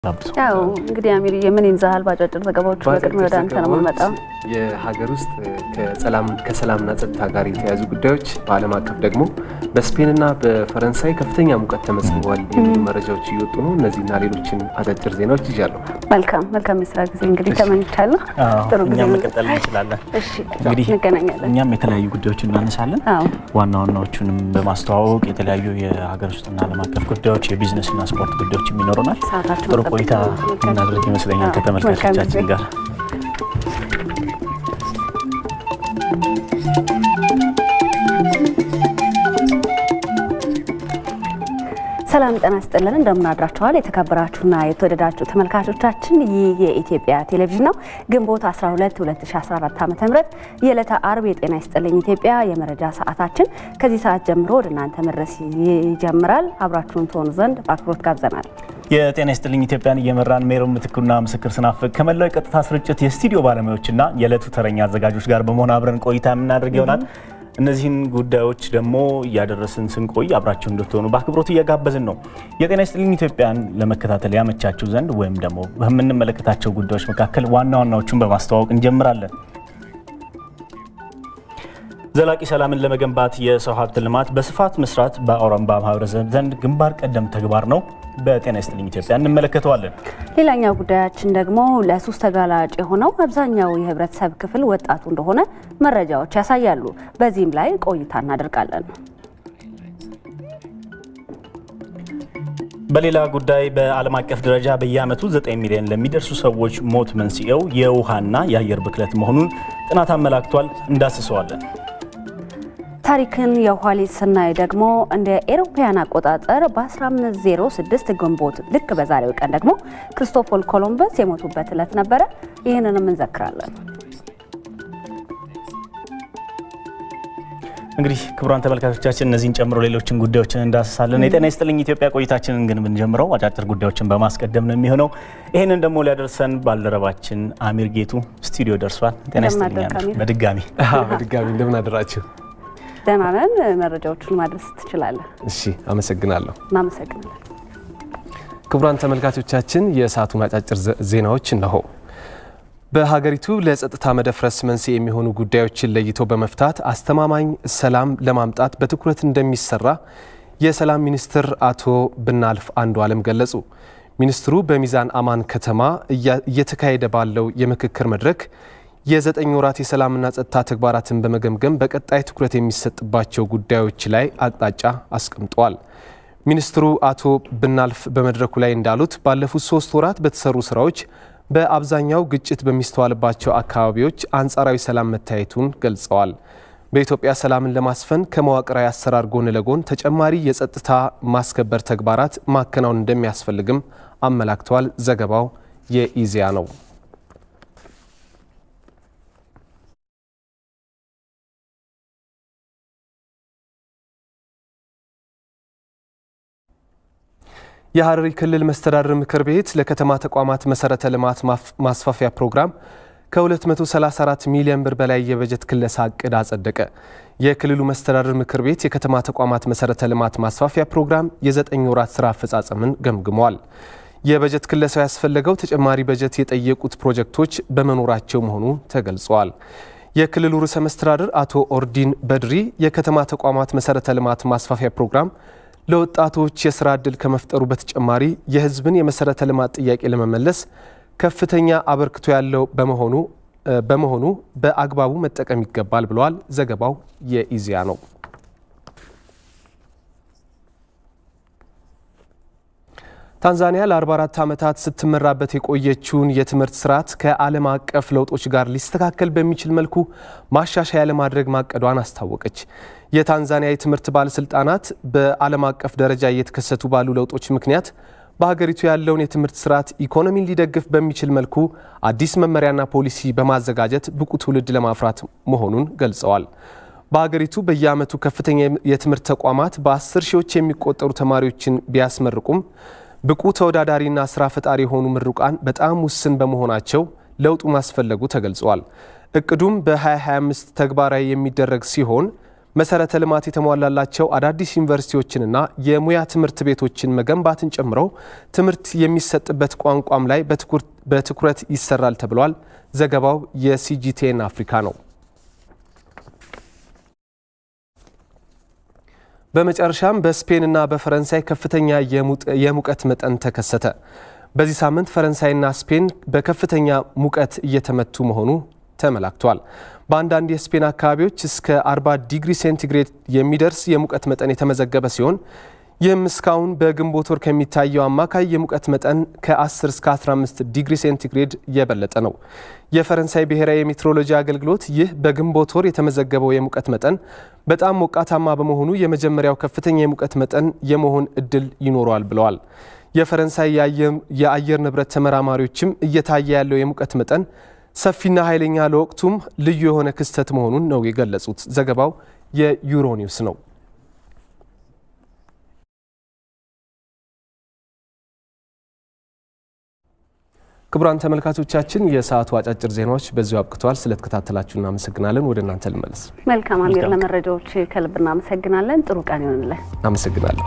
ያው እንግዲህ አሚር የምን ይንዛሃል ባጫጭር ዘገባዎች በቅድሚያ ወደ አንተ ነው የምንመጣው። የሀገር ውስጥ ከሰላምና ጸጥታ ጋር የተያያዙ ጉዳዮች በዓለም አቀፍ ደግሞ በስፔንና በፈረንሳይ ከፍተኛ ሙቀት ተመዝግቧል የሚሉ መረጃዎች እየወጡ ነው። እነዚህና ሌሎችን አጫጭር ዜናዎች ይዣለሁ። መልካም መልካም የስራ ጊዜ እንግዲህ ተመኝቻለሁ። ጥሩ ጊዜ እኛም መቀጠል እንችላለን። እሺ እንግዲህ እንገናኛለን። እኛም የተለያዩ ጉዳዮች እናነሳለን። አዎ ዋና ዋናዎቹንም በማስተዋወቅ የተለያዩ የሀገር ውስጥና ዓለም አቀፍ ጉዳዮች፣ የቢዝነስና ስፖርት ጉዳዮችም ይኖሩናል። ሰዓታችን ጥሩ ቆይታ እናድርግ ይመስለኛል ከተመልካቾቻችን ጋር። ሰላም ጤና ይስጥልን። እንደምን አድራችኋል? የተከበራችሁና የተወደዳችሁ ተመልካቾቻችን ይህ የኢትዮጵያ ቴሌቪዥን ነው። ግንቦት 12 2014 ዓ.ም የዕለተ አርብ የጤና ይስጥልኝ ኢትዮጵያ የመረጃ ሰዓታችን ከዚህ ሰዓት ጀምሮ ወደ እናንተ መድረስ ይጀምራል። አብራችሁን ትሆኑ ዘንድ በአክብሮት ጋብዘናል። የጤና ይስጥልኝ ኢትዮጵያን እየመራን ሜሮን ምትኩና ምስክር ስናፍቅ ከመላው የቀጥታ ስርጭት የስቱዲዮ ባለሙያዎችና የዕለቱ ተረኛ አዘጋጆች ጋር በመሆን አብረን ቆይታ የምናደርግ ይሆናል። እነዚህን ጉዳዮች ደግሞ እያደረስን ስንቆይ አብራችሁ እንድትሆኑ በአክብሮት እየጋበዝን ነው። የጤና ይስጥልኝ ኢትዮጵያን ለመከታተል ያመቻችሁ ዘንድ ወይም ደግሞ በምንመለከታቸው ጉዳዮች መካከል ዋና ዋናዎቹን በማስተዋወቅ እንጀምራለን። ዘላቂ ሰላምን ለመገንባት የሰው ሀብት ልማት በስፋት መስራት በአውራምባ ማህበረሰብ ዘንድ ግንባር ቀደም ተግባር ነው። በጤና ይስጥልኝ ኢትዮጵያ እንመለከተዋለን። ሌላኛው ጉዳያችን ደግሞ ለሱስ ተጋላጭ የሆነው አብዛኛው የህብረተሰብ ክፍል ወጣቱ እንደሆነ መረጃዎች ያሳያሉ። በዚህም ላይ ቆይታ እናደርጋለን። በሌላ ጉዳይ በዓለም አቀፍ ደረጃ በየዓመቱ 9 ሚሊዮን ለሚደርሱ ሰዎች ሞት መንስኤው የውሃና የአየር ብክለት መሆኑን ጥናት አመላክቷል። እንዳስሰዋለን። ታሪክን የኋሊት ስናይ ደግሞ እንደ ኤሮፓያን አቆጣጠር በ1506 ግንቦት ልክ በዛሬው ቀን ደግሞ ክርስቶፎር ኮሎምበስ የሞቱበት ዕለት ነበረ። ይህንንም እንዘክራለን። እንግዲህ ክቡራን ተመልካቾቻችን እነዚህን ጨምሮ ሌሎችን ጉዳዮችን እንዳስሳለን። የጤና ይስጥልኝ ኢትዮጵያ ቆይታችንን ግን ብንጀምረው አጫጭር ጉዳዮችን በማስቀደም ነው የሚሆነው። ይህንን ደግሞ ሊያደርሰን ባልደረባችን አሚር ጌቱ ስቱዲዮ ደርሷል። ጤና ይስጥልኝ እንደምን አደርክ አሚር? በድጋሚ በድጋሚ እንደምን አደራችሁ? ደህና ነን። መረጃዎቹን ማድረስ ትችላለህ። እሺ፣ አመሰግናለሁ። እናመሰግናለን። ክቡራን ተመልካቾቻችን የሰዓቱን አጫጭር ዜናዎች እነሆ። በሀገሪቱ ለጸጥታ መደፍረስ መንስኤ የሚሆኑ ጉዳዮችን ለይቶ በመፍታት አስተማማኝ ሰላም ለማምጣት በትኩረት እንደሚሰራ የሰላም ሚኒስትር አቶ ብናልፍ አንዱ አለም ገለጹ። ሚኒስትሩ በሚዛን አማን ከተማ እየተካሄደ ባለው የምክክር መድረክ የዘጠኝ ወራት የሰላምና ጸጥታ ተግባራትን በመገምገም በቀጣይ ትኩረት የሚሰጥባቸው ጉዳዮች ላይ አቅጣጫ አስቀምጠዋል። ሚኒስትሩ አቶ ብናልፍ በመድረኩ ላይ እንዳሉት ባለፉት ሶስት ወራት በተሰሩ ስራዎች በአብዛኛው ግጭት በሚስተዋልባቸው አካባቢዎች አንጻራዊ ሰላም መታየቱን ገልጸዋል። በኢትዮጵያ ሰላምን ለማስፈን ከመዋቅራዊ አሰራር ጎን ለጎን ተጨማሪ የጸጥታ ማስከበር ተግባራት ማከናወን እንደሚያስፈልግም አመላክተዋል። ዘገባው የኢዜአ ነው። የሐረሪ ክልል መስተዳድር ምክር ቤት ለከተማ ተቋማት መሰረተ ልማት ማስፋፊያ ፕሮግራም ከ234 ሚሊዮን ብር በላይ የበጀት ክለሳ እቅድ አጸደቀ። የክልሉ መስተዳድር ምክር ቤት የከተማ ተቋማት መሰረተ ልማት ማስፋፊያ ፕሮግራም የዘጠኝ ወራት ስራ አፈጻጸምን ገምግሟል። የበጀት ክለሳው ያስፈለገው ተጨማሪ በጀት የጠየቁት ፕሮጀክቶች በመኖራቸው መሆኑ ተገልጿል። የክልሉ ርዕሰ መስተዳድር አቶ ኦርዲን በድሪ የከተማ ተቋማት መሰረተ ልማት ማስፋፊያ ፕሮግራም ለወጣቶች የስራ ዕድል ከመፍጠሩ በተጨማሪ የሕዝብን የመሰረተ ልማት ጥያቄ ለመመለስ ከፍተኛ አበርክቶ ያለው በመሆኑ በመሆኑ በአግባቡ መጠቀም ይገባል ብለዋል። ዘገባው የኢዜአ ነው። ታንዛኒያ ለ44 ዓመታት ስትመራበት የቆየችውን የትምህርት ስርዓት ከዓለም አቀፍ ለውጦች ጋር ሊስተካከል በሚችል መልኩ ማሻሻያ ለማድረግ ማቀዷን አስታወቀች። የታንዛኒያ የትምህርት ባለስልጣናት በዓለም አቀፍ ደረጃ እየተከሰቱ ባሉ ለውጦች ምክንያት በሀገሪቱ ያለውን የትምህርት ስርዓት ኢኮኖሚን ሊደግፍ በሚችል መልኩ አዲስ መመሪያና ፖሊሲ በማዘጋጀት ብቁ ትውልድ ለማፍራት መሆኑን ገልጸዋል። በሀገሪቱ በየዓመቱ ከፍተኛ የትምህርት ተቋማት በአስር ሺዎች የሚቆጠሩ ተማሪዎችን ቢያስመርቁም ብቁ ተወዳዳሪና ስራ ፈጣሪ የሆኑ ምሩቃን በጣም ውስን በመሆናቸው ለውጡ ማስፈለጉ ተገልጿል። እቅዱም በ2025 ተግባራዊ የሚደረግ ሲሆን መሰረተ ልማት የተሟላላቸው አዳዲስ ዩኒቨርሲቲዎችንና የሙያ ትምህርት ቤቶችን መገንባትን ጨምሮ ትምህርት የሚሰጥበት ቋንቋም ላይ በትኩረት ይሰራል ተብሏል። ዘገባው የሲጂቲኤን አፍሪካ ነው። በመጨረሻም በስፔንና በፈረንሳይ ከፍተኛ የሙቀት መጠን ተከሰተ። በዚህ ሳምንት ፈረንሳይና ስፔን በከፍተኛ ሙቀት እየተመቱ መሆኑ ተመላክቷል። በአንዳንድ የስፔን አካባቢዎች እስከ 40 ዲግሪ ሴንቲግሬድ የሚደርስ የሙቀት መጠን የተመዘገበ ሲሆን ይህም እስካሁን በግንቦት ወር ከሚታየው አማካይ የሙቀት መጠን ከ10 እስከ 15 ዲግሪ ሴንቲግሬድ የበለጠ ነው። የፈረንሳይ ብሔራዊ የሜትሮሎጂ አገልግሎት ይህ በግንቦት ወር የተመዘገበው የሙቀት መጠን በጣም ሞቃታማ በመሆኑ የመጀመሪያው ከፍተኛ የሙቀት መጠን የመሆን እድል ይኖረዋል ብለዋል። የፈረንሳይ የአየር ንብረት ተመራማሪዎችም እየታየ ያለው የሙቀት መጠን ሰፊና ኃይለኛ ለወቅቱም ልዩ የሆነ ክስተት መሆኑን ነው የገለጹት። ዘገባው የዩሮኒውስ ነው። ክቡራን ተመልካቾቻችን የሰዓቱ አጫጭር ዜናዎች በዚሁ አብቅተዋል። ስለተከታተላችሁ እናመሰግናለን። ወደ እናንተ ልመለስ። መልካም አሚር፣ ለመረጃዎች ከልብ እናመሰግናለን። ጥሩ ቀን ይሆንልን። አመሰግናለሁ።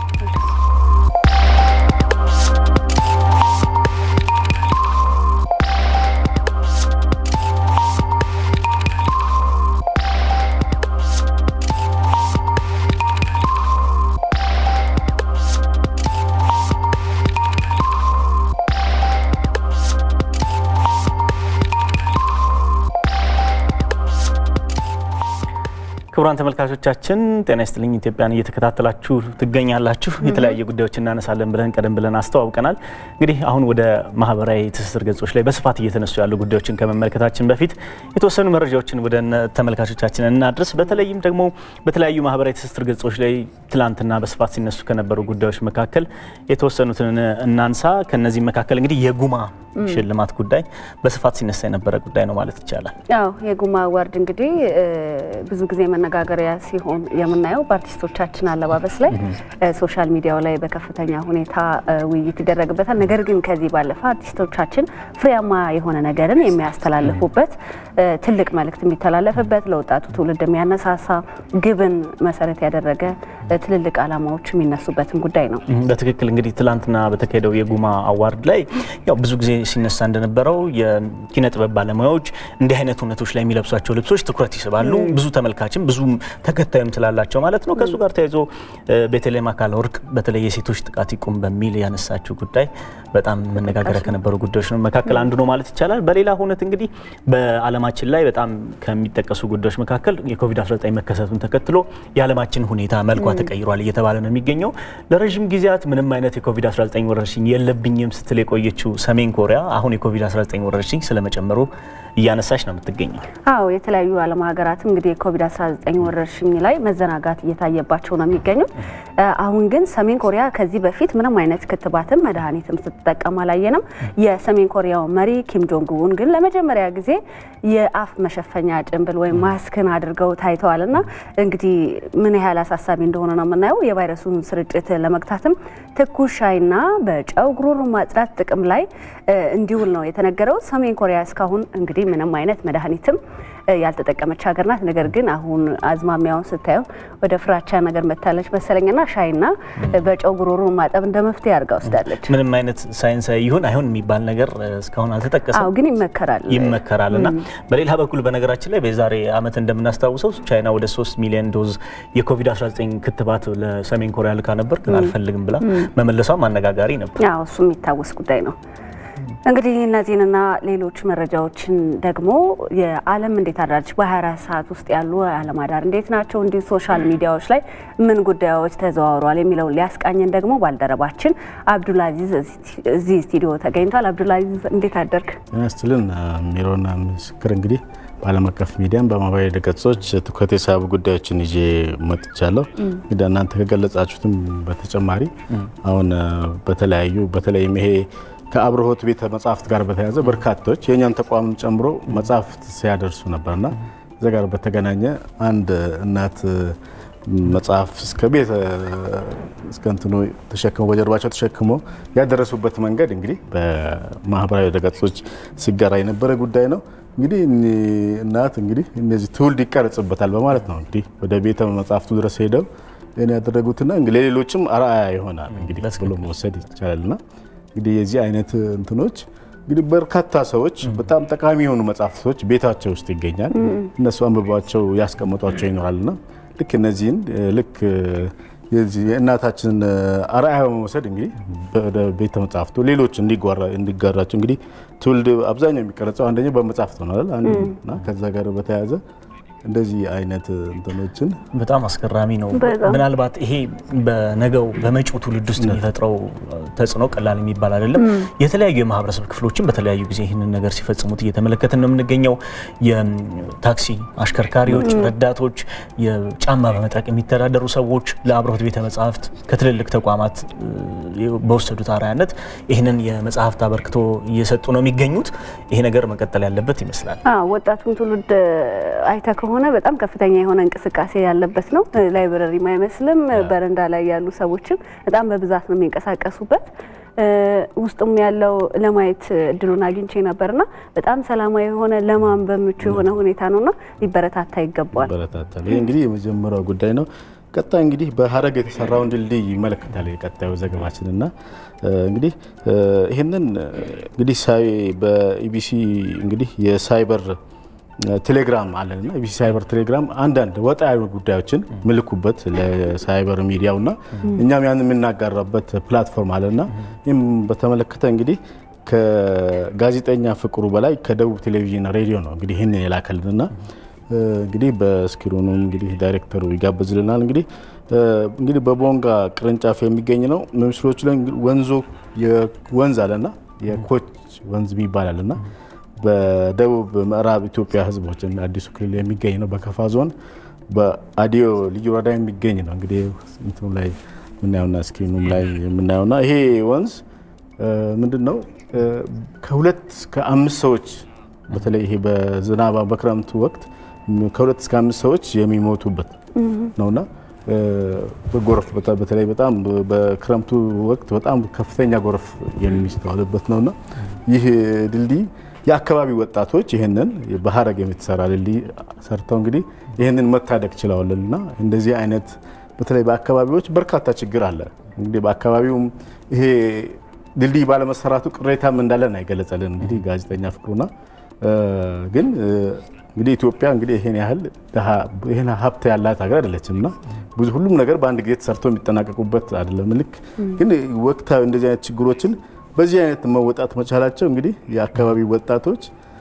ክቡራን ተመልካቾቻችን ጤና ይስጥልኝ። ኢትዮጵያን እየተከታተላችሁ ትገኛላችሁ። የተለያዩ ጉዳዮች እናነሳለን ብለን ቀደም ብለን አስተዋውቀናል። እንግዲህ አሁን ወደ ማህበራዊ ትስስር ገጾች ላይ በስፋት እየተነሱ ያሉ ጉዳዮችን ከመመልከታችን በፊት የተወሰኑ መረጃዎችን ወደ ተመልካቾቻችን እናድርስ። በተለይም ደግሞ በተለያዩ ማህበራዊ ትስስር ገጾች ላይ ትላንትና በስፋት ሲነሱ ከነበሩ ጉዳዮች መካከል የተወሰኑትን እናንሳ። ከነዚህ መካከል እንግዲህ የጉማ ሽልማት ጉዳይ በስፋት ሲነሳ የነበረ ጉዳይ ነው ማለት ይቻላል። ያው የጉማ አዋርድ እንግዲህ ብዙ ጊዜ መነጋገሪያ ሲሆን የምናየው በአርቲስቶቻችን አለባበስ ላይ ሶሻል ሚዲያው ላይ በከፍተኛ ሁኔታ ውይይት ይደረግበታል። ነገር ግን ከዚህ ባለፈ አርቲስቶቻችን ፍሬያማ የሆነ ነገርን የሚያስተላልፉበት ትልቅ መልእክት የሚተላለፍበት ለወጣቱ ትውልድ የሚያነሳሳ ግብን መሰረት ያደረገ ትልልቅ ዓላማዎች የሚነሱበትን ጉዳይ ነው። በትክክል እንግዲህ ትላንትና በተካሄደው የጉማ አዋርድ ላይ ያው ብዙ ጊዜ ሲነሳ እንደነበረው የኪነ ጥበብ ባለሙያዎች እንዲህ አይነት እውነቶች ላይ የሚለብሷቸው ልብሶች ትኩረት ይስባሉ። ብዙ ተመልካችም ብዙ ተከታይም ስላላቸው ማለት ነው። ከእሱ ጋር ተያይዞ ቤተልሔም አካለ ወርቅ በተለይ የሴቶች ጥቃት ይቁም በሚል ያነሳችው ጉዳይ በጣም መነጋገሪያ ከነበሩ ጉዳዮች ነው መካከል አንዱ ነው ማለት ይቻላል። በሌላ ሁነት እንግዲህ በዓለማችን ላይ በጣም ከሚጠቀሱ ጉዳዮች መካከል የኮቪድ-19 መከሰቱን ተከትሎ የዓለማችን ሁኔታ መልኳ ተቀይሯል እየተባለ ነው የሚገኘው። ለረዥም ጊዜያት ምንም አይነት የኮቪድ-19 ወረርሽኝ የለብኝም ስትል የቆየችው ሰሜን ኮሪያ አሁን የኮቪድ-19 ወረርሽኝ ስለመጨመሩ እያነሳች ነው የምትገኘው። አዎ የተለያዩ ዓለም ሀገራትም እንግዲህ የኮቪድ-19 ወረርሽኝ ላይ መዘናጋት እየታየባቸው ነው የሚገኙት። አሁን ግን ሰሜን ኮሪያ ከዚህ በፊት ምንም አይነት ክትባትም መድኃኒትም ስትጠቀም አላየንም። የሰሜን ኮሪያው መሪ ኪም ጆንግ ኡን ግን ለመጀመሪያ ጊዜ የአፍ መሸፈኛ ጭንብል ወይም ማስክን አድርገው ታይተዋል እና እንግዲህ ምን ያህል አሳሳቢ እንደሆነ ነው የምናየው። የቫይረሱን ስርጭት ለመግታትም ትኩስ ሻይና በጨው ጉሮሮ ማጽዳት ጥቅም ላይ እንዲውል ነው የተነገረው። ሰሜን ኮሪያ እስካሁን እንግዲህ ምንም አይነት መድኃኒትም ያልተጠቀመች ሀገር ናት። ነገር ግን አሁን አዝማሚያውን ስታየው ወደ ፍራቻ ነገር መታለች መሰለኝና ሻይና በጨው ጉሮሮ ማጠብ እንደ መፍትሄ አድርጋ ወስዳለች። ምንም አይነት ሳይንሳዊ ይሁን አይሁን የሚባል ነገር እስካሁን አልተጠቀሰም። አዎ ግን ይመከራል ይመከራል እና በሌላ በኩል በነገራችን ላይ በዛሬ ዓመት እንደምናስታውሰው ቻይና ወደ 3 ሚሊዮን ዶዝ የኮቪድ-19 ክትባት ለሰሜን ኮሪያ ልካ ነበር፣ ግን አልፈልግም ብላ መመለሷም አነጋጋሪ ነበር። አዎ እሱ የሚታወስ ጉዳይ ነው። እንግዲህ እነዚህንና ሌሎች መረጃዎችን ደግሞ የዓለም እንዴት አዳረች በ24 ሰዓት ውስጥ ያሉ የዓለም አዳር እንዴት ናቸው፣ እንዲሁ ሶሻል ሚዲያዎች ላይ ምን ጉዳዮች ተዘዋውረዋል የሚለውን ሊያስቃኘን ደግሞ ባልደረባችን አብዱልአዚዝ እዚህ ስቱዲዮ ተገኝቷል። አብዱልአዚዝ እንዴት አደርግ? ስትልን ሜሮና ምስክር እንግዲህ በዓለም አቀፍ ሚዲያም በማህበራዊ ድረገጾች ትኩረት የሳቡ ጉዳዮችን ይዤ መጥቻለሁ። እንግዲህ እናንተ ከገለጻችሁትም በተጨማሪ አሁን በተለያዩ በተለይም ይሄ ከአብርሆት ቤተ መጻሕፍት ጋር በተያያዘ በርካቶች የእኛን ተቋም ጨምሮ መጻሕፍት ሲያደርሱ ነበርና እዚያ ጋር በተገናኘ አንድ እናት መጽሐፍ እስከ ቤት እስከ እንትኑ ተሸክመው በጀርባቸው ተሸክመው ያደረሱበት መንገድ እንግዲህ በማህበራዊ ድረገጾች ሲጋራ የነበረ ጉዳይ ነው። እንግዲህ እናት እንግዲህ እነዚህ ትውልድ ይቀረጽበታል በማለት ነው እንግዲህ ወደ ቤተ መጽሐፍቱ ድረስ ሄደው ይህን ያደረጉትና ለሌሎችም አርአያ ይሆናል እንግዲህ ብሎ መወሰድ ይቻላልና እንግዲህ የዚህ አይነት እንትኖች እንግዲህ በርካታ ሰዎች በጣም ጠቃሚ የሆኑ መጽሐፍቶች ቤታቸው ውስጥ ይገኛል። እነሱ አንብቧቸው ያስቀምጧቸው ይኖራልና ልክ እነዚህን ልክ የእናታችንን አርአያ በመውሰድ እንግዲህ ወደ ቤተ መጽሐፍቱ ሌሎች እንዲጋራቸው እንግዲህ ትውልድ አብዛኛው የሚቀረጸው አንደኛ በመጽሐፍት ነው አይደል? እና ከዛ ጋር በተያያዘ እንደዚህ አይነት እንትኖችን በጣም አስገራሚ ነው። ምናልባት ይሄ በነገው በመጪው ትውልድ ውስጥ የሚፈጥረው ተጽዕኖ ቀላል የሚባል አይደለም። የተለያዩ የማህበረሰብ ክፍሎችን በተለያዩ ጊዜ ይህንን ነገር ሲፈጽሙት እየተመለከትን ነው የምንገኘው። የታክሲ አሽከርካሪዎች፣ ረዳቶች፣ የጫማ በመጥረቅ የሚተዳደሩ ሰዎች ለአብርሆት ቤተ መጽሐፍት ከትልልቅ ተቋማት በወሰዱት አርአያነት ይህንን የመጽሐፍት አበርክቶ እየሰጡ ነው የሚገኙት። ይሄ ነገር መቀጠል ያለበት ይመስላል። ወጣቱን ትውልድ አይተ ከሆነ በጣም ከፍተኛ የሆነ እንቅስቃሴ ያለበት ነው። ላይብረሪም አይመስልም። በረንዳ ላይ ያሉ ሰዎችም በጣም በብዛት ነው የሚንቀሳቀሱበት። ውስጡም ያለው ለማየት እድሉን አግኝቼ ነበርና በጣም ሰላማዊ የሆነ ለማንበብ ምቹ የሆነ ሁኔታ ነውና ሊበረታታ ይገባዋል። ይበረታታል። ይህ እንግዲህ የመጀመሪያው ጉዳይ ነው። ቀጣይ እንግዲህ በሀረግ የተሰራውን ድልድይ ይመለከታል የቀጣዩ ዘገባችን እና እንግዲህ ይህንን እንግዲህ ሳይ በኢቢሲ እንግዲህ የሳይበር ቴሌግራም አለንና ኢቢሲ ሳይበር ቴሌግራም አንዳንድ ወጣ ያሉ ጉዳዮችን ምልኩበት ለሳይበር ሚዲያው እና እኛም ያን የምናጋራበት ፕላትፎርም አለና ይህም በተመለከተ እንግዲህ ከጋዜጠኛ ፍቅሩ በላይ ከደቡብ ቴሌቪዥን ሬዲዮ ነው እንግዲህ ይህንን የላከልንና እንግዲህ በስክሪኑ እንግዲህ ዳይሬክተሩ ይጋብዝልናል። እንግዲህ እንግዲህ በቦንጋ ቅርንጫፍ የሚገኝ ነው። ምስሎቹ ላይ ወንዞ ወንዝ አለና የኮች ወንዝ የሚባል አለና በደቡብ ምዕራብ ኢትዮጵያ ሕዝቦች አዲሱ ክልል የሚገኝ ነው። በከፋ ዞን በአዲዮ ልዩ ወረዳ የሚገኝ ነው። እንግዲህ እንትኑ ላይ የምናየውና ስክሪኑም ላይ የምናየውና ይሄ ወንዝ ምንድን ነው ከሁለት እስከ አምስት ሰዎች በተለይ ይሄ በዝናባ በክረምቱ ወቅት ከሁለት እስከ አምስት ሰዎች የሚሞቱበት ነውና በጎርፍ በተለይ በጣም በክረምቱ ወቅት በጣም ከፍተኛ ጎርፍ የሚስተዋልበት ነውና ይህ ድልድይ የአካባቢ ወጣቶች ይህንን በሀረግ የምትሰራ ድልድይ ሰርተው እንግዲህ ይህንን መታደግ ችለዋልና እንደዚህ አይነት በተለይ በአካባቢዎች በርካታ ችግር አለ። እንግዲህ በአካባቢውም ይሄ ድልድይ ባለመሰራቱ ቅሬታም እንዳለን አይገለጸልን እንግዲህ ጋዜጠኛ ፍቅሩና ግን እንግዲህ ኢትዮጵያ እንግዲህ ይሄን ያህል ይሄን ሀብት ያላት ሀገር አይደለችም እና ብዙ ሁሉም ነገር በአንድ ጊዜ ተሰርቶ የሚጠናቀቁበት አይደለም። ልክ ግን ወቅታዊ እንደዚህ አይነት ችግሮችን በዚህ አይነት መወጣት መቻላቸው እንግዲህ የአካባቢ ወጣቶች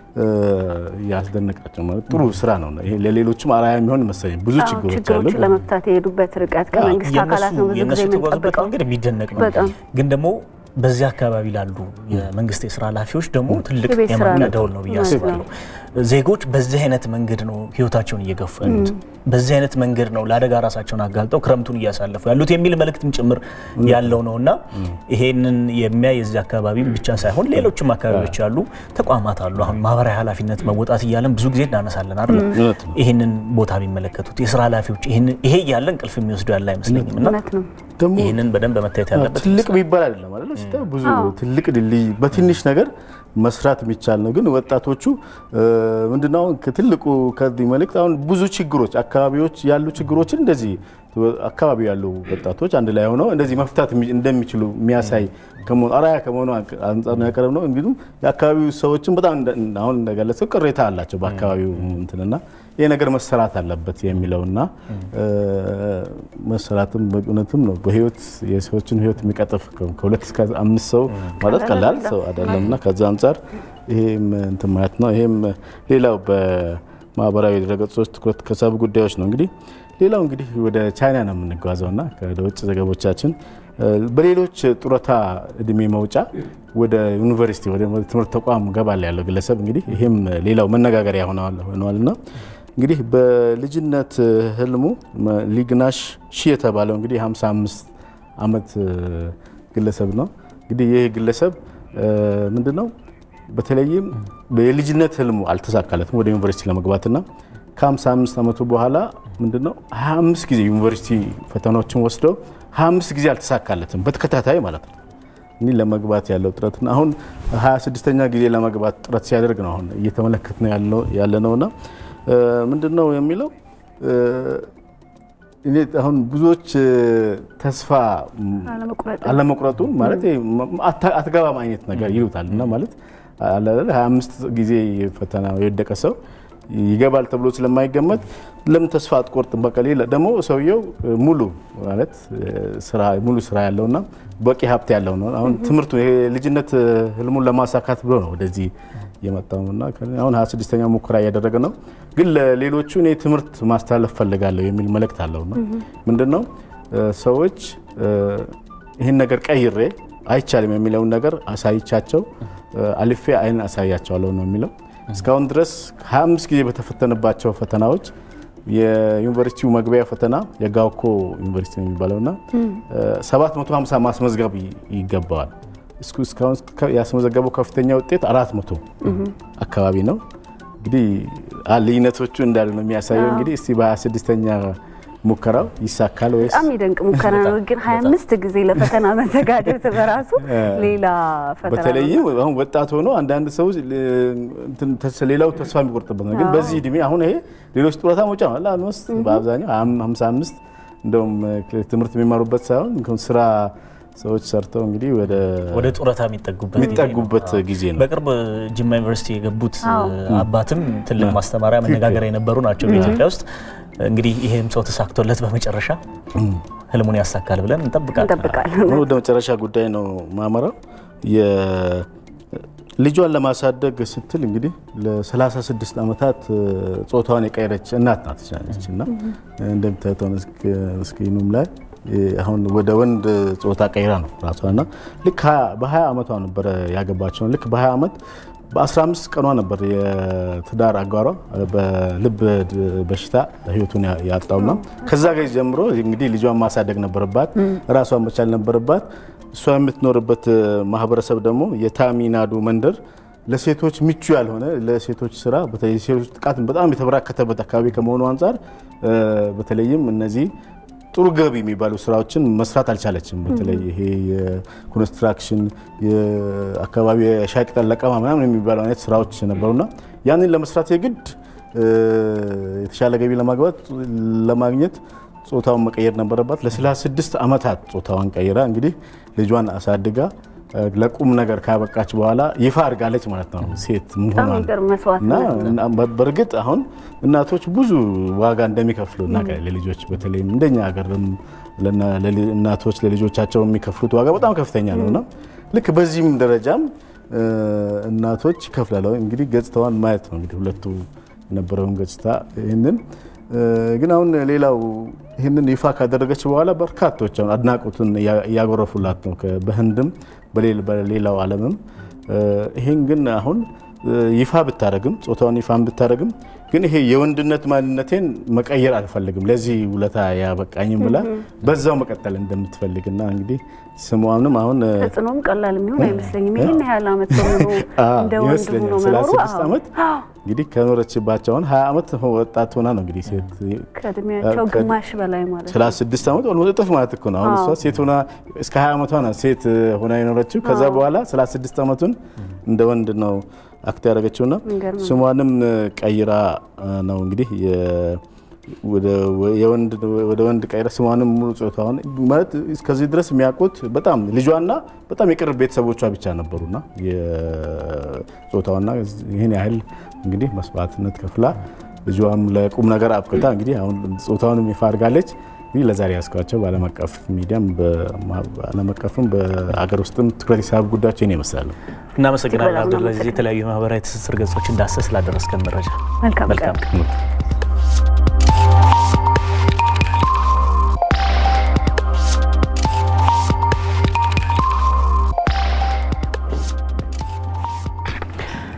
ያስደነቃቸው ማለት ጥሩ ስራ ነው። ይሄ ለሌሎችም አርአያ የሚሆን መሰለኝ። ብዙ ችግሮች አሉ። ችግሮችን ለመፍታት የሄዱበት ርቀት ከመንግስት አካላት ነው ብዙ ጊዜ የምንጠብቀው። መንገድ የሚደነቅ ነው። ግን ደግሞ በዚህ አካባቢ ላሉ የመንግስት የስራ ኃላፊዎች ደግሞ ትልቅ የማንቂያ ደወል ነው ብዬ አስባለሁ። ዜጎች በዚህ አይነት መንገድ ነው ህይወታቸውን እየገፉ ያሉት፣ በዚህ አይነት መንገድ ነው ለአደጋ ራሳቸውን አጋልጠው ክረምቱን እያሳለፉ ያሉት የሚል መልእክትም ጭምር ያለው ነው እና ይሄንን የሚያይ የዚህ አካባቢ ብቻ ሳይሆን ሌሎችም አካባቢዎች ያሉ ተቋማት አሉ። አሁን ማህበራዊ ኃላፊነት መወጣት እያለን ብዙ ጊዜ እናነሳለን አይደል? ይህንን ቦታ ቢመለከቱት የስራ ኃላፊዎች ይሄ እያለ እንቅልፍ የሚወስዱ ያለ አይመስለኝም እና ደግሞ ይህንን በደንብ መታየት ያለበት ትልቅ የሚባል አይደለም አይደል? ስታየው ብዙ ትልቅ ድልድይ በትንሽ ነገር መስራት የሚቻል ነው። ግን ወጣቶቹ ምንድነው ትልቁ ከዚህ መልእክት አሁን ብዙ ችግሮች አካባቢዎች ያሉ ችግሮችን እንደዚህ አካባቢ ያሉ ወጣቶች አንድ ላይ ሆነው እንደዚህ መፍታት እንደሚችሉ የሚያሳይ አርአያ ከመሆኑ አንጻር ነው ያቀረብ ነው። እንግዲህ የአካባቢው ሰዎችን በጣም አሁን እንደገለጸው ቅሬታ አላቸው በአካባቢው እንትንና ይህ ነገር መሰራት አለበት የሚለውና መሰራትም በእውነትም ነው በህይወት የሰዎችን ህይወት የሚቀጥፍ ከሁለት እስከ አምስት ሰው ማለት ቀላል ሰው አይደለምና ከዛ አንጻር ይሄም እንትን ማለት ነው። ይሄም ሌላው በማህበራዊ ድረገጾች ትኩረት ከሳቡ ጉዳዮች ነው። እንግዲህ ሌላው እንግዲህ ወደ ቻይና ነው የምንጓዘውና ወደ ውጭ ዘገቦቻችን በሌሎች ጡረታ እድሜ መውጫ ወደ ዩኒቨርሲቲ ወደ ትምህርት ተቋም ገባል ያለው ግለሰብ እንግዲህ ይሄም ሌላው መነጋገሪያ ሆነዋልና እንግዲህ በልጅነት ህልሙ ሊግናሽ ሺ የተባለው እንግዲህ 55 ዓመት ግለሰብ ነው። እንግዲህ ይህ ግለሰብ ምንድነው በተለይም የልጅነት ህልሙ አልተሳካለትም ወደ ዩኒቨርሲቲ ለመግባትና ከ55 ዓመቱ በኋላ ምንድነው 25 ጊዜ ዩኒቨርሲቲ ፈተናዎችን ወስደው 25 ጊዜ አልተሳካለትም በተከታታይ ማለት ነው። እኒህ ለመግባት ያለው ጥረትና አሁን 26ኛ ጊዜ ለመግባት ጥረት ሲያደርግ ነው አሁን እየተመለከት ነው ያለ ነውና ምንድነው የሚለው እኔ አሁን ብዙዎች ተስፋ አለመቁረጡን ማለት አትገባም አይነት ነገር ይሉታል እና ማለት 25 ጊዜ ፈተና የወደቀ ሰው ይገባል ተብሎ ስለማይገመት ለምን ተስፋ አትቆርጥም? በቃ ሌላ ደግሞ ሰውየው ሙሉ ማለት ስራ ሙሉ ስራ ያለውና በቂ ሀብት ያለው ነው። አሁን ትምህርቱ ይሄ ልጅነት ህልሙን ለማሳካት ብሎ ነው ወደዚህ የመጣውና አሁን 26ኛ ሙከራ እያደረገ ነው። ግን ለሌሎቹ እኔ ትምህርት ማስተላለፍ ፈልጋለሁ የሚል መልእክት አለው ነው ምንድን ነው ሰዎች ይህን ነገር ቀይሬ አይቻልም የሚለውን ነገር አሳይቻቸው አልፌ አይን አሳያቸዋለሁ ነው የሚለው። እስካሁን ድረስ 25 ጊዜ በተፈተነባቸው ፈተናዎች የዩኒቨርሲቲው መግቢያ ፈተና የጋውኮ ዩኒቨርሲቲ ነው የሚባለውና 750 ማስመዝገብ ይገባዋል። እስካሁን ያስመዘገበው ከፍተኛ ውጤት 400 አካባቢ ነው። እንግዲህ ልዩነቶቹ እንዳሉ ነው የሚያሳየው። እንግዲህ እስቲ በ26ኛ ሙከራው ይሳካል ወይስ? በጣም የሚደንቅ ሙከራ ነው። ግን 25 ጊዜ ለፈተና መዘጋጀት በራሱ ሌላ ፈተና ነው። በተለይም አሁን ወጣት ሆኖ አንዳንድ ሰው ሌላው ተስፋ የሚቆርጥበት ነው። ግን በዚህ እድሜ አሁን ይሄ ሌሎች ጡረታ መውጫ ነው አለ አልሞስት በአብዛኛው 55 እንደውም ትምህርት የሚማሩበት ሳይሆን ስራ ሰዎች ሰርተው እንግዲህ ወደ ወደ ጡረታ የሚጠጉበት የሚጠጉበት ጊዜ ነው። በቅርብ ጅማ ዩኒቨርሲቲ የገቡት አባትም ትልቅ ማስተማሪያ መነጋገሪያ የነበሩ ናቸው በኢትዮጵያ ውስጥ። እንግዲህ ይሄም ሰው ተሳክቶለት በመጨረሻ ህልሙን ያሳካል ብለን እንጠብቃለን። እንጠብቃለን። ወደ መጨረሻ ጉዳይ ነው ማመራው። ልጇን ለማሳደግ ስትል እንግዲህ ለ36 ዓመታት ጾታዋን የቀየረች እናት ናት ቻለች እና እንደምታዩት ስክሪኑም ላይ አሁን ወደ ወንድ ጾታ ቀይራ ነው ራሷና ልክ በ20 ዓመቷ ነበረ ያገባቸውን ልክ በ20 ዓመት በ15 ቀኗ ነበር የትዳር አጋሯ በልብ በሽታ ህይወቱን ያጣውና ከዛ ጊዜ ጀምሮ እንግዲህ ልጇን ማሳደግ ነበረባት፣ ራሷን መቻል ነበረባት። እሷ የምትኖርበት ማህበረሰብ ደግሞ የታሚናዱ መንደር ለሴቶች ምቹ ያልሆነ ለሴቶች ስራ በተለይ ሴቶች ጥቃት በጣም የተበራከተበት አካባቢ ከመሆኑ አንጻር በተለይም እነዚህ ጥሩ ገቢ የሚባሉ ስራዎችን መስራት አልቻለችም። በተለይ ይሄ የኮንስትራክሽን የአካባቢ የሻይ ቅጠል ለቀማ ምናምን የሚባሉ አይነት ስራዎች ነበሩና ያንን ለመስራት የግድ የተሻለ ገቢ ለማግባት ለማግኘት ጾታውን መቀየር ነበረባት። ለ36 ዓመታት ጾታዋን ቀይራ እንግዲህ ልጇን አሳድጋ ለቁም ነገር ካበቃች በኋላ ይፋ አድርጋለች ማለት ነው ሴት መሆኗን። በእርግጥ አሁን እናቶች ብዙ ዋጋ እንደሚከፍሉ እናውቃለን። ለልጆች በተለይም እንደኛ ሀገርም እናቶች ለልጆቻቸው የሚከፍሉት ዋጋ በጣም ከፍተኛ ነውና ልክ በዚህም ደረጃም እናቶች ይከፍላሉ። እንግዲህ ገጽታዋን ማየት ነው እንግዲህ ሁለቱ የነበረውን ገጽታ ይህንን ግን አሁን ሌላው ይህንን ይፋ ካደረገች በኋላ በርካቶች አሁን አድናቆቱን እያጎረፉላት ነው በህንድም በሌላው ዓለምም። ይህን ግን አሁን ይፋ ብታደረግም ጾታውን ይፋ ብታደረግም ግን ይሄ የወንድነት ማንነቴን መቀየር አልፈልግም ለዚህ ውለታ ያበቃኝም ብላ በዛው መቀጠል እንደምትፈልግና እንግዲህ ስሟንም አሁን ተጽዕኖም ቀላል የሚሆን አይመስለኝም። ይህን ያህል ዓመት በሙሉ እንደ ወንድ ሆኖ መኖሩ ስድስት ዓመት እንግዲህ ከኖረችባቸው አሁን ሀያ ዓመት ወጣት ሆና ነው እንግዲህ ሴት ከእድሜያቸው ግማሽ በላይ ማለት ነው። ሰላሳ ስድስት ዓመት ኦልሞስት እጥፍ ማለት እኮ ነው። አሁን እሷ ሴት ሆና እስከ ሀያ ዓመቷ ነው ሴት ሆና የኖረችው። ከዛ በኋላ ሰላሳ ስድስት ዓመቱን እንደ ወንድ ነው አክት ያደረገችውና ስሟንም ቀይራ ነው እንግዲህ ወደ ወንድ ቀይራ ስሟንም ሙሉ ጾታውን ማለት እስከዚህ ድረስ የሚያውቁት በጣም ልጇና በጣም የቅርብ ቤተሰቦቿ ብቻ ነበሩና የጾታዋና ይህን ያህል እንግዲህ መስዋዕትነት ከፍላ ልጇም ለቁም ነገር አብቅታ እንግዲህ አሁን ጾታውንም ይፋ አድርጋለች። እንግዲህ ለዛሬ ያስኳቸው በዓለም አቀፍ ሚዲያም በዓለም አቀፍም በአገር ውስጥም ትኩረት የሳቡ ጉዳዮች ይህን ይመስላሉ። እናመሰግናለን አብዱልአዚዝ፣ የተለያዩ ማህበራዊ ትስስር ገጾች እንዳሰስ ስላደረስከን መረጃ መልካም ቀን።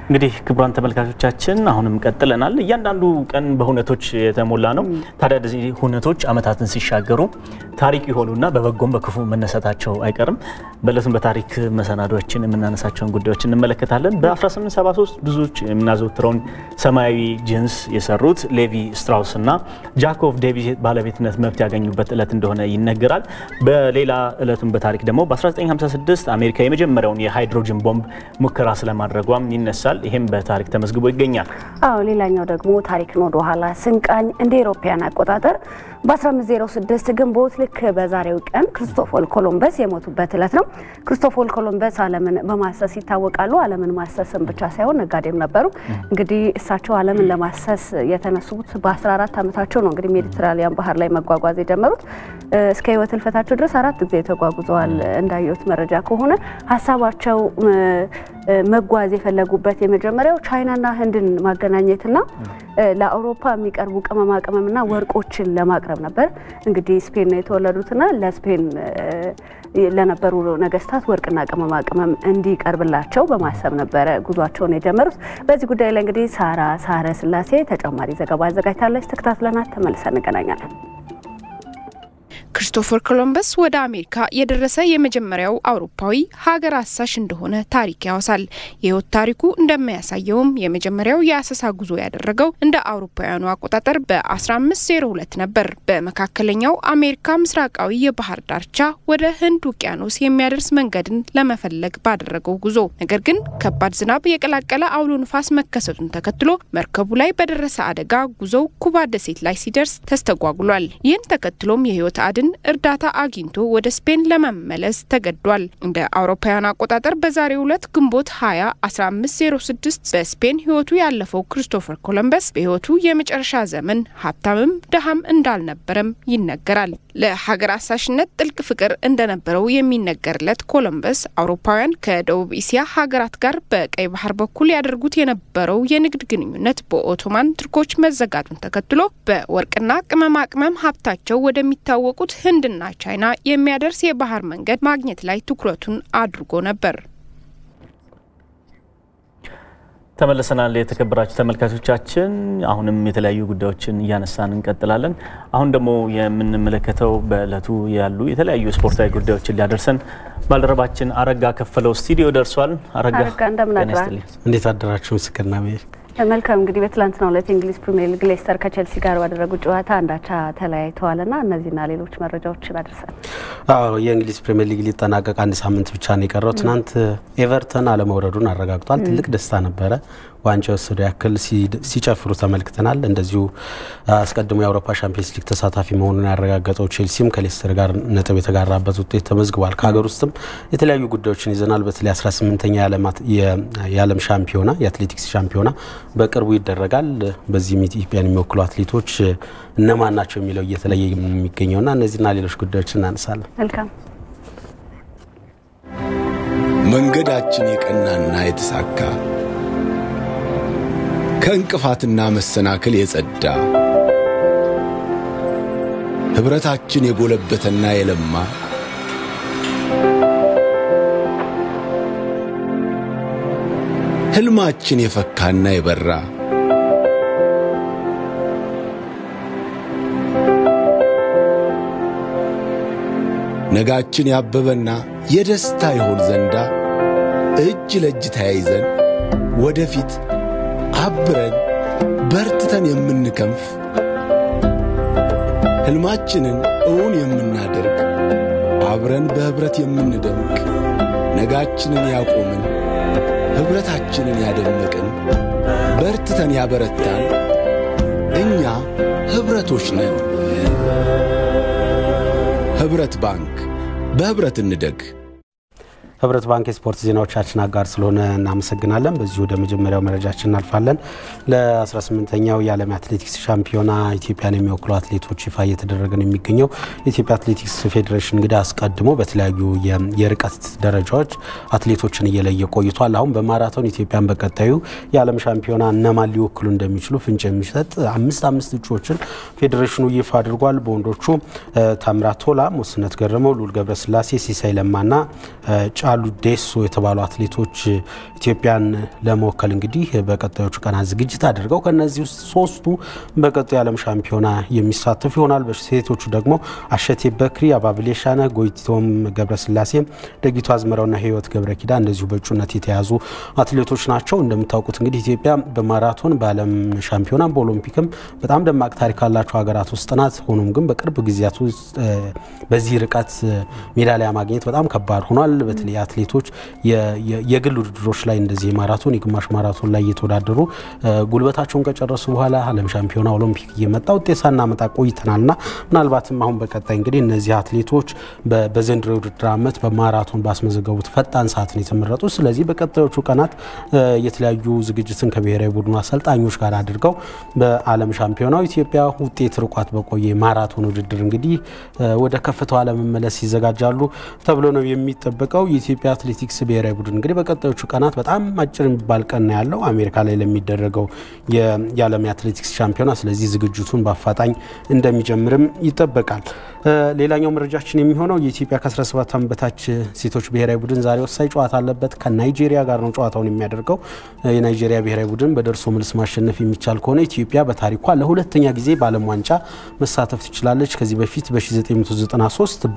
እንግዲህ ክቡራን ተመልካቾቻችን አሁንም ቀጥለናል። እያንዳንዱ ቀን በሁነቶች የተሞላ ነው። ታዲያ እነዚህ ሁነቶች ዓመታትን ሲሻገሩ ታሪክ የሆኑና በበጎም በክፉ መነሳታቸው አይቀርም። በእለቱም በታሪክ መሰናዶችን የምናነሳቸውን ጉዳዮች እንመለከታለን። በ1873 ብዙዎች የምናዘወትረውን ሰማያዊ ጂንስ የሰሩት ሌቪ ስትራውስ እና ጃኮቭ ዴቪስ ባለቤትነት መብት ያገኙበት እለት እንደሆነ ይነገራል። በሌላ እለቱም በታሪክ ደግሞ በ1956 አሜሪካ የመጀመሪያውን የሃይድሮጅን ቦምብ ሙከራ ስለማድረጓም ይነሳል። ይህም በታሪክ ተመዝግቦ ይገኛል። አዎ ሌላኛው ደግሞ ታሪክን ወደ ኋላ ስንቃኝ እንደ ኤሮፓያን አቆጣጠር በ1506 ግንቦት ልክ በዛሬው ቀን ክርስቶፎር ኮሎምበስ የሞቱበት እለት ነው። ክርስቶፎር ኮሎምበስ ዓለምን በማሰስ ይታወቃሉ። ዓለምን ማሰስም ብቻ ሳይሆን ነጋዴም ነበሩ። እንግዲህ እሳቸው ዓለምን ለማሰስ የተነሱት በ14 ዓመታቸው ነው። እንግዲህ ሜዲትራሊያን ባህር ላይ መጓጓዝ የጀመሩት እስከ ሕይወት ህልፈታቸው ድረስ አራት ጊዜ ተጓጉዘዋል። እንዳየሁት መረጃ ከሆነ ሀሳባቸው መጓዝ የፈለጉበት የመጀመሪያው ቻይናና ህንድን ማገናኘትና ለአውሮፓ የሚቀርቡ ቅመማ ቅመምና ወርቆችን ለማቅረብ ነበር። እንግዲህ ስፔን ነው የተወለዱትና ለስፔን ለነበሩ ነገስታት ወርቅና ቅመማ ቅመም እንዲቀርብላቸው በማሰብ ነበረ ጉዟቸውን የጀመሩት። በዚህ ጉዳይ ላይ እንግዲህ ሳራ ሳረ ስላሴ ተጨማሪ ዘገባ አዘጋጅታለች። ተከታትለናት ተመልሰን እንገናኛለን። ክርስቶፈር ኮሎምበስ ወደ አሜሪካ የደረሰ የመጀመሪያው አውሮፓዊ ሀገር አሳሽ እንደሆነ ታሪክ ያወሳል። የህይወት ታሪኩ እንደሚያሳየውም የመጀመሪያው የአሰሳ ጉዞ ያደረገው እንደ አውሮፓውያኑ አቆጣጠር በ1502 ነበር። በመካከለኛው አሜሪካ ምስራቃዊ የባህር ዳርቻ ወደ ህንድ ውቅያኖስ የሚያደርስ መንገድን ለመፈለግ ባደረገው ጉዞ ነገር ግን ከባድ ዝናብ የቀላቀለ አውሎ ንፋስ መከሰቱን ተከትሎ መርከቡ ላይ በደረሰ አደጋ ጉዞው ኩባ ደሴት ላይ ሲደርስ ተስተጓጉሏል። ይህን ተከትሎም የህይወት አድን እርዳታ አግኝቶ ወደ ስፔን ለመመለስ ተገዷል። እንደ አውሮፓውያን አቆጣጠር በዛሬው ዕለት ግንቦት 20 1506 በስፔን ህይወቱ ያለፈው ክርስቶፈር ኮሎምበስ በህይወቱ የመጨረሻ ዘመን ሀብታምም ድሃም እንዳልነበረም ይነገራል። ለሀገር አሳሽነት ጥልቅ ፍቅር እንደነበረው የሚነገርለት ኮሎምበስ አውሮፓውያን ከደቡብ እስያ ሀገራት ጋር በቀይ ባህር በኩል ያደርጉት የነበረው የንግድ ግንኙነት በኦቶማን ቱርኮች መዘጋቱን ተከትሎ በወርቅና ቅመማ ቅመም ሀብታቸው ወደሚታወቁት ህንድና ቻይና የሚያደርስ የባህር መንገድ ማግኘት ላይ ትኩረቱን አድርጎ ነበር። ተመልሰናል። የተከበራችሁ ተመልካቾቻችን፣ አሁንም የተለያዩ ጉዳዮችን እያነሳን እንቀጥላለን። አሁን ደግሞ የምንመለከተው በእለቱ ያሉ የተለያዩ ስፖርታዊ ጉዳዮችን ሊያደርሰን ባልደረባችን አረጋ ከፈለው ስቱዲዮ ደርሷል። አረጋ እንደምን አድራል? እንዴት አደራችሁ? ምስክርና መልካም እንግዲህ በትላንትናው ዕለት የእንግሊዝ ፕሪሚየር ሊግ ሌስተር ከቼልሲ ጋር ባደረጉት ጨዋታ አንዳቻ ተለያይተዋልና እነዚህና ሌሎች መረጃዎችን አደርሳል። አዎ የእንግሊዝ ፕሪሚየር ሊግ ሊጠናቀቅ አንድ ሳምንት ብቻ ነው የቀረው። ትናንት ኤቨርተን አለመውረዱን አረጋግጧል። ትልቅ ደስታ ነበረ። ዋንጫ የወሰዱ ያክል ሲጨፍሩ ተመልክተናል። እንደዚሁ አስቀድሞ የአውሮፓ ሻምፒየንስ ሊግ ተሳታፊ መሆኑን ያረጋገጠው ቼልሲም ከሌስተር ጋር ነጥብ የተጋራበት ውጤት ተመዝግቧል። ከሀገር ውስጥም የተለያዩ ጉዳዮችን ይዘናል። በተለይ 18ኛ የዓለም ሻምፒዮና የአትሌቲክስ ሻምፒዮና በቅርቡ ይደረጋል። በዚህም ኢትዮጵያን የሚወክሉ አትሌቶች እነማን ናቸው የሚለው እየተለየ የሚገኘውና እነዚህና ሌሎች ጉዳዮችን እናነሳለን። መልካም መንገዳችን የቀናና የተሳካ ከእንቅፋትና መሰናክል የጸዳ ኅብረታችን የጎለበተና የለማ ሕልማችን የፈካና የበራ ነጋችን ያበበና የደስታ ይሆን ዘንዳ እጅ ለእጅ ተያይዘን ወደፊት አብረን በርትተን የምንከንፍ ሕልማችንን እውን የምናደርግ አብረን በኅብረት የምንደምቅ ነጋችንን ያቆምን ኅብረታችንን ያደመቅን በርትተን ያበረታን እኛ ኅብረቶች ነን። ኅብረት ባንክ በኅብረት እንደግ። ህብረት ባንክ የስፖርት ዜናዎቻችን አጋር ስለሆነ እናመሰግናለን። በዚሁ ወደ መጀመሪያው መረጃችን እናልፋለን። ለ18ኛው የዓለም አትሌቲክስ ሻምፒዮና ኢትዮጵያን የሚወክሉ አትሌቶች ይፋ እየተደረገ ነው የሚገኘው። የኢትዮጵያ አትሌቲክስ ፌዴሬሽን እንግዲህ አስቀድሞ በተለያዩ የርቀት ደረጃዎች አትሌቶችን እየለየ ቆይቷል። አሁን በማራቶን ኢትዮጵያን በቀጣዩ የዓለም ሻምፒዮና እነማን ሊወክሉ እንደሚችሉ ፍንጭ የሚሰጥ አምስት አምስት እጩዎችን ፌዴሬሽኑ ይፋ አድርጓል። በወንዶቹ ታምራት ቶላ፣ ሞስነት ገረመው፣ ሉል ገብረስላሴ፣ ሲሳይ ለማና ጫሉ ዴሶ የተባሉ አትሌቶች ኢትዮጵያን ለመወከል እንግዲህ በቀጣዮቹ ቀናት ዝግጅት አድርገው ከነዚህ ውስጥ ሶስቱ በቀጣዩ የዓለም ሻምፒዮና የሚሳተፉ ይሆናል። በሴቶቹ ደግሞ አሸቴ በክሪ፣ አባብሌ ሻነ፣ ጎይቶም ገብረስላሴ፣ ደጊቱ አዝመራውና ህይወት ገብረ ኪዳ እንደዚሁ በእጩነት የተያዙ አትሌቶች ናቸው። እንደምታውቁት እንግዲህ ኢትዮጵያ በማራቶን በዓለም ሻምፒዮና በኦሎምፒክም በጣም ደማቅ ታሪክ ካላቸው ሀገራት ውስጥ ናት። ሆኖም ግን በቅርብ ጊዜያት ውስጥ በዚህ ርቀት ሜዳሊያ ማግኘት በጣም ከባድ ሆኗል። በተለይ አትሌቶች የግል ውድድሮች ላይ እንደዚህ የማራቶን የግማሽ ማራቶን ላይ እየተወዳደሩ ጉልበታቸውን ከጨረሱ በኋላ ዓለም ሻምፒዮና ኦሎምፒክ እየመጣ ውጤት ሳናመጣ ቆይተናልና ምናልባትም አሁን በቀጣይ እንግዲህ እነዚህ አትሌቶች በዘንድሮ የውድድር ዓመት በማራቶን ባስመዘገቡት ፈጣን ሰዓት ነው የተመረጡ። ስለዚህ በቀጣዮቹ ቀናት የተለያዩ ዝግጅትን ከብሔራዊ ቡድኑ አሰልጣኞች ጋር አድርገው በዓለም ሻምፒዮናው ኢትዮጵያ ውጤት ርቋት በቆየ ማራቶን ውድድር እንግዲህ ወደ ከፍታዋ ለመመለስ ይዘጋጃሉ ተብሎ ነው የሚጠበቀው። የኢትዮጵያ አትሌቲክስ ብሔራዊ ቡድን እንግዲህ በቀጣዮቹ ቀናት በጣም አጭር የሚባል ቀን ነው ያለው አሜሪካ ላይ ለሚደረገው የዓለም የአትሌቲክስ ሻምፒዮና። ስለዚህ ዝግጅቱን በአፋጣኝ እንደሚጀምርም ይጠበቃል። ሌላኛው መረጃችን የሚሆነው የኢትዮጵያ ከ17 ዓመት በታች ሴቶች ብሔራዊ ቡድን ዛሬ ወሳኝ ጨዋታ አለበት። ከናይጄሪያ ጋር ነው ጨዋታውን የሚያደርገው። የናይጄሪያ ብሔራዊ ቡድን በደርሶ መልስ ማሸነፍ የሚቻል ከሆነ ኢትዮጵያ በታሪኳ ለሁለተኛ ጊዜ በዓለም ዋንጫ መሳተፍ ትችላለች። ከዚህ በፊት በ1993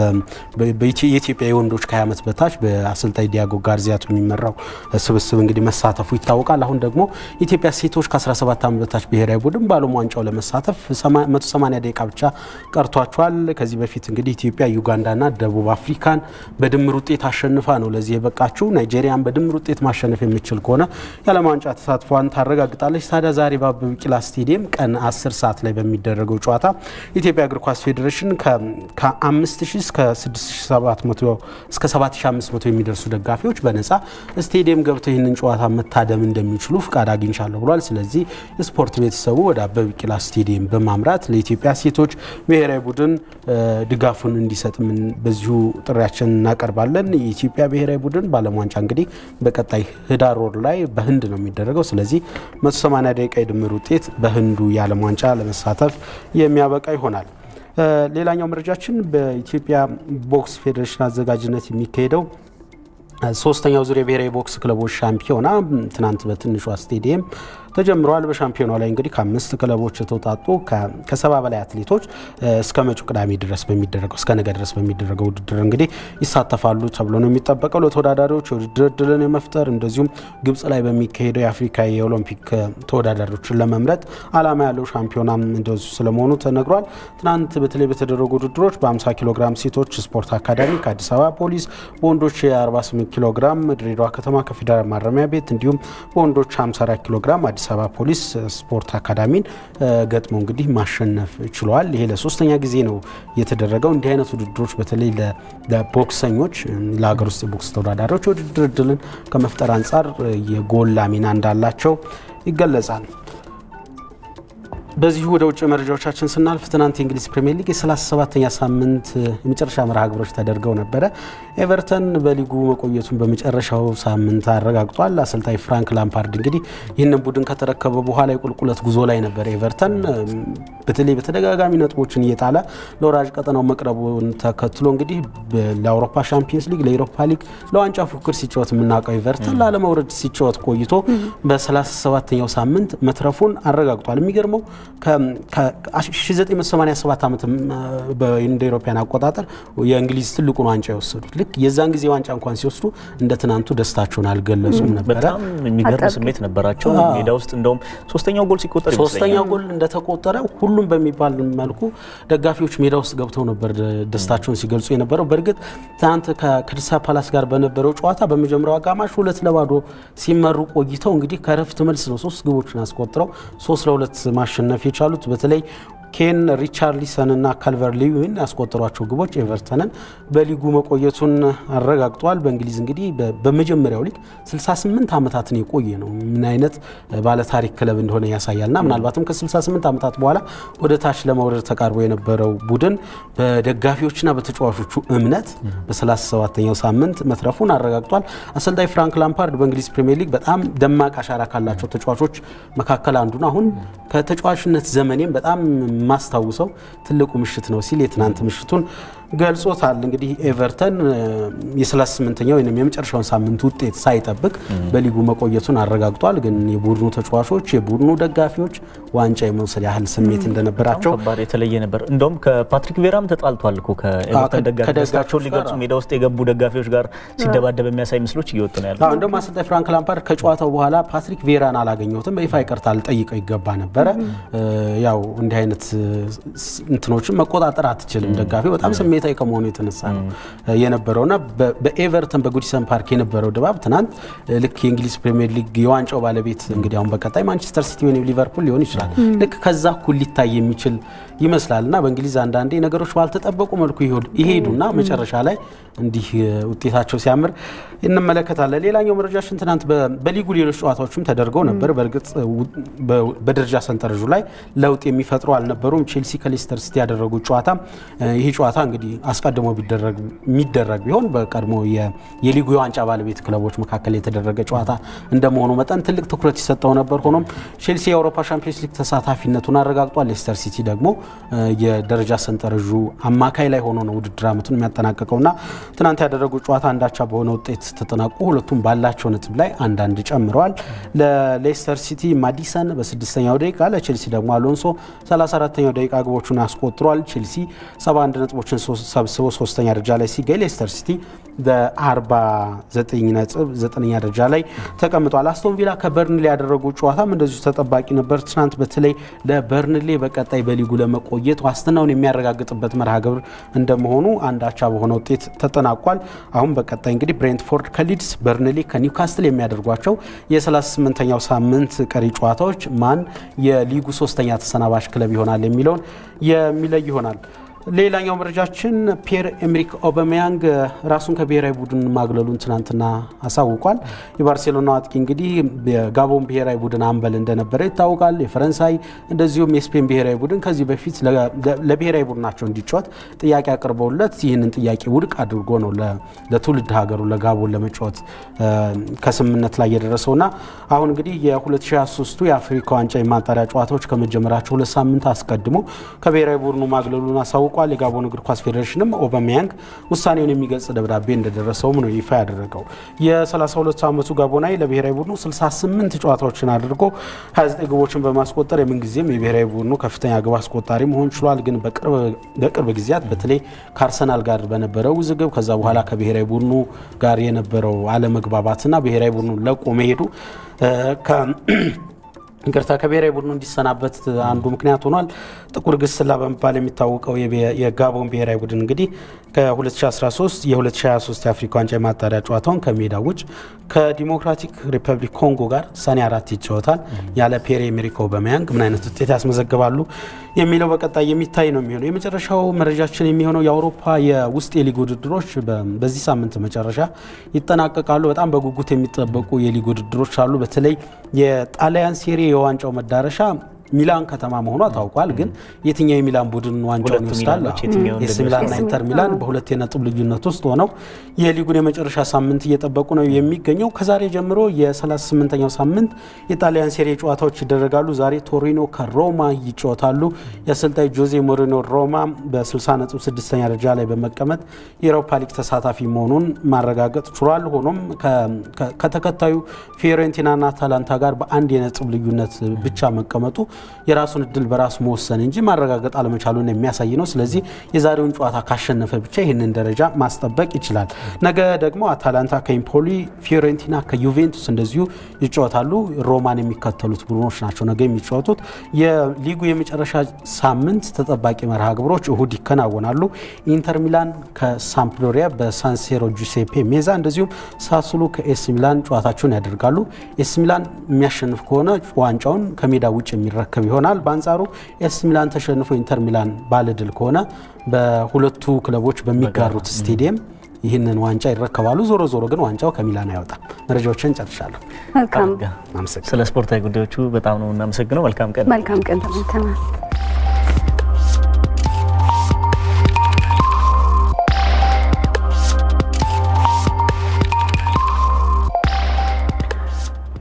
የኢትዮጵያ የወንዶች ከ20 ዓመት በታች በአሰልጣኝ ዲያጎ ጋርዚያቶ የሚመራው ስብስብ እንግዲህ መሳተፉ ይታወቃል። አሁን ደግሞ የኢትዮጵያ ሴቶች ከ17 ዓመት በታች ብሔራዊ ቡድን በዓለም ዋንጫው ለመሳተፍ 180 ደቂቃ ብቻ ቀርቷቸዋል። ከዚህ በፊት እንግዲህ ኢትዮጵያ ዩጋንዳና ደቡብ አፍሪካን በድምር ውጤት አሸንፋ ነው ለዚህ የበቃችው። ናይጄሪያን በድምር ውጤት ማሸነፍ የምችል ከሆነ የዓለም ዋንጫ ተሳትፏን ታረጋግጣለች። ታዲያ ዛሬ በአበበ ቢቂላ ስቴዲየም ቀን 10 ሰዓት ላይ በሚደረገው ጨዋታ የኢትዮጵያ እግር ኳስ ፌዴሬሽን ከ5000 እስከ 6700 እስከ 7500 የሚደርሱ ደጋፊዎች በነፃ ስቴዲየም ገብተው ይህንን ጨዋታ መታደም እንደሚችሉ ፍቃድ አግኝቻለሁ ብሏል። ስለዚህ የስፖርት ቤተሰቡ ወደ አበበ ቢቂላ ስቴዲየም በማምራት ለኢትዮጵያ ሴቶች ብሔራዊ ቡድን ድጋፉን እንዲሰጥ በዚሁ ጥሪያችን እናቀርባለን። የኢትዮጵያ ብሔራዊ ቡድን በዓለም ዋንጫ እንግዲህ በቀጣይ ህዳር ወር ላይ በህንድ ነው የሚደረገው። ስለዚህ 180 ደቂቃ የድምር ውጤት በህንዱ የዓለም ዋንጫ ለመሳተፍ የሚያበቃ ይሆናል። ሌላኛው መረጃችን በኢትዮጵያ ቦክስ ፌዴሬሽን አዘጋጅነት የሚካሄደው ሶስተኛው ዙር የብሔራዊ ቦክስ ክለቦች ሻምፒዮና ትናንት በትንሿ ስቴዲየም ተጀምረዋል። በሻምፒዮናው ላይ እንግዲህ ከአምስት ክለቦች የተውጣጡ ከሰባ በላይ አትሌቶች እስከ መጪው ቅዳሜ ድረስ በሚደረገው እስከ ነገ ድረስ በሚደረገው ውድድር እንግዲህ ይሳተፋሉ ተብሎ ነው የሚጠበቀው። ለተወዳዳሪዎች የውድድር እድልን የመፍጠር እንደዚሁም ግብጽ ላይ በሚካሄደው የአፍሪካ የኦሎምፒክ ተወዳዳሪዎችን ለመምረጥ ዓላማ ያለው ሻምፒዮናም እንደዚሁ ስለመሆኑ ተነግሯል። ትናንት በተለይ በተደረጉ ውድድሮች በ50 ኪሎ ግራም ሴቶች ስፖርት አካዳሚ ከአዲስ አበባ ፖሊስ፣ በወንዶች የ48 ኪሎ ግራም ድሬዳዋ ከተማ ከፌዴራል ማረሚያ ቤት እንዲሁም በወንዶች 54 ኪሎ ግራም አዲስ አበባ ፖሊስ ስፖርት አካዳሚን ገጥሞ እንግዲህ ማሸነፍ ችለዋል። ይሄ ለሶስተኛ ጊዜ ነው የተደረገው። እንዲህ አይነት ውድድሮች በተለይ ለቦክሰኞች ለሀገር ውስጥ የቦክስ ተወዳዳሪዎች የውድድር እድልን ከመፍጠር አንጻር የጎላ ሚና እንዳላቸው ይገለጻል። በዚሁ ወደ ውጭ መረጃዎቻችን ስናልፍ ትናንት የእንግሊዝ ፕሪምየር ሊግ የ37ኛ ሳምንት የመጨረሻ መርሃ ግብሮች ተደርገው ነበረ። ኤቨርተን በሊጉ መቆየቱን በመጨረሻው ሳምንት አረጋግጧል። አሰልጣኝ ፍራንክ ላምፓርድ እንግዲህ ይህንን ቡድን ከተረከበ በኋላ የቁልቁለት ጉዞ ላይ ነበር። ኤቨርተን በተለይ በተደጋጋሚ ነጥቦችን እየጣለ ለወራጅ ቀጠናው መቅረቡን ተከትሎ እንግዲህ ለአውሮፓ ሻምፒየንስ ሊግ፣ ለኢሮፓ ሊግ፣ ለዋንጫ ፉክክር ሲጫወት የምናውቀው ኤቨርተን ላለመውረድ ሲጫወት ቆይቶ በ37ኛው ሳምንት መትረፉን አረጋግጧል። የሚገርመው ከ1987 ዓመት እንደ ኢሮፓያን አቆጣጠር የእንግሊዝ ትልቁን ዋንጫ የወሰዱት ልክ የዛን ጊዜ ዋንጫ እንኳን ሲወስዱ እንደ ትናንቱ ደስታቸውን አልገለጹም ነበረ። በጣም የሚገርም ስሜት ነበራቸው። ሜዳ ውስጥ እንደውም ሶስተኛው ጎል ሲቆጠር ሶስተኛው ጎል እንደተቆጠረ ሁሉም በሚባል መልኩ ደጋፊዎች ሜዳ ውስጥ ገብተው ነበር ደስታቸውን ሲገልጹ የነበረው። በእርግጥ ትናንት ከክሪስታል ፓላስ ጋር በነበረው ጨዋታ በመጀመሪያው አጋማሽ ሁለት ለባዶ ሲመሩ ቆይተው እንግዲህ ከረፍት መልስ ነው ሶስት ግቦችን አስቆጥረው ሶስት ለሁለት ማሸነፍ የቻሉት በተለይ ኬን ሪቻርሊሰን እና ካልቨር ሊዊን ያስቆጠሯቸው ግቦች ኤቨርተንን በሊጉ መቆየቱን አረጋግጧል። በእንግሊዝ እንግዲህ በመጀመሪያው ሊግ 68 ዓመታትን የቆየ ነው። ምን አይነት ባለታሪክ ክለብ እንደሆነ ያሳያል። ና ምናልባትም ከ68 ዓመታት በኋላ ወደ ታች ለመውረድ ተቃርቦ የነበረው ቡድን በደጋፊዎችና በተጫዋቾቹ እምነት በ37ኛው ሳምንት መትረፉን አረጋግጧል። አሰልጣኝ ፍራንክ ላምፓርድ በእንግሊዝ ፕሪምየር ሊግ በጣም ደማቅ አሻራ ካላቸው ተጫዋቾች መካከል አንዱ ነው። አሁን ከተጫዋችነት ዘመኔም በጣም የማስታውሰው ትልቁ ምሽት ነው ሲል የትናንት ምሽቱን ገልጾታል። እንግዲህ ኤቨርተን የ38ኛው ወይም የመጨረሻውን ሳምንት ውጤት ሳይጠብቅ በሊጉ መቆየቱን አረጋግጧል። ግን የቡድኑ ተጫዋቾች፣ የቡድኑ ደጋፊዎች ዋንጫ የመውሰድ ያህል ስሜት እንደነበራቸው ከባድ የተለየ ነበር። እንደውም ከፓትሪክ ቬራም ተጣልቷል እኮ ከኤቨርተን ደጋፊ ደስታቸውን ሊገልጹ ሜዳ ውስጥ የገቡ ደጋፊዎች ጋር ሲደባደብ የሚያሳይ ምስሎች እየወጡ ነው ያሉት። እንደውም አሰልጣኝ ፍራንክ ላምፓርድ ከጨዋታው በኋላ ፓትሪክ ቬራን አላገኘሁትም፣ በይፋ ይቅርታ ልጠይቀው ይገባ ነበረ። ያው እንዲህ አይነት እንትኖችን መቆጣጠር አትችልም። ደጋፊ በጣም ስሜታዊ ከመሆኑ የተነሳ ነው የነበረውና በኤቨርተን በጉዲሰን ፓርክ የነበረው ድባብ ትናንት ልክ የእንግሊዝ ፕሪሚየር ሊግ የዋንጫው ባለቤት እንግዲህ አሁን በቀጣይ ማንቸስተር ሲቲ ወይም ሊቨርፑል ሊሆን ይችላል። ልክ ከዛ እኩል ሊታይ የሚችል ይመስላል እና በእንግሊዝ አንዳንዴ ነገሮች ባልተጠበቁ መልኩ ይሄዱና መጨረሻ ላይ እንዲህ ውጤታቸው ሲያምር እንመለከታለን። ሌላኛው መረጃችን ትናንት በሊጉ ሌሎች ጨዋታዎችም ተደርገው ነበር። በእርግጥ በደረጃ ሰንጠረዡ ላይ ለውጥ የሚፈጥሩ አልነበሩም። ቼልሲ ከሌስተር ሲቲ ያደረጉት ጨዋታ ይህ ጨዋታ እንግዲህ አስቀድሞ የሚደረግ ቢሆን በቀድሞ የሊጉ የዋንጫ ባለቤት ክለቦች መካከል የተደረገ ጨዋታ እንደመሆኑ መጠን ትልቅ ትኩረት ይሰጠው ነበር። ሆኖም ቼልሲ የአውሮፓ ሻምፒዮንስ ሊግ ተሳታፊነቱን አረጋግጧል። ሌስተር ሲቲ ደግሞ የደረጃ ሰንጠረዡ አማካይ ላይ ሆኖ ነው ውድድር ዓመቱን የሚያጠናቀቀውና ትናንት ያደረጉት ጨዋታ አንዳቻ በሆነ ውጤት ተጠናቁ። ሁለቱም ባላቸው ነጥብ ላይ አንዳንድ ጨምረዋል። ለሌስተር ሲቲ ማዲሰን በስድስተኛው ደቂቃ ለቼልሲ ደግሞ አሎንሶ 34ተኛው ደቂቃ ግቦቹን አስቆጥሯል። ቼልሲ 71 ነጥቦችን ሰብስቦ ሶስተኛ ደረጃ ላይ ሲገኝ ሌስተር ሲቲ በ49 ነጥብ ዘጠነኛ ደረጃ ላይ ተቀምጧል። አስቶን ቪላ ከበርንሌ ያደረጉት ጨዋታም እንደዚሁ ተጠባቂ ነበር። ትናንት በተለይ ለበርንሌ በቀጣይ በሊጉ ለመቆየት ዋስትናውን የሚያረጋግጥበት መርሃ ግብር እንደመሆኑ አንድ አቻ በሆነ ውጤት ተጠናቋል። አሁን በቀጣይ እንግዲህ ብሬንትፎርድ ከሊድስ፣ በርንሌ ከኒውካስትል የሚያደርጓቸው የ38ኛው ሳምንት ቀሪ ጨዋታዎች ማን የሊጉ ሶስተኛ ተሰናባሽ ክለብ ይሆናል የሚለውን የሚለይ ይሆናል። ሌላኛው መረጃችን ፒየር ኤምሪክ ኦበሜያንግ ራሱን ከብሔራዊ ቡድን ማግለሉን ትናንትና አሳውቋል። የባርሴሎና አጥቂ እንግዲህ የጋቦን ብሔራዊ ቡድን አምበል እንደነበረ ይታወቃል። የፈረንሳይ እንደዚሁም የስፔን ብሔራዊ ቡድን ከዚህ በፊት ለብሔራዊ ቡድናቸው እንዲጫወት ጥያቄ አቅርበውለት ይህንን ጥያቄ ውድቅ አድርጎ ነው ለትውልድ ሀገሩ ለጋቦን ለመጫወት ከስምምነት ላይ የደረሰውና አሁን እንግዲህ የ2023 የአፍሪካ ዋንጫ የማጣሪያ ጨዋታዎች ከመጀመራቸው ሁለት ሳምንት አስቀድሞ ከብሔራዊ ቡድኑ ማግለሉን አሳውቋል። ታውቋል። የጋቦን እግር ኳስ ፌዴሬሽንም ኦበሜያንግ ውሳኔውን የሚገልጽ ደብዳቤ እንደደረሰውም ነው ይፋ ያደረገው። የ32 ዓመቱ ጋቦናዊ ለብሔራዊ ቡድኑ 68 ጨዋታዎችን አድርጎ 29 ግቦችን በማስቆጠር የምንጊዜም የብሔራዊ ቡድኑ ከፍተኛ ግብ አስቆጣሪ መሆን ችሏል። ግን በቅርብ ጊዜያት በተለይ ከአርሰናል ጋር በነበረው ውዝግብ ከዛ በኋላ ከብሔራዊ ቡድኑ ጋር የነበረው አለመግባባትና ብሔራዊ ቡድኑ ለቆ መሄዱ ይቅርታ ከብሔራዊ ቡድኑ እንዲሰናበት አንዱ ምክንያት ሆኗል። ጥቁር ግስላ በመባል የሚታወቀው የጋቦን ብሔራዊ ቡድን እንግዲህ ከ2013 የ2023 የአፍሪካ ዋንጫ የማጣሪያ ጨዋታውን ከሜዳ ውጭ ከዲሞክራቲክ ሪፐብሊክ ኮንጎ ጋር ሰኔ አራት ይጫወታል። ያለ ፒየር ኤሜሪክ ኦባሜያንግ ምን አይነት ውጤት ያስመዘግባሉ የሚለው በቀጣይ የሚታይ ነው የሚሆነው። የመጨረሻው መረጃችን የሚሆነው የአውሮፓ የውስጥ የሊግ ውድድሮች በዚህ ሳምንት መጨረሻ ይጠናቀቃሉ። በጣም በጉጉት የሚጠበቁ የሊግ ውድድሮች አሉ። በተለይ የጣሊያን ሴሪ የዋንጫው መዳረሻ ሚላን ከተማ መሆኗ ታውቋል። ግን የትኛው የሚላን ቡድን ዋንጫውን ይወስዳል? ኤሲ ሚላንና ኢንተር ሚላን በሁለት የነጥብ ልዩነት ውስጥ ሆነው የሊጉን የመጨረሻ ሳምንት እየጠበቁ ነው የሚገኘው። ከዛሬ ጀምሮ የ38ኛው ሳምንት የጣሊያን ሴሪ ጨዋታዎች ይደረጋሉ። ዛሬ ቶሪኖ ከሮማ ይጫወታሉ። የአሰልጣኝ ጆዜ ሞሪኖ ሮማ በ60 ነጥብ ስድስተኛ ደረጃ ላይ በመቀመጥ የአውሮፓ ሊግ ተሳታፊ መሆኑን ማረጋገጥ ችሏል። ሆኖም ከተከታዩ ፊዮሬንቲናና አታላንታ ጋር በአንድ የነጥብ ልዩነት ብቻ መቀመጡ የራሱን እድል በራሱ መወሰን እንጂ ማረጋገጥ አለመቻሉን የሚያሳይ ነው። ስለዚህ የዛሬውን ጨዋታ ካሸነፈ ብቻ ይህንን ደረጃ ማስጠበቅ ይችላል። ነገ ደግሞ አታላንታ ከኢምፖሊ፣ ፊዮሬንቲና ከዩቬንቱስ እንደዚሁ ይጫወታሉ። ሮማን የሚከተሉት ቡድኖች ናቸው ነገ የሚጫወቱት። የሊጉ የመጨረሻ ሳምንት ተጠባቂ መርሃ ግብሮች እሁድ ይከናወናሉ። ኢንተር ሚላን ከሳምፕዶሪያ በሳንሴሮ ጁሴፔ ሜዛ፣ እንደዚሁም ሳሱሉ ከኤስ ሚላን ጨዋታቸውን ያደርጋሉ። ኤስ ሚላን የሚያሸንፍ ከሆነ ዋንጫውን ከሜዳ ውጭ የሚረከብ ይሆናል። በአንጻሩ ኤስ ሚላን ተሸንፎ ኢንተር ሚላን ባለድል ከሆነ በሁለቱ ክለቦች በሚጋሩት ስቴዲየም ይህንን ዋንጫ ይረከባሉ። ዞሮ ዞሮ ግን ዋንጫው ከሚላን አይወጣም። መረጃዎችን ጨርሻለሁ። መልካም ስለ ስፖርታዊ ጉዳዮቹ በጣም ነው እናመሰግነው። መልካም ቀን። መልካም ቀን ተመልተናል።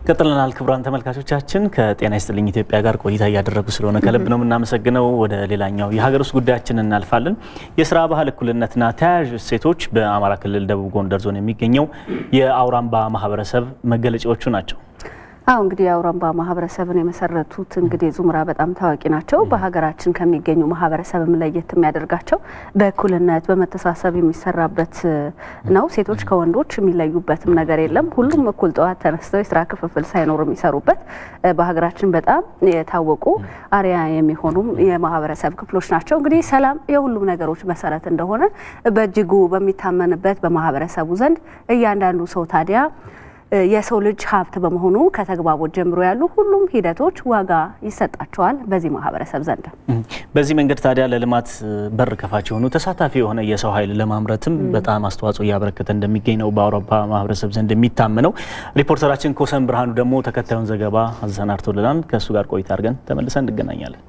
ቀጥለናል። ክቡራን ተመልካቾቻችን ከጤና ይስጥልኝ ኢትዮጵያ ጋር ቆይታ እያደረጉ ስለሆነ ከልብ ነው የምናመሰግነው። ወደ ሌላኛው የሀገር ውስጥ ጉዳያችን እናልፋለን። የስራ ባህል እኩልነትና ተያያዥ እሴቶች በአማራ ክልል ደቡብ ጎንደር ዞን የሚገኘው የአውራምባ ማህበረሰብ መገለጫዎቹ ናቸው። አሁ እንግዲህ የአውራምባ ማህበረሰብን የመሰረቱት እንግዲህ ዙምራ በጣም ታዋቂ ናቸው። በሀገራችን ከሚገኙ ማህበረሰብም ለየት የሚያደርጋቸው በእኩልነት በመተሳሰብ የሚሰራበት ነው። ሴቶች ከወንዶች የሚለዩበትም ነገር የለም። ሁሉም እኩል ጠዋት ተነስተው የስራ ክፍፍል ሳይኖር የሚሰሩበት በሀገራችን በጣም የታወቁ አርያ የሚሆኑም የማህበረሰብ ክፍሎች ናቸው። እንግዲህ ሰላም የሁሉም ነገሮች መሰረት እንደሆነ በእጅጉ በሚታመንበት በማህበረሰቡ ዘንድ እያንዳንዱ ሰው ታዲያ የሰው ልጅ ሀብት በመሆኑ ከተግባቦት ጀምሮ ያሉ ሁሉም ሂደቶች ዋጋ ይሰጣቸዋል በዚህ ማህበረሰብ ዘንድ። በዚህ መንገድ ታዲያ ለልማት በር ከፋች የሆኑ ተሳታፊ የሆነ የሰው ኃይል ለማምረትም በጣም አስተዋጽኦ እያበረከተ እንደሚገኝ ነው በአውራምባ ማህበረሰብ ዘንድ የሚታመነው። ሪፖርተራችን ኮሰን ብርሃኑ ደግሞ ተከታዩን ዘገባ አሰናድቶልናል። ከእሱ ጋር ቆይታ አድርገን ተመልሰን እንገናኛለን።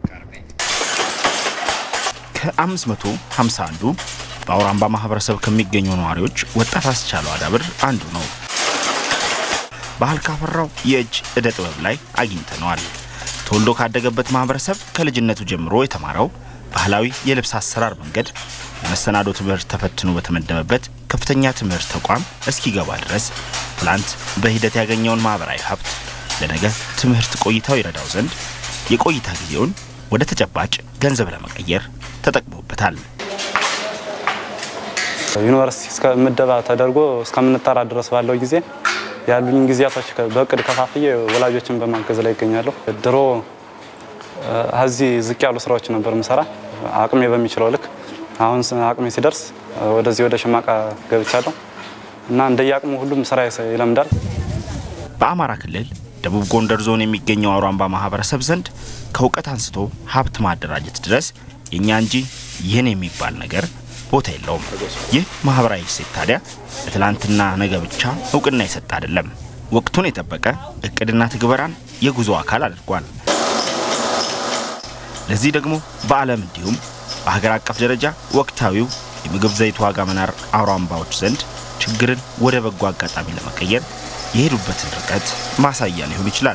ከ551ዱ በአውራምባ ማህበረሰብ ከሚገኙ ነዋሪዎች ወጣት አስቻለው አዳብር አንዱ ነው። ባህል ካፈራው የእጅ እደ ጥበብ ላይ አግኝተነዋል። ተወልዶ ካደገበት ማህበረሰብ ከልጅነቱ ጀምሮ የተማረው ባህላዊ የልብስ አሰራር መንገድ የመሰናዶ ትምህርት ተፈትኖ በተመደበበት ከፍተኛ ትምህርት ተቋም እስኪገባ ድረስ ትላንት በሂደት ያገኘውን ማህበራዊ ሀብት ለነገ ትምህርት ቆይታው ይረዳው ዘንድ የቆይታ ጊዜውን ወደ ተጨባጭ ገንዘብ ለመቀየር ተጠቅሞበታል። ዩኒቨርሲቲ እስከ ምደባ ተደርጎ እስከምንጠራ ድረስ ባለው ጊዜ ያሉኝ ጊዜያቶች በእቅድ ከፋፍዬ ወላጆችን በማገዝ ላይ ይገኛለሁ። ድሮ እዚህ ዝቅ ያሉ ስራዎች ነበር ምሰራ አቅሜ በሚችለው ልክ። አሁን አቅሜ ሲደርስ ወደዚህ ወደ ሽማቃ ገብቻለሁ እና እንደየአቅሙ ሁሉም ስራ ይለምዳል። በአማራ ክልል ደቡብ ጎንደር ዞን የሚገኘው አውራምባ ማህበረሰብ ዘንድ ከእውቀት አንስቶ ሀብት ማደራጀት ድረስ የእኛ እንጂ ይህን የሚባል ነገር ቦታ የለውም። ይህ ማህበራዊ እሴት ታዲያ ለትላንትና ነገ ብቻ እውቅና የሰጠ አይደለም። ወቅቱን የጠበቀ እቅድና ትግበራን የጉዞ አካል አድርጓል። ለዚህ ደግሞ በዓለም እንዲሁም በሀገር አቀፍ ደረጃ ወቅታዊው የምግብ ዘይት ዋጋ መናር አውራምባዎች ዘንድ ችግርን ወደ በጎ አጋጣሚ ለመቀየር የሄዱበትን ርቀት ማሳያ ሊሆን ይችላል።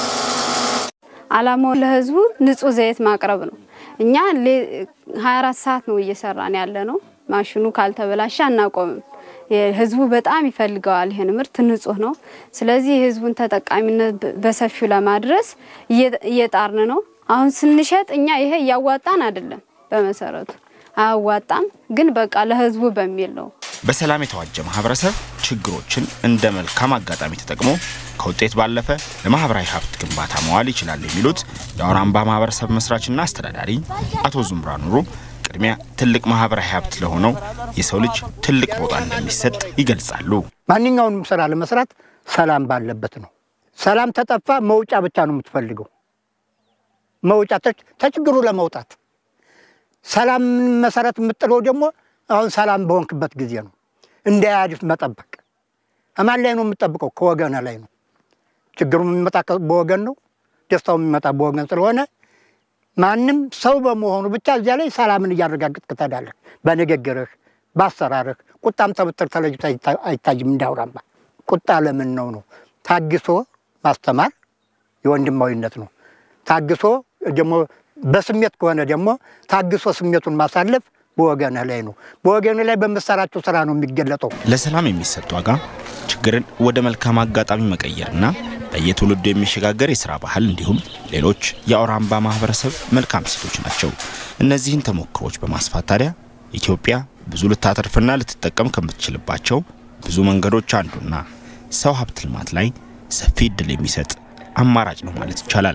አላማው ለህዝቡ ንጹህ ዘይት ማቅረብ ነው። እኛ 24 ሰዓት ነው እየሰራን ያለ ነው። ማሽኑ ካልተበላሸ አናቆምም። ህዝቡ በጣም ይፈልገዋል። ይህን ምርት ንጹህ ነው። ስለዚህ የህዝቡን ተጠቃሚነት በሰፊው ለማድረስ እየጣርን ነው። አሁን ስንሸጥ እኛ ይሄ እያዋጣን አይደለም፣ በመሰረቱ አያዋጣም፣ ግን በቃ ለህዝቡ በሚል ነው። በሰላም የተዋጀ ማህበረሰብ ችግሮችን እንደ መልካም አጋጣሚ ተጠቅሞ ከውጤት ባለፈ ለማህበራዊ ሀብት ግንባታ መዋል ይችላል የሚሉት የአውራምባ ማህበረሰብ መስራችና አስተዳዳሪ አቶ ዙምራ ኑሩ ቅድሚያ ትልቅ ማህበራዊ ሀብት ለሆነው የሰው ልጅ ትልቅ ቦታ እንደሚሰጥ ይገልጻሉ። ማንኛውንም ስራ ለመስራት ሰላም ባለበት ነው። ሰላም ተጠፋ መውጫ ብቻ ነው የምትፈልገው። መውጫ ተችግሩ ለመውጣት ሰላም መሰረት የምጥለው ደግሞ አሁን ሰላም በሆንክበት ጊዜ ነው። እንዳያድፍ መጠበቅ እማን ላይ ነው የምጠብቀው? ከወገን ላይ ነው። ችግሩ የሚመጣ በወገን ነው። ደስታው የሚመጣ በወገን ስለሆነ ማንም ሰው በመሆኑ ብቻ እዚያ ላይ ሰላምን እያረጋግጥክ ትሄዳለህ። በንግግርህ፣ በአሰራርህ ቁጣም ተብትር ተለይቶ አይታይም። እንደ አውራምባ ቁጣ ለምን ነው ነው ታግሶ ማስተማር የወንድማዊነት ነው። ታግሶ ደግሞ በስሜት ከሆነ ደግሞ ታግሶ ስሜቱን ማሳለፍ በወገንህ ላይ ነው። በወገንህ ላይ በምሰራቸው ስራ ነው የሚገለጠው። ለሰላም የሚሰጥ ዋጋ ችግርን ወደ መልካም አጋጣሚ መቀየርና በየትውልዱ የሚሸጋገር የስራ ባህል እንዲሁም ሌሎች የአውራምባ ማህበረሰብ መልካም ሴቶች ናቸው። እነዚህን ተሞክሮች በማስፋት ታዲያ ኢትዮጵያ ብዙ ልታተርፍና ልትጠቀም ከምትችልባቸው ብዙ መንገዶች አንዱና ሰው ሀብት ልማት ላይ ሰፊ እድል የሚሰጥ አማራጭ ነው ማለት ይቻላል።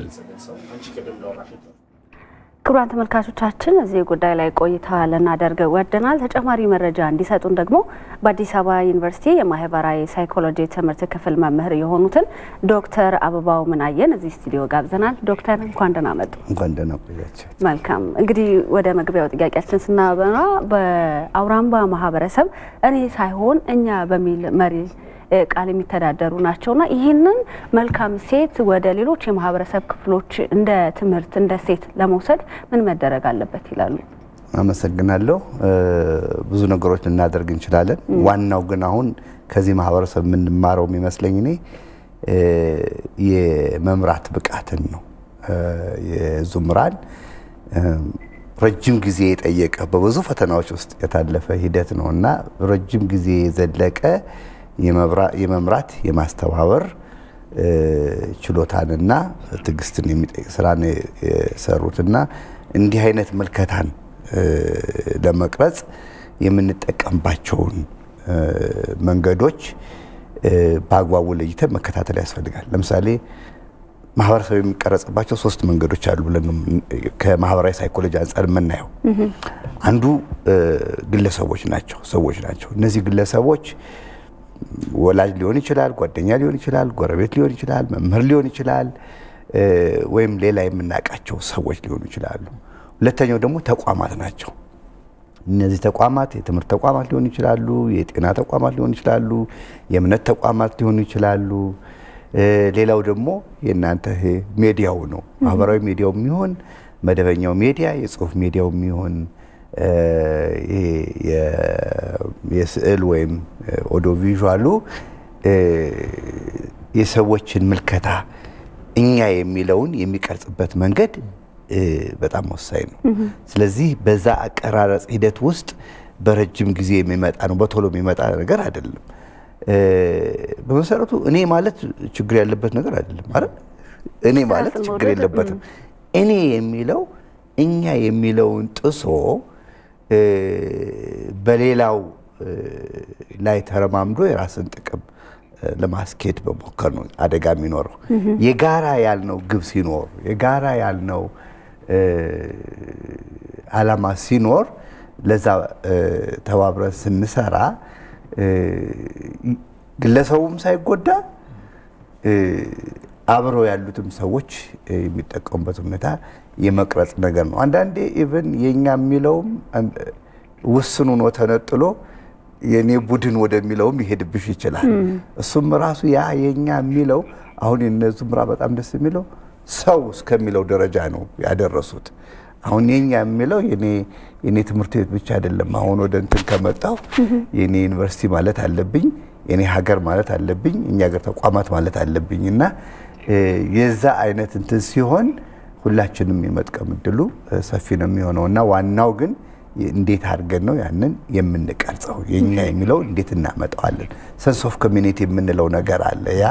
ክቡራን ተመልካቾቻችን እዚህ ጉዳይ ላይ ቆይታ ልናደርግ ወደናል። ተጨማሪ መረጃ እንዲሰጡን ደግሞ በአዲስ አበባ ዩኒቨርሲቲ የማህበራዊ ሳይኮሎጂ ትምህርት ክፍል መምህር የሆኑትን ዶክተር አበባው ምናየን እዚህ ስቱዲዮ ጋብዘናል። ዶክተር እንኳን ደህና መጡ። እንኳን ደህና ቆያቸው። መልካም እንግዲህ ወደ መግቢያው ጥያቄያችን ስናበራ በአውራምባ ማህበረሰብ እኔ ሳይሆን እኛ በሚል መሪ ቃል የሚተዳደሩ ናቸውና ይህንን መልካም ሴት ወደ ሌሎች የማህበረሰብ ክፍሎች እንደ ትምህርት እንደ ሴት ለመውሰድ ምን መደረግ አለበት ይላሉ? አመሰግናለሁ። ብዙ ነገሮች ልናደርግ እንችላለን። ዋናው ግን አሁን ከዚህ ማህበረሰብ የምንማረው የሚመስለኝ እኔ የመምራት ብቃትን ነው። የዙምራን ረጅም ጊዜ የጠየቀ በብዙ ፈተናዎች ውስጥ የታለፈ ሂደት ነው እና ረጅም ጊዜ የዘለቀ የመምራት የማስተባበር ችሎታንና ትዕግስትን የሚጠይቅ ስራ ነው የሰሩትና እንዲህ አይነት ምልከታን ለመቅረጽ የምንጠቀምባቸውን መንገዶች በአግባቡ ለይተን መከታተል ያስፈልጋል። ለምሳሌ ማህበረሰብ የሚቀረጽባቸው ሶስት መንገዶች አሉ ብለን ከማህበራዊ ሳይኮሎጂ አንጻር የምናየው አንዱ ግለሰቦች ናቸው፣ ሰዎች ናቸው። እነዚህ ግለሰቦች ወላጅ ሊሆን ይችላል፣ ጓደኛ ሊሆን ይችላል፣ ጎረቤት ሊሆን ይችላል፣ መምህር ሊሆን ይችላል፣ ወይም ሌላ የምናውቃቸው ሰዎች ሊሆኑ ይችላሉ። ሁለተኛው ደግሞ ተቋማት ናቸው። እነዚህ ተቋማት የትምህርት ተቋማት ሊሆኑ ይችላሉ፣ የጤና ተቋማት ሊሆኑ ይችላሉ፣ የእምነት ተቋማት ሊሆኑ ይችላሉ። ሌላው ደግሞ የእናንተ ሜዲያው ነው። ማህበራዊ ሚዲያው የሚሆን መደበኛው ሚዲያ፣ የጽሁፍ ሚዲያው የሚሆን የስዕል ወይም ኦዲዮ ቪዥዋሉ የሰዎችን ምልከታ እኛ የሚለውን የሚቀርጽበት መንገድ በጣም ወሳኝ ነው። ስለዚህ በዛ አቀራረጽ ሂደት ውስጥ በረጅም ጊዜ የሚመጣ ነው፣ በቶሎ የሚመጣ ነገር አይደለም። በመሰረቱ እኔ ማለት ችግር ያለበት ነገር አይደለም ማለት እኔ ማለት ችግር የለበትም። እኔ የሚለው እኛ የሚለውን ጥሶ በሌላው ላይ ተረማምዶ የራስን ጥቅም ለማስኬድ በሞከር ነው አደጋ የሚኖረው። የጋራ ያልነው ግብ ሲኖር፣ የጋራ ያልነው አላማ ሲኖር፣ ለዛ ተባብረን ስንሰራ ግለሰቡም ሳይጎዳ አብረው ያሉትም ሰዎች የሚጠቀሙበት ሁኔታ የመቅረጽ ነገር ነው። አንዳንዴ ኢቨን የኛ የሚለውም ውስኑ ነው ተነጥሎ የኔ ቡድን ወደሚለውም ይሄድብሽ ይችላል። እሱም ራሱ ያ የኛ የሚለው አሁን የነ ዙምራ በጣም ደስ የሚለው ሰው እስከሚለው ደረጃ ነው ያደረሱት። አሁን የኛ የሚለው የኔ ትምህርት ቤት ብቻ አይደለም። አሁን ወደ እንትን ከመጣው የኔ ዩኒቨርሲቲ ማለት አለብኝ፣ የኔ ሀገር ማለት አለብኝ፣ እኛ ሀገር ተቋማት ማለት አለብኝ እና የዛ አይነት እንትን ሲሆን ሁላችንም የመጥቀም እድሉ ሰፊ ነው የሚሆነው እና ዋናው ግን እንዴት አድርገን ነው ያንን የምንቀርጸው? የኛ የሚለው እንዴት እናመጣዋለን? ሰንስ ኦፍ ኮሚኒቲ የምንለው ነገር አለ። ያ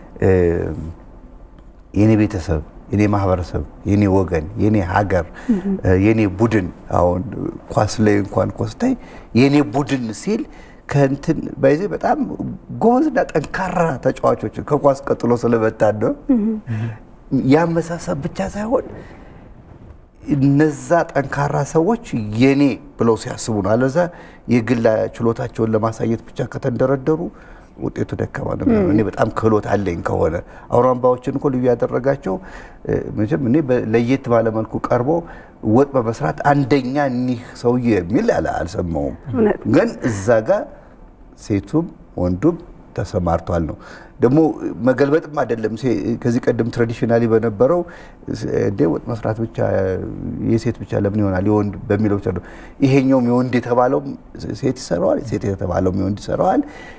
የኔ ቤተሰብ፣ የኔ ማህበረሰብ፣ የኔ ወገን፣ የኔ ሀገር፣ የኔ ቡድን አሁን ኳስ ላይ እንኳን ኮስታይ የኔ ቡድን ሲል ከእንትን በይዜ በጣም ጎበዝና ጠንካራ ተጫዋቾች ከኳስ ቀጥሎ ስለበታን ነው ያመሳሰብ ብቻ ሳይሆን እነዛ ጠንካራ ሰዎች የኔ ብለው ሲያስቡ ነው። አለዛ የግል ችሎታቸውን ለማሳየት ብቻ ከተንደረደሩ ውጤቱ ደካማ ነው የሚሆነው። እኔ በጣም ክህሎት አለኝ ከሆነ አውራምባዎችን እኮ ልዩ ያደረጋቸው መቼም እኔ ለየት ባለ መልኩ ቀርቦ ወጥ በመስራት አንደኛ እኒህ ሰውዬ የሚል አልሰማውም። ግን እዛ ጋር ሴቱም ወንዱም ተሰማርቷል ነው ደግሞ መገልበጥም አይደለም። ከዚህ ቀደም ትራዲሽናሊ በነበረው እንዴ ወጥ መስራት ብቻ የሴት ብቻ ለምን ይሆናል የወንድ በሚለው ብቻ ነው። ይሄኛውም የወንድ የተባለውም ሴት ይሰራዋል፣ ሴት የተባለውም የወንድ ይሰራዋል።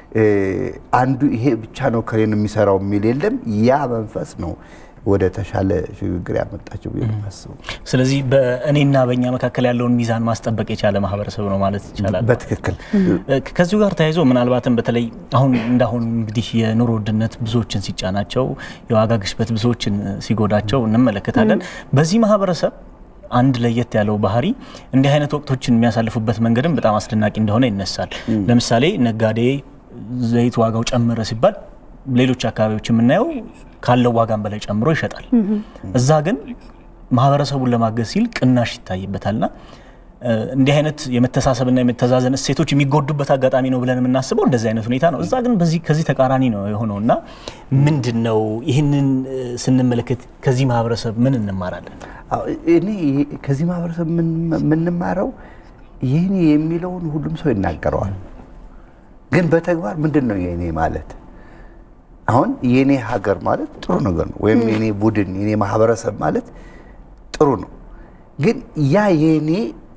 አንዱ ይሄ ብቻ ነው ከሌን የሚሰራው የሚል የለም። ያ መንፈስ ነው ወደ ተሻለ ሽግግር ያመጣቸው ብዬ የማስበው። ስለዚህ በእኔና በእኛ መካከል ያለውን ሚዛን ማስጠበቅ የቻለ ማህበረሰብ ነው ማለት ይቻላል። በትክክል ከዚሁ ጋር ተያይዞ ምናልባትም በተለይ አሁን እንዳሁን እንግዲህ የኑሮ ውድነት ብዙዎችን ሲጫናቸው፣ የዋጋ ግሽበት ብዙዎችን ሲጎዳቸው እንመለከታለን። በዚህ ማህበረሰብ አንድ ለየት ያለው ባህሪ እንዲህ አይነት ወቅቶችን የሚያሳልፉበት መንገድም በጣም አስደናቂ እንደሆነ ይነሳል። ለምሳሌ ነጋዴ ዘይት ዋጋው ጨመረ ሲባል ሌሎች አካባቢዎች የምናየው ካለው ዋጋም በላይ ጨምሮ ይሸጣል። እዛ ግን ማህበረሰቡን ለማገዝ ሲል ቅናሽ ይታይበታልና እንዲህ አይነት የመተሳሰብና የመተዛዘን እሴቶች የሚጎዱበት አጋጣሚ ነው ብለን የምናስበው እንደዚህ አይነት ሁኔታ ነው። እዛ ግን በዚህ ከዚህ ተቃራኒ ነው የሆነው እና ምንድን ነው ይህንን ስንመለከት ከዚህ ማህበረሰብ ምን እንማራለን? እኔ ከዚህ ማህበረሰብ የምንማረው ይህኔ የሚለውን ሁሉም ሰው ይናገረዋል። ግን በተግባር ምንድን ነው የኔ ማለት? አሁን የኔ ሀገር ማለት ጥሩ ነገር ነው፣ ወይም የኔ ቡድን የኔ ማህበረሰብ ማለት ጥሩ ነው። ግን ያ የኔ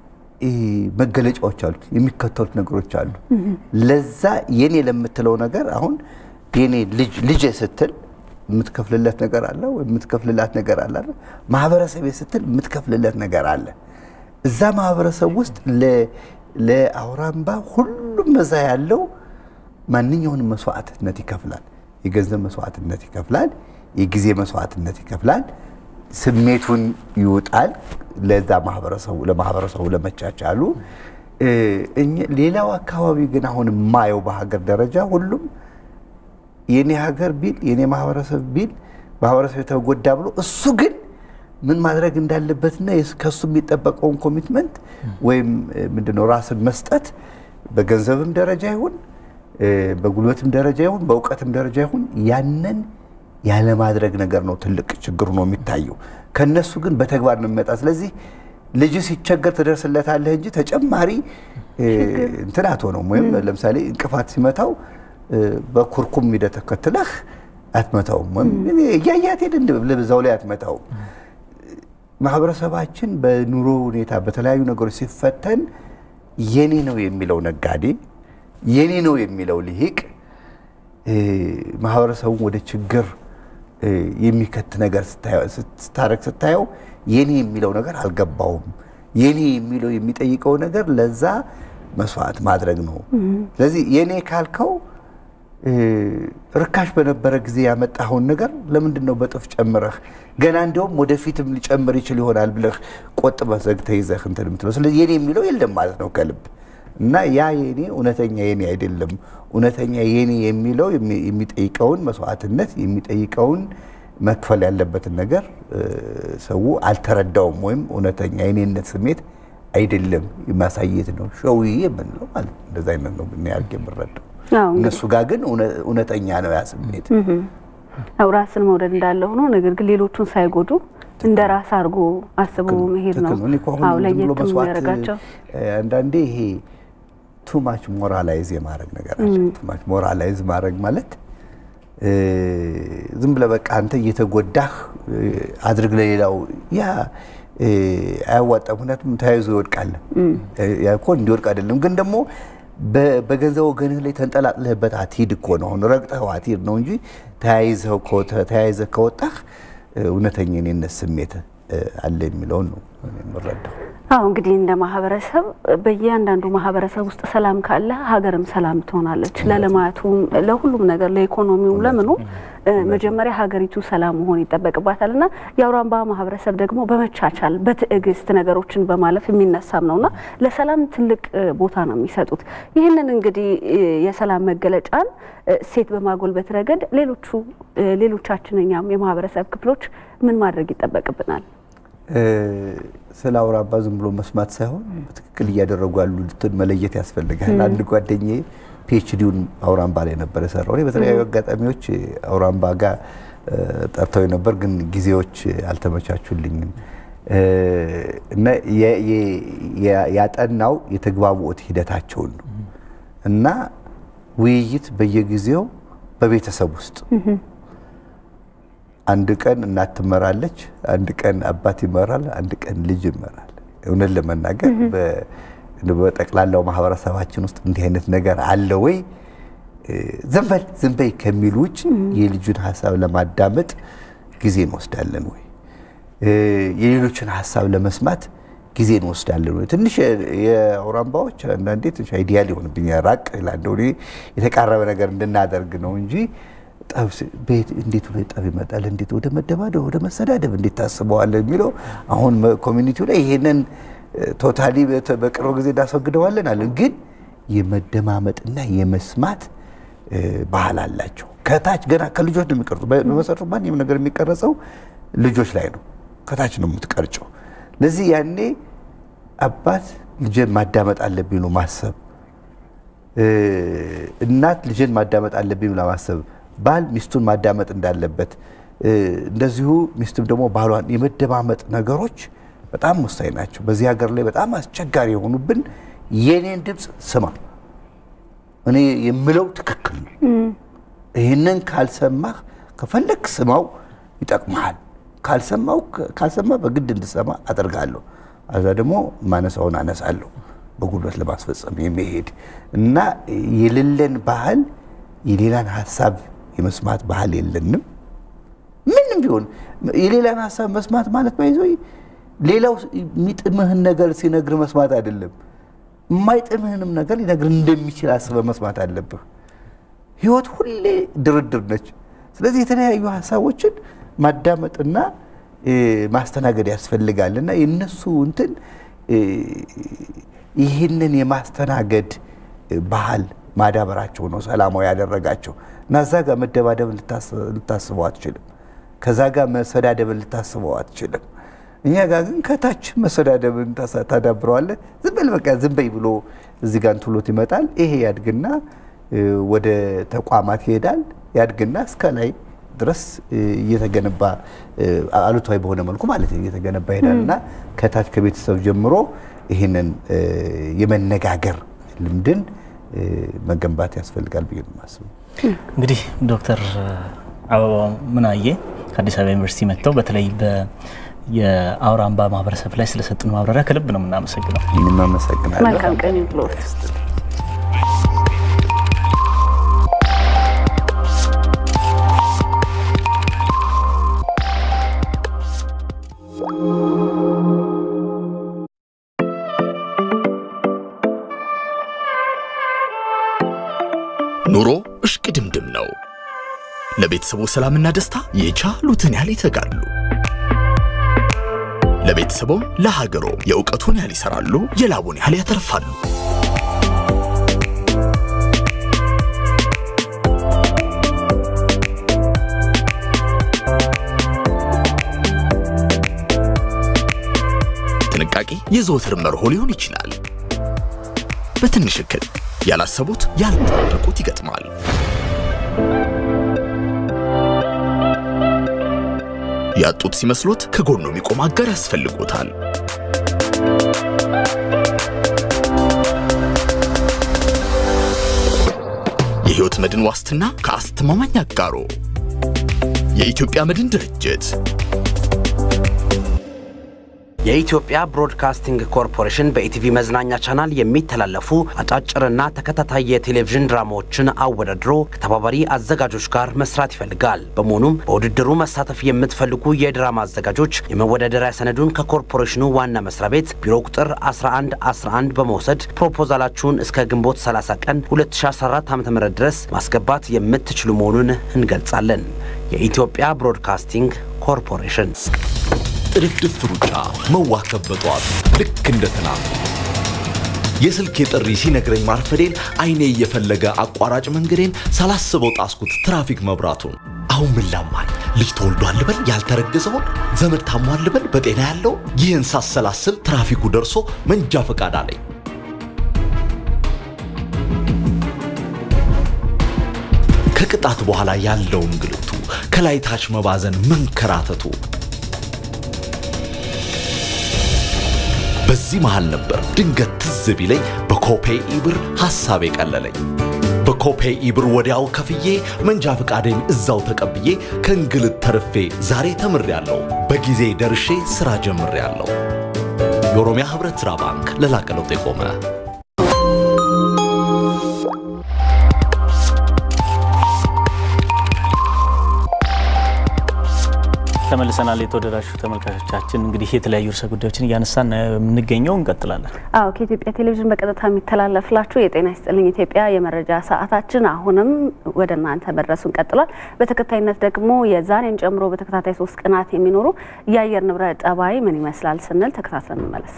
መገለጫዎች አሉት፣ የሚከተሉት ነገሮች አሉ። ለዛ የኔ ለምትለው ነገር አሁን የኔ ልጅ ልጄ ስትል የምትከፍልለት ነገር አለ ወይ የምትከፍልላት ነገር አለ። ማህበረሰብ ስትል የምትከፍልለት ነገር አለ። እዛ ማህበረሰብ ውስጥ ለአውራምባ ሁሉም እዛ ያለው ማንኛውንም መስዋዕትነት ይከፍላል። የገንዘብ መስዋዕትነት ይከፍላል። የጊዜ መስዋዕትነት ይከፍላል። ስሜቱን ይውጣል ለዛ ማህበረሰቡ ለማህበረሰቡ ለመቻቻሉ። ሌላው አካባቢ ግን አሁን የማየው በሀገር ደረጃ ሁሉም የኔ ሀገር ቢል የኔ ማህበረሰብ ቢል ማህበረሰብ የተጎዳ ብሎ እሱ ግን ምን ማድረግ እንዳለበትና ከሱ የሚጠበቀውን ኮሚትመንት ወይም ምንድነው ራስን መስጠት በገንዘብም ደረጃ ይሁን በጉልበትም ደረጃ ይሁን በእውቀትም ደረጃ ይሁን ያንን ያለማድረግ ነገር ነው ትልቅ ችግሩ ነው የሚታየው። ከነሱ ግን በተግባር ነው የሚመጣ። ስለዚህ ልጅ ሲቸገር ትደርስለታለህ እንጂ ተጨማሪ እንትን አትሆነውም። ወይም ለምሳሌ እንቅፋት ሲመታው በኩርኩም ሂደህ ተከትለህ አትመታውም። ወይም እያያት ሄድ በዛው ላይ አትመታውም። ማህበረሰባችን በኑሮ ሁኔታ በተለያዩ ነገሮች ሲፈተን የኔ ነው የሚለው ነጋዴ የኔ ነው የሚለው ልሂቅ ማህበረሰቡን ወደ ችግር የሚከት ነገር ስታረግ ስታየው የኔ የሚለው ነገር አልገባውም። የኔ የሚለው የሚጠይቀው ነገር ለዛ መስዋዕት ማድረግ ነው። ስለዚህ የኔ ካልከው ርካሽ በነበረ ጊዜ ያመጣኸውን ነገር ለምንድን ነው በጥፍ ጨምረህ ገና እንዲያውም ወደፊትም ሊጨምር ይችል ይሆናል ብለህ ቆጥበህ ዘግተህ ይዘህ እንትን የምትለው? ስለዚህ የኔ የሚለው የለም ማለት ነው ከልብ እና ያ የኔ እውነተኛ የኔ አይደለም። እውነተኛ የኔ የሚለው የሚጠይቀውን መስዋዕትነት የሚጠይቀውን መክፈል ያለበትን ነገር ሰው አልተረዳውም፣ ወይም እውነተኛ የኔነት ስሜት አይደለም ማሳየት ነው ሸውዬ የምንለው ማለት ነው። እንደዛ አይነት ነው ብናያርግ የምረዳው። እነሱ ጋር ግን እውነተኛ ነው ያ ስሜት። ያው ራስን መውደድ እንዳለ ሆኖ ነገር ግን ሌሎቹን ሳይጎዱ እንደ ራስ አድርጎ አስቦ መሄድ ነው። አዎ ለየት የሚያደርጋቸው አንዳንዴ ይሄ ቱማች ሞራላይዝ የማድረግ ነገር አለ። ቱማች ሞራላይዝ ማድረግ ማለት ዝም ብለህ በቃ አንተ እየተጎዳህ አድርግ ለሌላው ያ አያዋጣም። ምክንያቱም ተያይዞ ይወድቃል። ያ እኮ እንዲወድቅ አይደለም ግን ደግሞ በገንዘብ ወገንህ ላይ ተንጠላጥለህበት አትሂድ እኮ ነው። አሁን ረግጠኸው አትሂድ ነው እንጂ ተያይዘህ ከወጣህ እውነተኛ የኔነት ስሜት አለ የሚለውን ነው የምረዳው። አዎ እንግዲህ እንደ ማህበረሰብ በእያንዳንዱ ማህበረሰብ ውስጥ ሰላም ካለ ሀገርም ሰላም ትሆናለች። ለልማቱም፣ ለሁሉም ነገር ለኢኮኖሚውም፣ ለምኑ መጀመሪያ ሀገሪቱ ሰላም መሆን ይጠበቅባታል እና የአውራምባ ማህበረሰብ ደግሞ በመቻቻል በትዕግስት ነገሮችን በማለፍ የሚነሳም ነውና ለሰላም ትልቅ ቦታ ነው የሚሰጡት። ይህንን እንግዲህ የሰላም መገለጫን እሴት በማጎልበት ረገድ ሌሎቹ ሌሎቻችን እኛም የማህበረሰብ ክፍሎች ምን ማድረግ ይጠበቅብናል? ስለ አውራምባ ዝም ብሎ መስማት ሳይሆን በትክክል እያደረጉ ያሉትን መለየት ያስፈልጋል። አንድ ጓደኛዬ ፒኤችዲውን አውራምባ ላይ ነበር የሰራው። እኔ በተለያዩ አጋጣሚዎች አውራምባ ጋር ጠርተው ነበር፣ ግን ጊዜዎች አልተመቻቹልኝም እና ያጠናው የተግባቦት ሂደታቸውን ነው እና ውይይት በየጊዜው በቤተሰብ ውስጥ አንድ ቀን እናት ትመራለች፣ አንድ ቀን አባት ይመራል፣ አንድ ቀን ልጅ ይመራል። እውነት ለመናገር በጠቅላላው ማህበረሰባችን ውስጥ እንዲህ አይነት ነገር አለ ወይ? ዝም በል ዝም በይ ከሚል ውጭ የልጁን ሀሳብ ለማዳመጥ ጊዜ እንወስዳለን ወይ? የሌሎችን ሀሳብ ለመስማት ጊዜ እንወስዳለን ወይ? ትንሽ የአውራምባዎች አንዳንዴ ትንሽ አይዲያ ሊሆንብኛል ራቅ ይላል። የተቃረበ ነገር እንድናደርግ ነው እንጂ ጠብ ቤት እንዴት ወደ ጠብ ይመጣል? እንዴት ወደ መደባደብ፣ ወደ መሰዳደብ እንዴት ታስበዋለን የሚለው አሁን ኮሚኒቲው ላይ ይሄንን ቶታሊ በቅርብ ጊዜ እናስወግደዋለን አለን። ግን የመደማመጥና የመስማት ባህል አላቸው። ከታች ገና ከልጆች ነው የሚቀርጹ። በመሰረቱ ማንም ነገር የሚቀረጸው ልጆች ላይ ነው። ከታች ነው የምትቀርጨው። ለዚህ ያኔ አባት ልጅን ማዳመጥ አለብኝ ነው ማሰብ፣ እናት ልጅን ማዳመጥ አለብኝ ብላ ማሰብ ባል ሚስቱን ማዳመጥ እንዳለበት እንደዚሁ ሚስትም ደግሞ ባሏን የመደማመጥ ነገሮች በጣም ወሳኝ ናቸው። በዚህ ሀገር ላይ በጣም አስቸጋሪ የሆኑብን የኔን ድምፅ ስማ፣ እኔ የምለው ትክክል ነው፣ ይህንን ካልሰማህ ከፈለግ ስማው ይጠቅመሃል፣ ካልሰማው ካልሰማ በግድ እንድሰማ አደርጋለሁ፣ አዛ ደግሞ ማነሳውን አነሳለሁ፣ በጉልበት ለማስፈጸም የሚሄድ እና የሌለን ባህል የሌላን ሀሳብ የመስማት ባህል የለንም። ማንም ቢሆን የሌላን ሀሳብ መስማት ማለት ባይዞ ሌላው የሚጥምህን ነገር ሲነግር መስማት አይደለም፣ የማይጥምህንም ነገር ሊነግር እንደሚችል አስበህ መስማት አለብህ። ህይወት ሁሌ ድርድር ነች። ስለዚህ የተለያዩ ሀሳቦችን ማዳመጥና ማስተናገድ ያስፈልጋል እና የእነሱ እንትን ይህንን የማስተናገድ ባህል ማዳበራቸው ነው ሰላማዊ ያደረጋቸው እና እዛ ጋር መደባደብን ልታስበው አትችልም። ከዛ ጋር መሰዳደብን ልታስበው አትችልም። እኛ ጋር ግን ከታች መሰዳደብን ታዳብረዋለህ። ዝም በል በቃ ዝም በይ ብሎ እዚህ ጋር እንትሎት ይመጣል። ይሄ ያድግና ወደ ተቋማት ይሄዳል። ያድግና እስከ ላይ ድረስ እየተገነባ አሉታዊ በሆነ መልኩ ማለት ነው እየተገነባ ይሄዳል እና ከታች ከቤተሰብ ጀምሮ ይህንን የመነጋገር ልምድን መገንባት ያስፈልጋል ብዬ ነው የማስበው። እንግዲህ ዶክተር አበባው ምናዬ ከአዲስ አበባ ዩኒቨርሲቲ መጥተው በተለይ የአውራምባ ማህበረሰብ ላይ ስለሰጡን ማብራሪያ ከልብ ነው የምናመሰግነው። እኔም አመሰግናለሁ። መልካም ቀን ይሁንልዎት። ኑሮ እሽቅድምድም ነው። ለቤተሰቡ ሰላምና ደስታ የቻሉትን ያህል ይተጋሉ። ለቤተሰቦም ለሀገሮ የእውቀቱን ያህል ይሰራሉ፣ የላቡን ያህል ያተርፋሉ። ጥንቃቄ የዘወትር መርሆ ሊሆን ይችላል። በትንሽ እክል ያላሰቡት ያልጠበቁት ይገጥማል። ያጡት ሲመስሎት ከጎኑ የሚቆም አጋር ያስፈልጎታል። የሕይወት መድን ዋስትና ከአስተማማኝ አጋሮ የኢትዮጵያ መድን ድርጅት የኢትዮጵያ ብሮድካስቲንግ ኮርፖሬሽን በኢቲቪ መዝናኛ ቻናል የሚተላለፉ አጫጭርና ተከታታይ የቴሌቪዥን ድራማዎችን አወዳድሮ ከተባባሪ አዘጋጆች ጋር መስራት ይፈልጋል። በመሆኑም በውድድሩ መሳተፍ የምትፈልጉ የድራማ አዘጋጆች የመወዳደሪያ ሰነዱን ከኮርፖሬሽኑ ዋና መስሪያ ቤት ቢሮ ቁጥር 1111 በመውሰድ ፕሮፖዛላችሁን እስከ ግንቦት 30 ቀን 2014 ዓ.ም ድረስ ማስገባት የምትችሉ መሆኑን እንገልጻለን። የኢትዮጵያ ብሮድካስቲንግ ኮርፖሬሽን ጥድፍድፍ ሩጫ መዋከብ በጠዋቱ ልክ እንደ ትናንቱ የስልኬ ጥሪ ሲነግረኝ ማርፈዴን አይኔ እየፈለገ አቋራጭ መንገዴን ሳላስበው ጣስኩት ትራፊክ መብራቱን። አሁን ምን ላማኝ ልጅ ተወልዷል ልበል ያልተረገዘውን ዘመድ ታሟል ልበል በጤና ያለው ይህን ሳሰላስል ትራፊኩ ደርሶ መንጃ ፈቃድ አለኝ። ከቅጣት በኋላ ያለው እንግልቱ ከላይ ታች መባዘን መንከራተቱ በዚህ መሃል ነበር ድንገት ትዝ ቢለኝ በኮፔ ኢብር ሐሳብ የቀለለኝ። በኮፔ ኢብር ወዲያው ከፍዬ መንጃ ፈቃዴን እዛው ተቀብዬ ከእንግልት ተርፌ ዛሬ ተምሬያለሁ። በጊዜ ደርሼ ሥራ ጀምሬያለሁ። የኦሮሚያ ኅብረት ሥራ ባንክ ለላቀ ለውጥ የቆመ ተመልሰናል። የተወደዳችሁ ተመልካቾቻችን እንግዲህ የተለያዩ ርዕሰ ጉዳዮችን እያነሳን የምንገኘው እንቀጥላለን። አዎ ከኢትዮጵያ ቴሌቪዥን በቀጥታ የሚተላለፍላችሁ የጤና ይስጥልኝ ኢትዮጵያ የመረጃ ሰዓታችን አሁንም ወደ እናንተ መድረሱን ቀጥሏል። በተከታይነት ደግሞ የዛሬን ጨምሮ በተከታታይ ሶስት ቀናት የሚኖሩ የአየር ንብረት ጠባይ ምን ይመስላል ስንል ተከታትለን እንመለስ።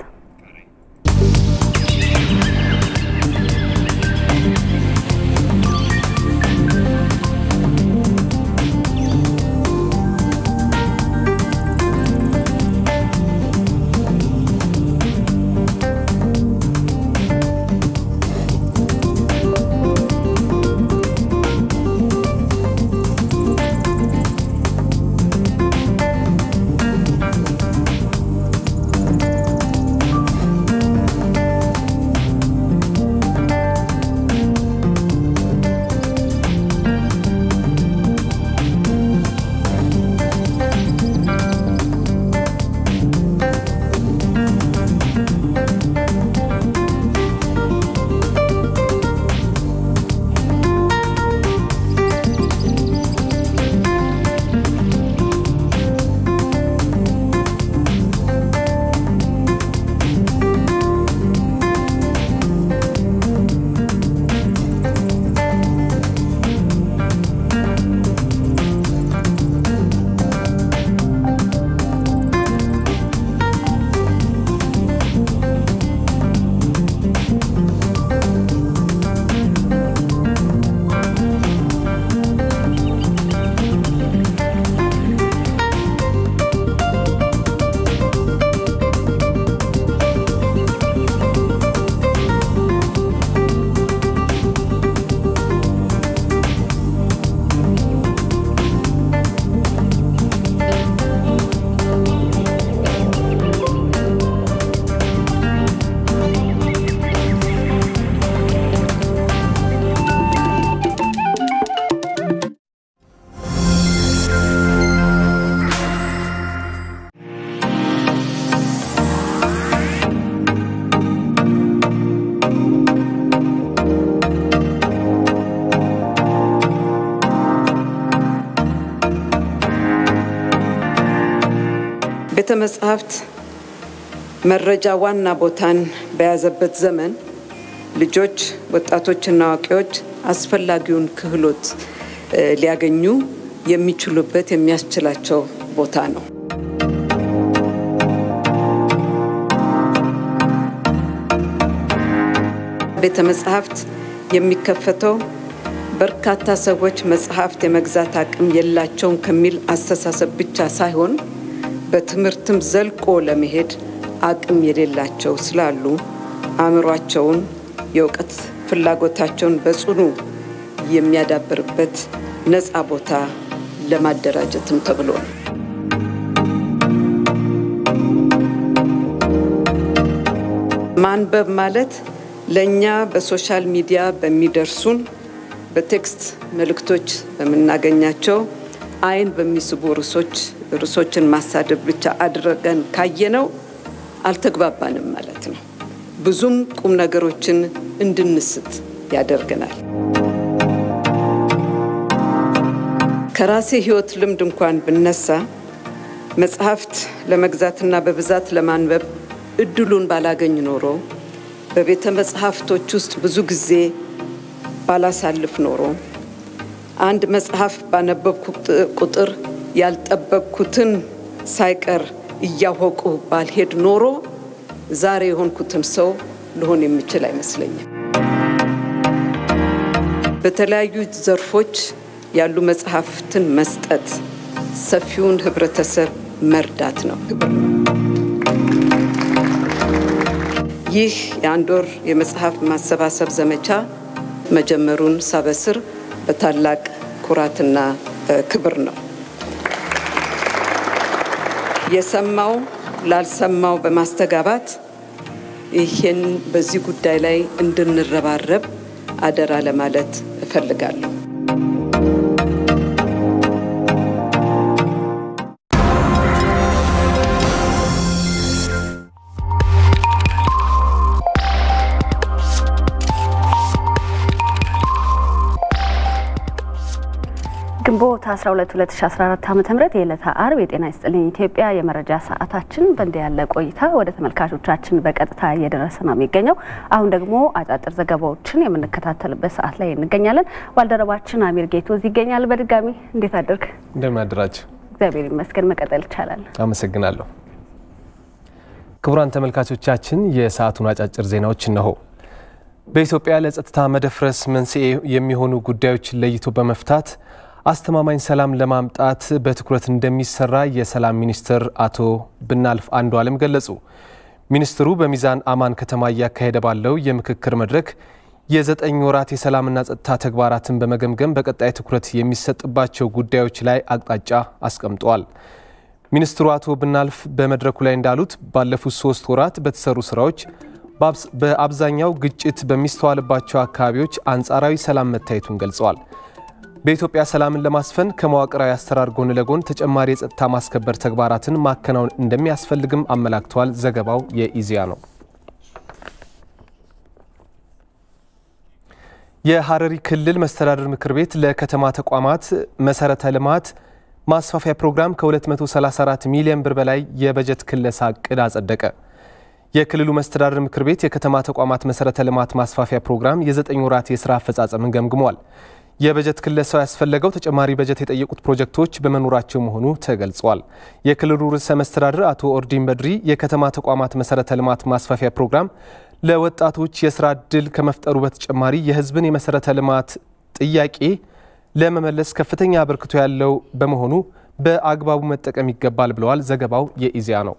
ቤተ መጻሕፍት መረጃ ዋና ቦታን በያዘበት ዘመን ልጆች፣ ወጣቶችና አዋቂዎች አስፈላጊውን ክህሎት ሊያገኙ የሚችሉበት የሚያስችላቸው ቦታ ነው። ቤተ መጻሕፍት የሚከፈተው በርካታ ሰዎች መጽሐፍት የመግዛት አቅም የላቸውም ከሚል አስተሳሰብ ብቻ ሳይሆን በትምህርትም ዘልቆ ለመሄድ አቅም የሌላቸው ስላሉ አእምሯቸውን፣ የእውቀት ፍላጎታቸውን በጽኑ የሚያዳብርበት ነፃ ቦታ ለማደራጀትም ተብሎ ነው። ማንበብ ማለት ለእኛ በሶሻል ሚዲያ በሚደርሱን በቴክስት መልእክቶች በምናገኛቸው አይን በሚስቡ ርዕሶች ርዕሶችን ማሳደብ ብቻ አድርገን ካየነው አልተግባባንም ማለት ነው። ብዙም ቁም ነገሮችን እንድንስት ያደርገናል። ከራሴ ሕይወት ልምድ እንኳን ብነሳ መጽሐፍት ለመግዛትና በብዛት ለማንበብ እድሉን ባላገኝ ኖሮ በቤተ መጽሐፍቶች ውስጥ ብዙ ጊዜ ባላሳልፍ ኖሮ አንድ መጽሐፍ ባነበብኩ ቁጥር ያልጠበቅኩትን ሳይቀር እያወቁ ባልሄድ ኖሮ ዛሬ የሆንኩትን ሰው ልሆን የሚችል አይመስለኝም። በተለያዩ ዘርፎች ያሉ መጽሐፍትን መስጠት ሰፊውን ህብረተሰብ መርዳት ነው። ይህ የአንድ ወር የመጽሐፍ ማሰባሰብ ዘመቻ መጀመሩን ሳበስር በታላቅ ኩራትና ክብር ነው። የሰማው ላልሰማው በማስተጋባት ይህን በዚህ ጉዳይ ላይ እንድንረባረብ አደራ ለማለት እፈልጋለሁ። ግንቦት 12 2014 ዓ ም የዕለተ አርብ የጤና ይስጥልኝ ኢትዮጵያ የመረጃ ሰዓታችን በእንዲህ ያለ ቆይታ ወደ ተመልካቾቻችን በቀጥታ እየደረሰ ነው የሚገኘው። አሁን ደግሞ አጫጭር ዘገባዎችን የምንከታተልበት ሰዓት ላይ እንገኛለን። ባልደረባችን አሚር ጌቶ እዚህ ይገኛል። በድጋሚ እንዴት አደርግ? እንደምን አደራችሁ? እግዚአብሔር ይመስገን። መቀጠል ይቻላል። አመሰግናለሁ። ክቡራን ተመልካቾቻችን የሰዓቱን አጫጭር ዜናዎች እነሆ። በኢትዮጵያ ለጸጥታ መደፍረስ መንስኤ የሚሆኑ ጉዳዮችን ለይቶ በመፍታት አስተማማኝ ሰላም ለማምጣት በትኩረት እንደሚሰራ የሰላም ሚኒስትር አቶ ብናልፍ አንዱ አለም ገለጹ። ሚኒስትሩ በሚዛን አማን ከተማ እያካሄደ ባለው የምክክር መድረክ የዘጠኝ ወራት የሰላምና ጸጥታ ተግባራትን በመገምገም በቀጣይ ትኩረት የሚሰጥባቸው ጉዳዮች ላይ አቅጣጫ አስቀምጠዋል። ሚኒስትሩ አቶ ብናልፍ በመድረኩ ላይ እንዳሉት ባለፉት ሶስት ወራት በተሰሩ ስራዎች በአብዛኛው ግጭት በሚስተዋልባቸው አካባቢዎች አንጻራዊ ሰላም መታየቱን ገልጸዋል። በኢትዮጵያ ሰላምን ለማስፈን ከመዋቅራዊ አሰራር ጎን ለጎን ተጨማሪ የጸጥታ ማስከበር ተግባራትን ማከናወን እንደሚያስፈልግም አመላክተዋል። ዘገባው የኢዜአ ነው። የሐረሪ ክልል መስተዳድር ምክር ቤት ለከተማ ተቋማት መሰረተ ልማት ማስፋፊያ ፕሮግራም ከ234 ሚሊዮን ብር በላይ የበጀት ክለሳ እቅድ አጸደቀ። የክልሉ መስተዳድር ምክር ቤት የከተማ ተቋማት መሰረተ ልማት ማስፋፊያ ፕሮግራም የዘጠኝ ወራት የስራ አፈጻጸምን ገምግሟል። የበጀት ክለሳው ያስፈለገው ተጨማሪ በጀት የጠየቁት ፕሮጀክቶች በመኖራቸው መሆኑ ተገልጿል። የክልሉ ርዕሰ መስተዳድር አቶ ኦርዲን በድሪ የከተማ ተቋማት መሰረተ ልማት ማስፋፊያ ፕሮግራም ለወጣቶች የስራ ዕድል ከመፍጠሩ በተጨማሪ የሕዝብን የመሰረተ ልማት ጥያቄ ለመመለስ ከፍተኛ አበርክቶ ያለው በመሆኑ በአግባቡ መጠቀም ይገባል ብለዋል። ዘገባው የኢዜአ ነው።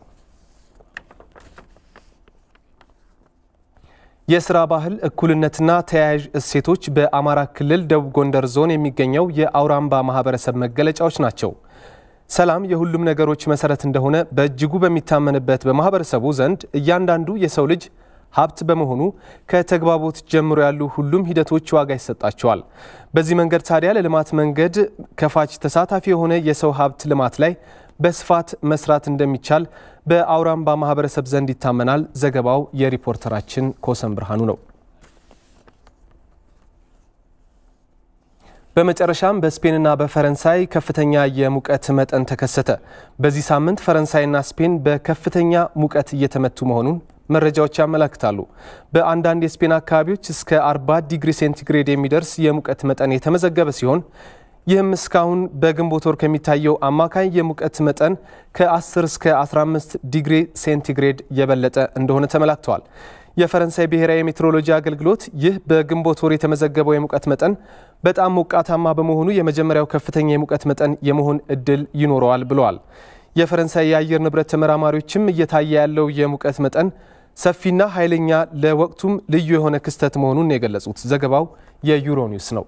የስራ ባህል እኩልነትና ተያያዥ እሴቶች በአማራ ክልል ደቡብ ጎንደር ዞን የሚገኘው የአውራምባ ማህበረሰብ መገለጫዎች ናቸው። ሰላም የሁሉም ነገሮች መሰረት እንደሆነ በእጅጉ በሚታመንበት በማህበረሰቡ ዘንድ እያንዳንዱ የሰው ልጅ ሀብት በመሆኑ ከተግባቦት ጀምሮ ያሉ ሁሉም ሂደቶች ዋጋ ይሰጣቸዋል። በዚህ መንገድ ታዲያ ለልማት መንገድ ከፋች ተሳታፊ የሆነ የሰው ሀብት ልማት ላይ በስፋት መስራት እንደሚቻል በአውራምባ ማህበረሰብ ዘንድ ይታመናል። ዘገባው የሪፖርተራችን ኮሰን ብርሃኑ ነው። በመጨረሻም በስፔንና በፈረንሳይ ከፍተኛ የሙቀት መጠን ተከሰተ። በዚህ ሳምንት ፈረንሳይና ስፔን በከፍተኛ ሙቀት እየተመቱ መሆኑን መረጃዎች ያመላክታሉ። በአንዳንድ የስፔን አካባቢዎች እስከ 40 ዲግሪ ሴንቲግሬድ የሚደርስ የሙቀት መጠን የተመዘገበ ሲሆን ይህም እስካሁን በግንቦት ወር ከሚታየው አማካይ የሙቀት መጠን ከ10 እስከ 15 ዲግሪ ሴንቲግሬድ የበለጠ እንደሆነ ተመላክተዋል። የፈረንሳይ ብሔራዊ የሜትሮሎጂ አገልግሎት ይህ በግንቦት ወር የተመዘገበው የሙቀት መጠን በጣም ሞቃታማ በመሆኑ የመጀመሪያው ከፍተኛ የሙቀት መጠን የመሆን እድል ይኖረዋል ብለዋል። የፈረንሳይ የአየር ንብረት ተመራማሪዎችም እየታየ ያለው የሙቀት መጠን ሰፊና ኃይለኛ ለወቅቱም ልዩ የሆነ ክስተት መሆኑን የገለጹት ዘገባው የዩሮኒውስ ነው።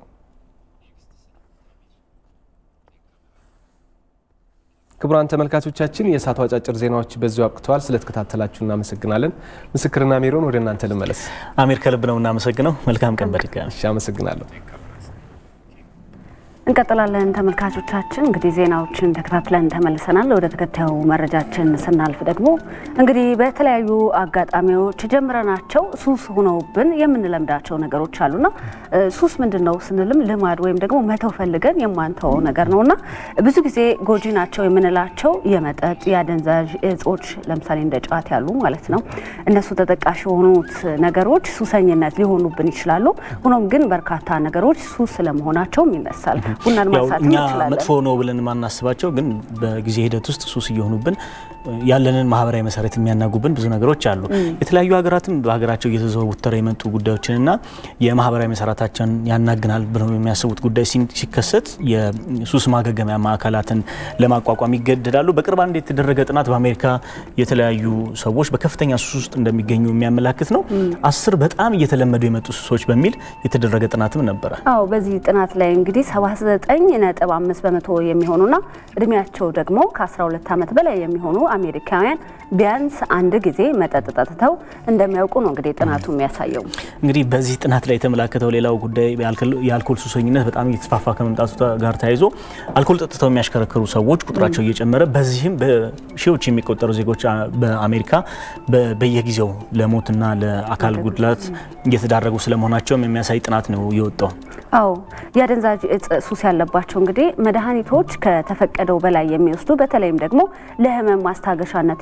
ክቡራን ተመልካቾቻችን የእሳቱ አጫጭር ዜናዎች በዚሁ አብቅተዋል። ስለተከታተላችሁ እናመሰግናለን። ምስክርና ሜሮን ወደ እናንተ ልመለስ። አሚር ከልብ ነው እናመሰግነው። መልካም ቀን በድጋሚ አመሰግናለሁ። እንቀጥላለን ተመልካቾቻችን። እንግዲህ ዜናዎችን ተከታትለን ተመልሰናል። ወደ ተከታዩ መረጃችን ስናልፍ ደግሞ እንግዲህ በተለያዩ አጋጣሚዎች ጀምረናቸው ሱስ ሆነውብን የምንለምዳቸው ነገሮች አሉና ሱስ ምንድን ነው ስንልም ልማድ ወይም ደግሞ መተው ፈልገን የማንተወው ነገር ነውና ብዙ ጊዜ ጎጂ ናቸው የምንላቸው የመጠጥ የአደንዛዥ እጾች ለምሳሌ እንደ ጫት ያሉ ማለት ነው። እነሱ ተጠቃሽ የሆኑት ነገሮች ሱሰኝነት ሊሆኑብን ይችላሉ። ሆኖም ግን በርካታ ነገሮች ሱስ ስለመሆናቸውም ይነሳል። ቡናን ማንሳት እኛ እንችላለን። መጥፎ ነው ብለን የማናስባቸው ግን በጊዜ ሂደት ውስጥ ሱስ እየሆኑብን ያለንን ማህበራዊ መሰረት የሚያናጉብን ብዙ ነገሮች አሉ። የተለያዩ ሀገራትም በሀገራቸው እየተዘወተረ የመጡ ጉዳዮችንና የማህበራዊ መሰረታቸውን ያናግናል ብለው የሚያስቡት ጉዳይ ሲከሰት የሱስ ማገገሚያ ማዕከላትን ለማቋቋም ይገደዳሉ። በቅርብ አንድ የተደረገ ጥናት በአሜሪካ የተለያዩ ሰዎች በከፍተኛ ሱስ ውስጥ እንደሚገኙ የሚያመላክት ነው። አስር በጣም እየተለመዱ የመጡ ሱሶች በሚል የተደረገ ጥናትም ነበረ። አዎ በዚህ ጥናት ላይ እንግዲህ 79.5 በመቶ የሚሆኑና እድሜያቸው ደግሞ ከ12 ዓመት በላይ የሚሆኑ አሜሪካውያን ቢያንስ አንድ ጊዜ መጠጥ ጠጥተው እንደሚያውቁ ነው እንግዲህ ጥናቱ የሚያሳየው። እንግዲህ በዚህ ጥናት ላይ የተመላከተው ሌላው ጉዳይ የአልኮል ሱሰኝነት በጣም እየተስፋፋ ከመምጣቱ ጋር ተያይዞ አልኮል ጠጥተው የሚያሽከረክሩ ሰዎች ቁጥራቸው እየጨመረ በዚህም በሺዎች የሚቆጠሩ ዜጎች በአሜሪካ በየጊዜው ለሞትና ለአካል ጉድላት እየተዳረጉ ስለመሆናቸውም የሚያሳይ ጥናት ነው የወጣው። አዎ የአደንዛዥ እጽ ሱስ ያለባቸው እንግዲህ መድኃኒቶች ከተፈቀደው በላይ የሚወስዱ በተለይም ደግሞ ለህመም ማስታገሻነት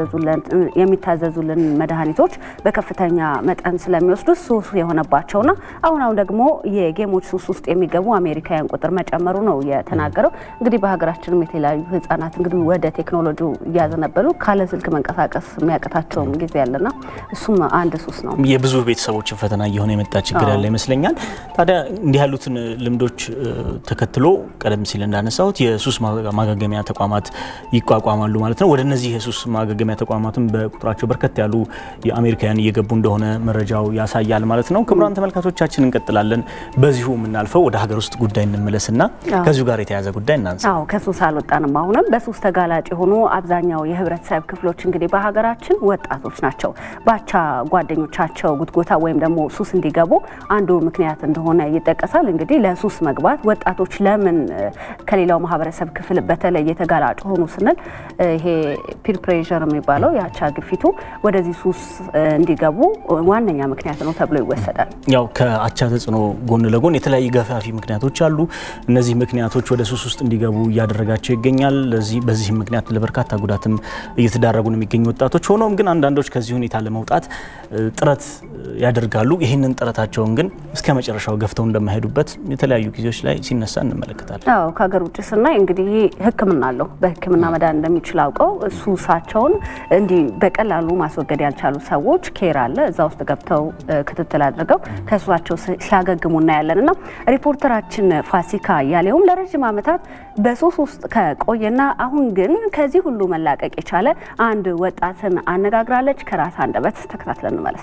የሚታዘዙልን መድኃኒቶች በከፍተኛ መጠን ስለሚወስዱ ሱስ የሆነባቸውና አሁን አሁን ደግሞ የጌሞች ሱስ ውስጥ የሚገቡ አሜሪካውያን ቁጥር መጨመሩ ነው የተናገረው። እንግዲህ በሀገራችንም የተለያዩ ህጻናት እንግዲህ ወደ ቴክኖሎጂ እያዘነበሉ ካለ ስልክ መንቀሳቀስ የሚያቅታቸውም ጊዜ ያለና እሱም አንድ ሱስ ነው። የብዙ ቤተሰቦችን ፈተና እየሆነ የመጣ ችግር ያለ ይመስለኛል። ታዲያ እንዲህ ያሉትን ልምዶች ተከትሎ ቀደም ሲል እንዳነሳሁት የሱስ ማገገሚያ ተቋማት ይቋቋማሉ ማለት ነው። ወደ እነዚህ የሱስ ማገገሚያ ተቋማትም በቁጥራቸው በርከት ያሉ የአሜሪካውያን እየገቡ እንደሆነ መረጃው ያሳያል ማለት ነው። ክቡራን ተመልካቾቻችን እንቀጥላለን። በዚሁ የምናልፈው ወደ ሀገር ውስጥ ጉዳይ እንመለስና ከዚሁ ጋር የተያዘ ጉዳይ እናንሳ። አዎ ከሱስ አልወጣንም። አሁንም በሱስ ተጋላጭ የሆኑ አብዛኛው የህብረተሰብ ክፍሎች እንግዲህ በሀገራችን ወጣቶች ናቸው። ባቻ ጓደኞቻቸው ጉትጎታ ወይም ደግሞ ሱስ እንዲገቡ አንዱ ምክንያት እንደሆነ ይጠቀሳል። እንግዲህ ለሱስ መግባት ወጣቶች ለምን ከሌላው ማህበረሰብ ክፍል በተለየ ተጋላጭ ሆኑ ስንል ይሄ ፒር ፕሬዠር የሚባለው የአቻ ግፊቱ ወደዚህ ሱስ እንዲገቡ ዋነኛ ምክንያት ነው ተብሎ ይወሰዳል። ያው ከአቻ ተጽዕኖ ጎን ለጎን የተለያዩ ገፋፊ ምክንያቶች አሉ። እነዚህ ምክንያቶች ወደ ሱስ ውስጥ እንዲገቡ እያደረጋቸው ይገኛል። በዚህም ምክንያት ለበርካታ ጉዳትም እየተዳረጉ ነው የሚገኙ ወጣቶች። ሆኖም ግን አንዳንዶች ከዚህ ሁኔታ ለመውጣት ጥረት ያደርጋሉ። ይህንን ጥረታቸውን ግን እስከ መጨረሻው ገፍተው እንደማይሄዱበት የተለያዩ ጊዜዎች ላይ ሲነሳ እንመለከታለን። አዎ ከሀገር ውጭ ስናይ እንግዲህ ሕክምና አለው። በሕክምና መዳን እንደሚችል አውቀው ሱሳቸውን እንዲህ በቀላሉ ማስወገድ ያልቻሉ ሰዎች ኬር አለ እዛ ውስጥ ገብተው ክትትል አድርገው ከሱሳቸው ሲያገግሙ እናያለን እና ሪፖርተራችን ፋሲካ እያሌውም ለረዥም ዓመታት በሱስ ውስጥ ከቆየና አሁን ግን ከዚህ ሁሉ መላቀቅ የቻለ አንድ ወጣትን አነጋግራለች። ከራስ አንደበት ተከታትለን እንመለስ።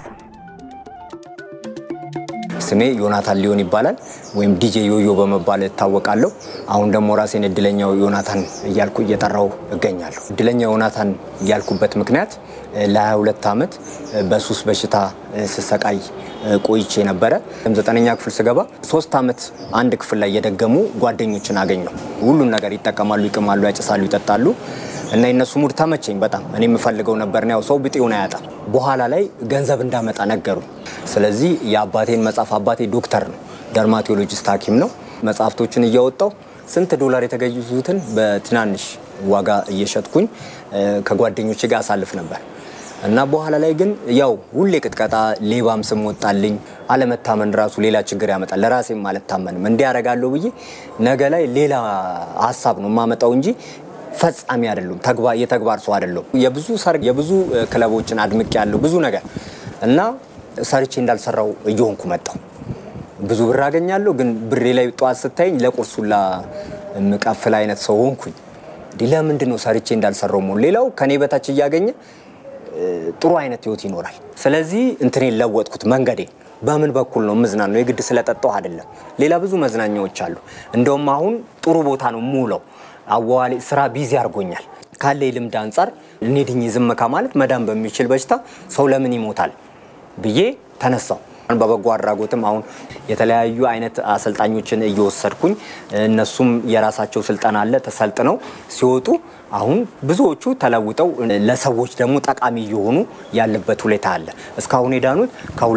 ስሜ ዮናታን ሊሆን ይባላል ወይም ዲጄ ዮዮ በመባል እታወቃለሁ። አሁን ደግሞ ራሴን እድለኛው ዮናታን እያልኩ እየጠራው እገኛለሁ። እድለኛ ዮናታን እያልኩበት ምክንያት ለ22 ዓመት በሱስ በሽታ ስሰቃይ ቆይቼ ነበረ። ዘጠነኛ ክፍል ስገባ ሶስት ዓመት አንድ ክፍል ላይ የደገሙ ጓደኞችን አገኘው። ሁሉን ነገር ይጠቀማሉ፣ ይቅማሉ፣ ያጭሳሉ፣ ይጠጣሉ እና የነሱ ሙድ ተመቸኝ በጣም እኔ የምፈልገው ነበር። ያው ሰው ብጤውን አያጣም። በኋላ ላይ ገንዘብ እንዳመጣ ነገሩ። ስለዚህ የአባቴን መጽሐፍ አባቴ ዶክተር ነው፣ ደርማቶሎጂስት ሐኪም ነው። መጽሐፍቶችን እያወጣው ስንት ዶላር የተገዙትን በትናንሽ ዋጋ እየሸጥኩኝ ከጓደኞቼ ጋር አሳልፍ ነበር እና በኋላ ላይ ግን ያው ሁሌ ቅጥቀጣ፣ ሌባም ስም ወጣልኝ። አለመታመን ራሱ ሌላ ችግር ያመጣል። ለራሴም አልታመንም። እንዲህ ያደርጋለሁ ብዬ ነገ ላይ ሌላ ሀሳብ ነው የማመጣው እንጂ ፈጻሚ አይደሉም። የተግባር ሰው አይደለሁም። የብዙ ሰርግ የብዙ ክለቦችን አድምቅ ያለው ብዙ ነገር እና ሰርቼ እንዳልሰራው እየሆንኩ መጣው። ብዙ ብር አገኛለሁ፣ ግን ብሬ ላይ ጠዋት ስታይኝ ለቁርሱላ የምቀፍል አይነት ሰው ሆንኩኝ። ለምንድን ነው ሰርቼ እንዳልሰራው መሆን? ሌላው ከኔ በታች እያገኘ ጥሩ አይነት ህይወት ይኖራል። ስለዚህ እንትኔን ለወጥኩት መንገዴ በምን በኩል ነው ምዝናናው? የግድ ስለጠጣሁ አይደለም። ሌላ ብዙ መዝናኛዎች አሉ። እንደውም አሁን ጥሩ ቦታ ነው የምውለው። አዋዋሌ ስራ ቢዚ አድርጎኛል። ካለ ልምድ አንጻር እኔ ድኜ ዝም ከማለት መዳን በሚችል በሽታ ሰው ለምን ይሞታል ብዬ ተነሳው። በበጎ አድራጎትም አሁን የተለያዩ አይነት አሰልጣኞችን እየወሰድኩኝ እነሱም የራሳቸው ስልጠና አለ ተሰልጥነው ሲወጡ አሁን ብዙዎቹ ተለውጠው ለሰዎች ደግሞ ጠቃሚ እየሆኑ ያለበት ሁኔታ አለ። እስካሁን የዳኑት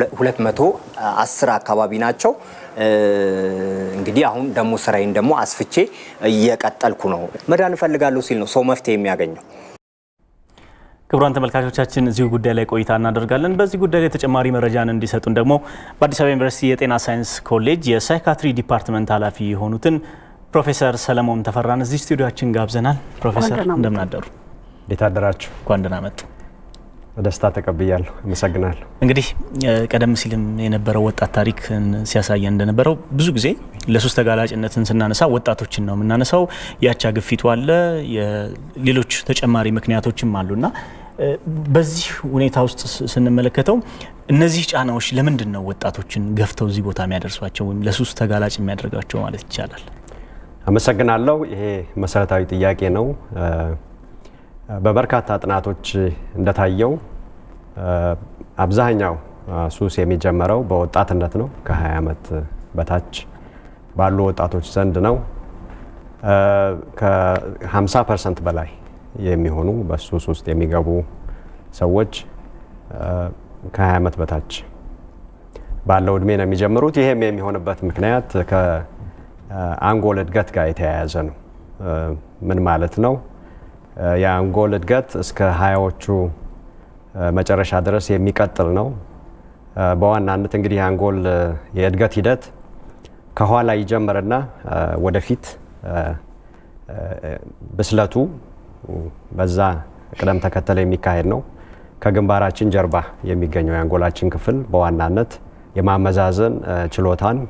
ከ210 አካባቢ ናቸው። እንግዲህ አሁን ደግሞ ስራዬን ደግሞ አስፍቼ እየቀጠልኩ ነው። መዳን እፈልጋለሁ ሲል ነው ሰው መፍትሄ የሚያገኘው። ክቡራን ተመልካቾቻችን እዚሁ ጉዳይ ላይ ቆይታ እናደርጋለን። በዚህ ጉዳይ ላይ ተጨማሪ መረጃን እንዲሰጡን ደግሞ በአዲስ አበባ ዩኒቨርሲቲ የጤና ሳይንስ ኮሌጅ የሳይካትሪ ዲፓርትመንት ኃላፊ የሆኑትን ፕሮፌሰር ሰለሞን ተፈራን እዚህ ስቱዲዮችን ጋብዘናል። ፕሮፌሰር እንደምን አደሩ? እንዴት አደራችሁ? እንኳን ደህና መጡ። በደስታ ተቀብያለሁ። አመሰግናለሁ። እንግዲህ ቀደም ሲልም የነበረው ወጣት ታሪክ ሲያሳየን እንደነበረው ብዙ ጊዜ ለሱስ ተጋላጭነትን ስናነሳ ወጣቶችን ነው የምናነሳው። የአቻ ግፊቱ አለ፣ ሌሎች ተጨማሪ ምክንያቶችም አሉና በዚህ ሁኔታ ውስጥ ስንመለከተው እነዚህ ጫናዎች ለምንድን ነው ወጣቶችን ገፍተው እዚህ ቦታ የሚያደርሷቸው ወይም ለሱስ ተጋላጭ የሚያደርጋቸው ማለት ይቻላል? አመሰግናለሁ። ይሄ መሰረታዊ ጥያቄ ነው። በበርካታ ጥናቶች እንደታየው አብዛኛው ሱስ የሚጀመረው በወጣትነት ነው። ከ20 ዓመት በታች ባሉ ወጣቶች ዘንድ ነው። ከ50 ፐርሰንት በላይ የሚሆኑ በሱስ ውስጥ የሚገቡ ሰዎች ከ20 ዓመት በታች ባለው እድሜ ነው የሚጀምሩት። ይሄም የሚሆንበት ምክንያት ከአንጎል እድገት ጋር የተያያዘ ነው። ምን ማለት ነው? የአንጎል እድገት እስከ ሀያዎቹ መጨረሻ ድረስ የሚቀጥል ነው። በዋናነት እንግዲህ የአንጎል የእድገት ሂደት ከኋላ ይጀምርና ወደፊት ብስለቱ በዛ ቅደም ተከተል የሚካሄድ ነው። ከግንባራችን ጀርባ የሚገኘው የአንጎላችን ክፍል በዋናነት የማመዛዘን ችሎታን፣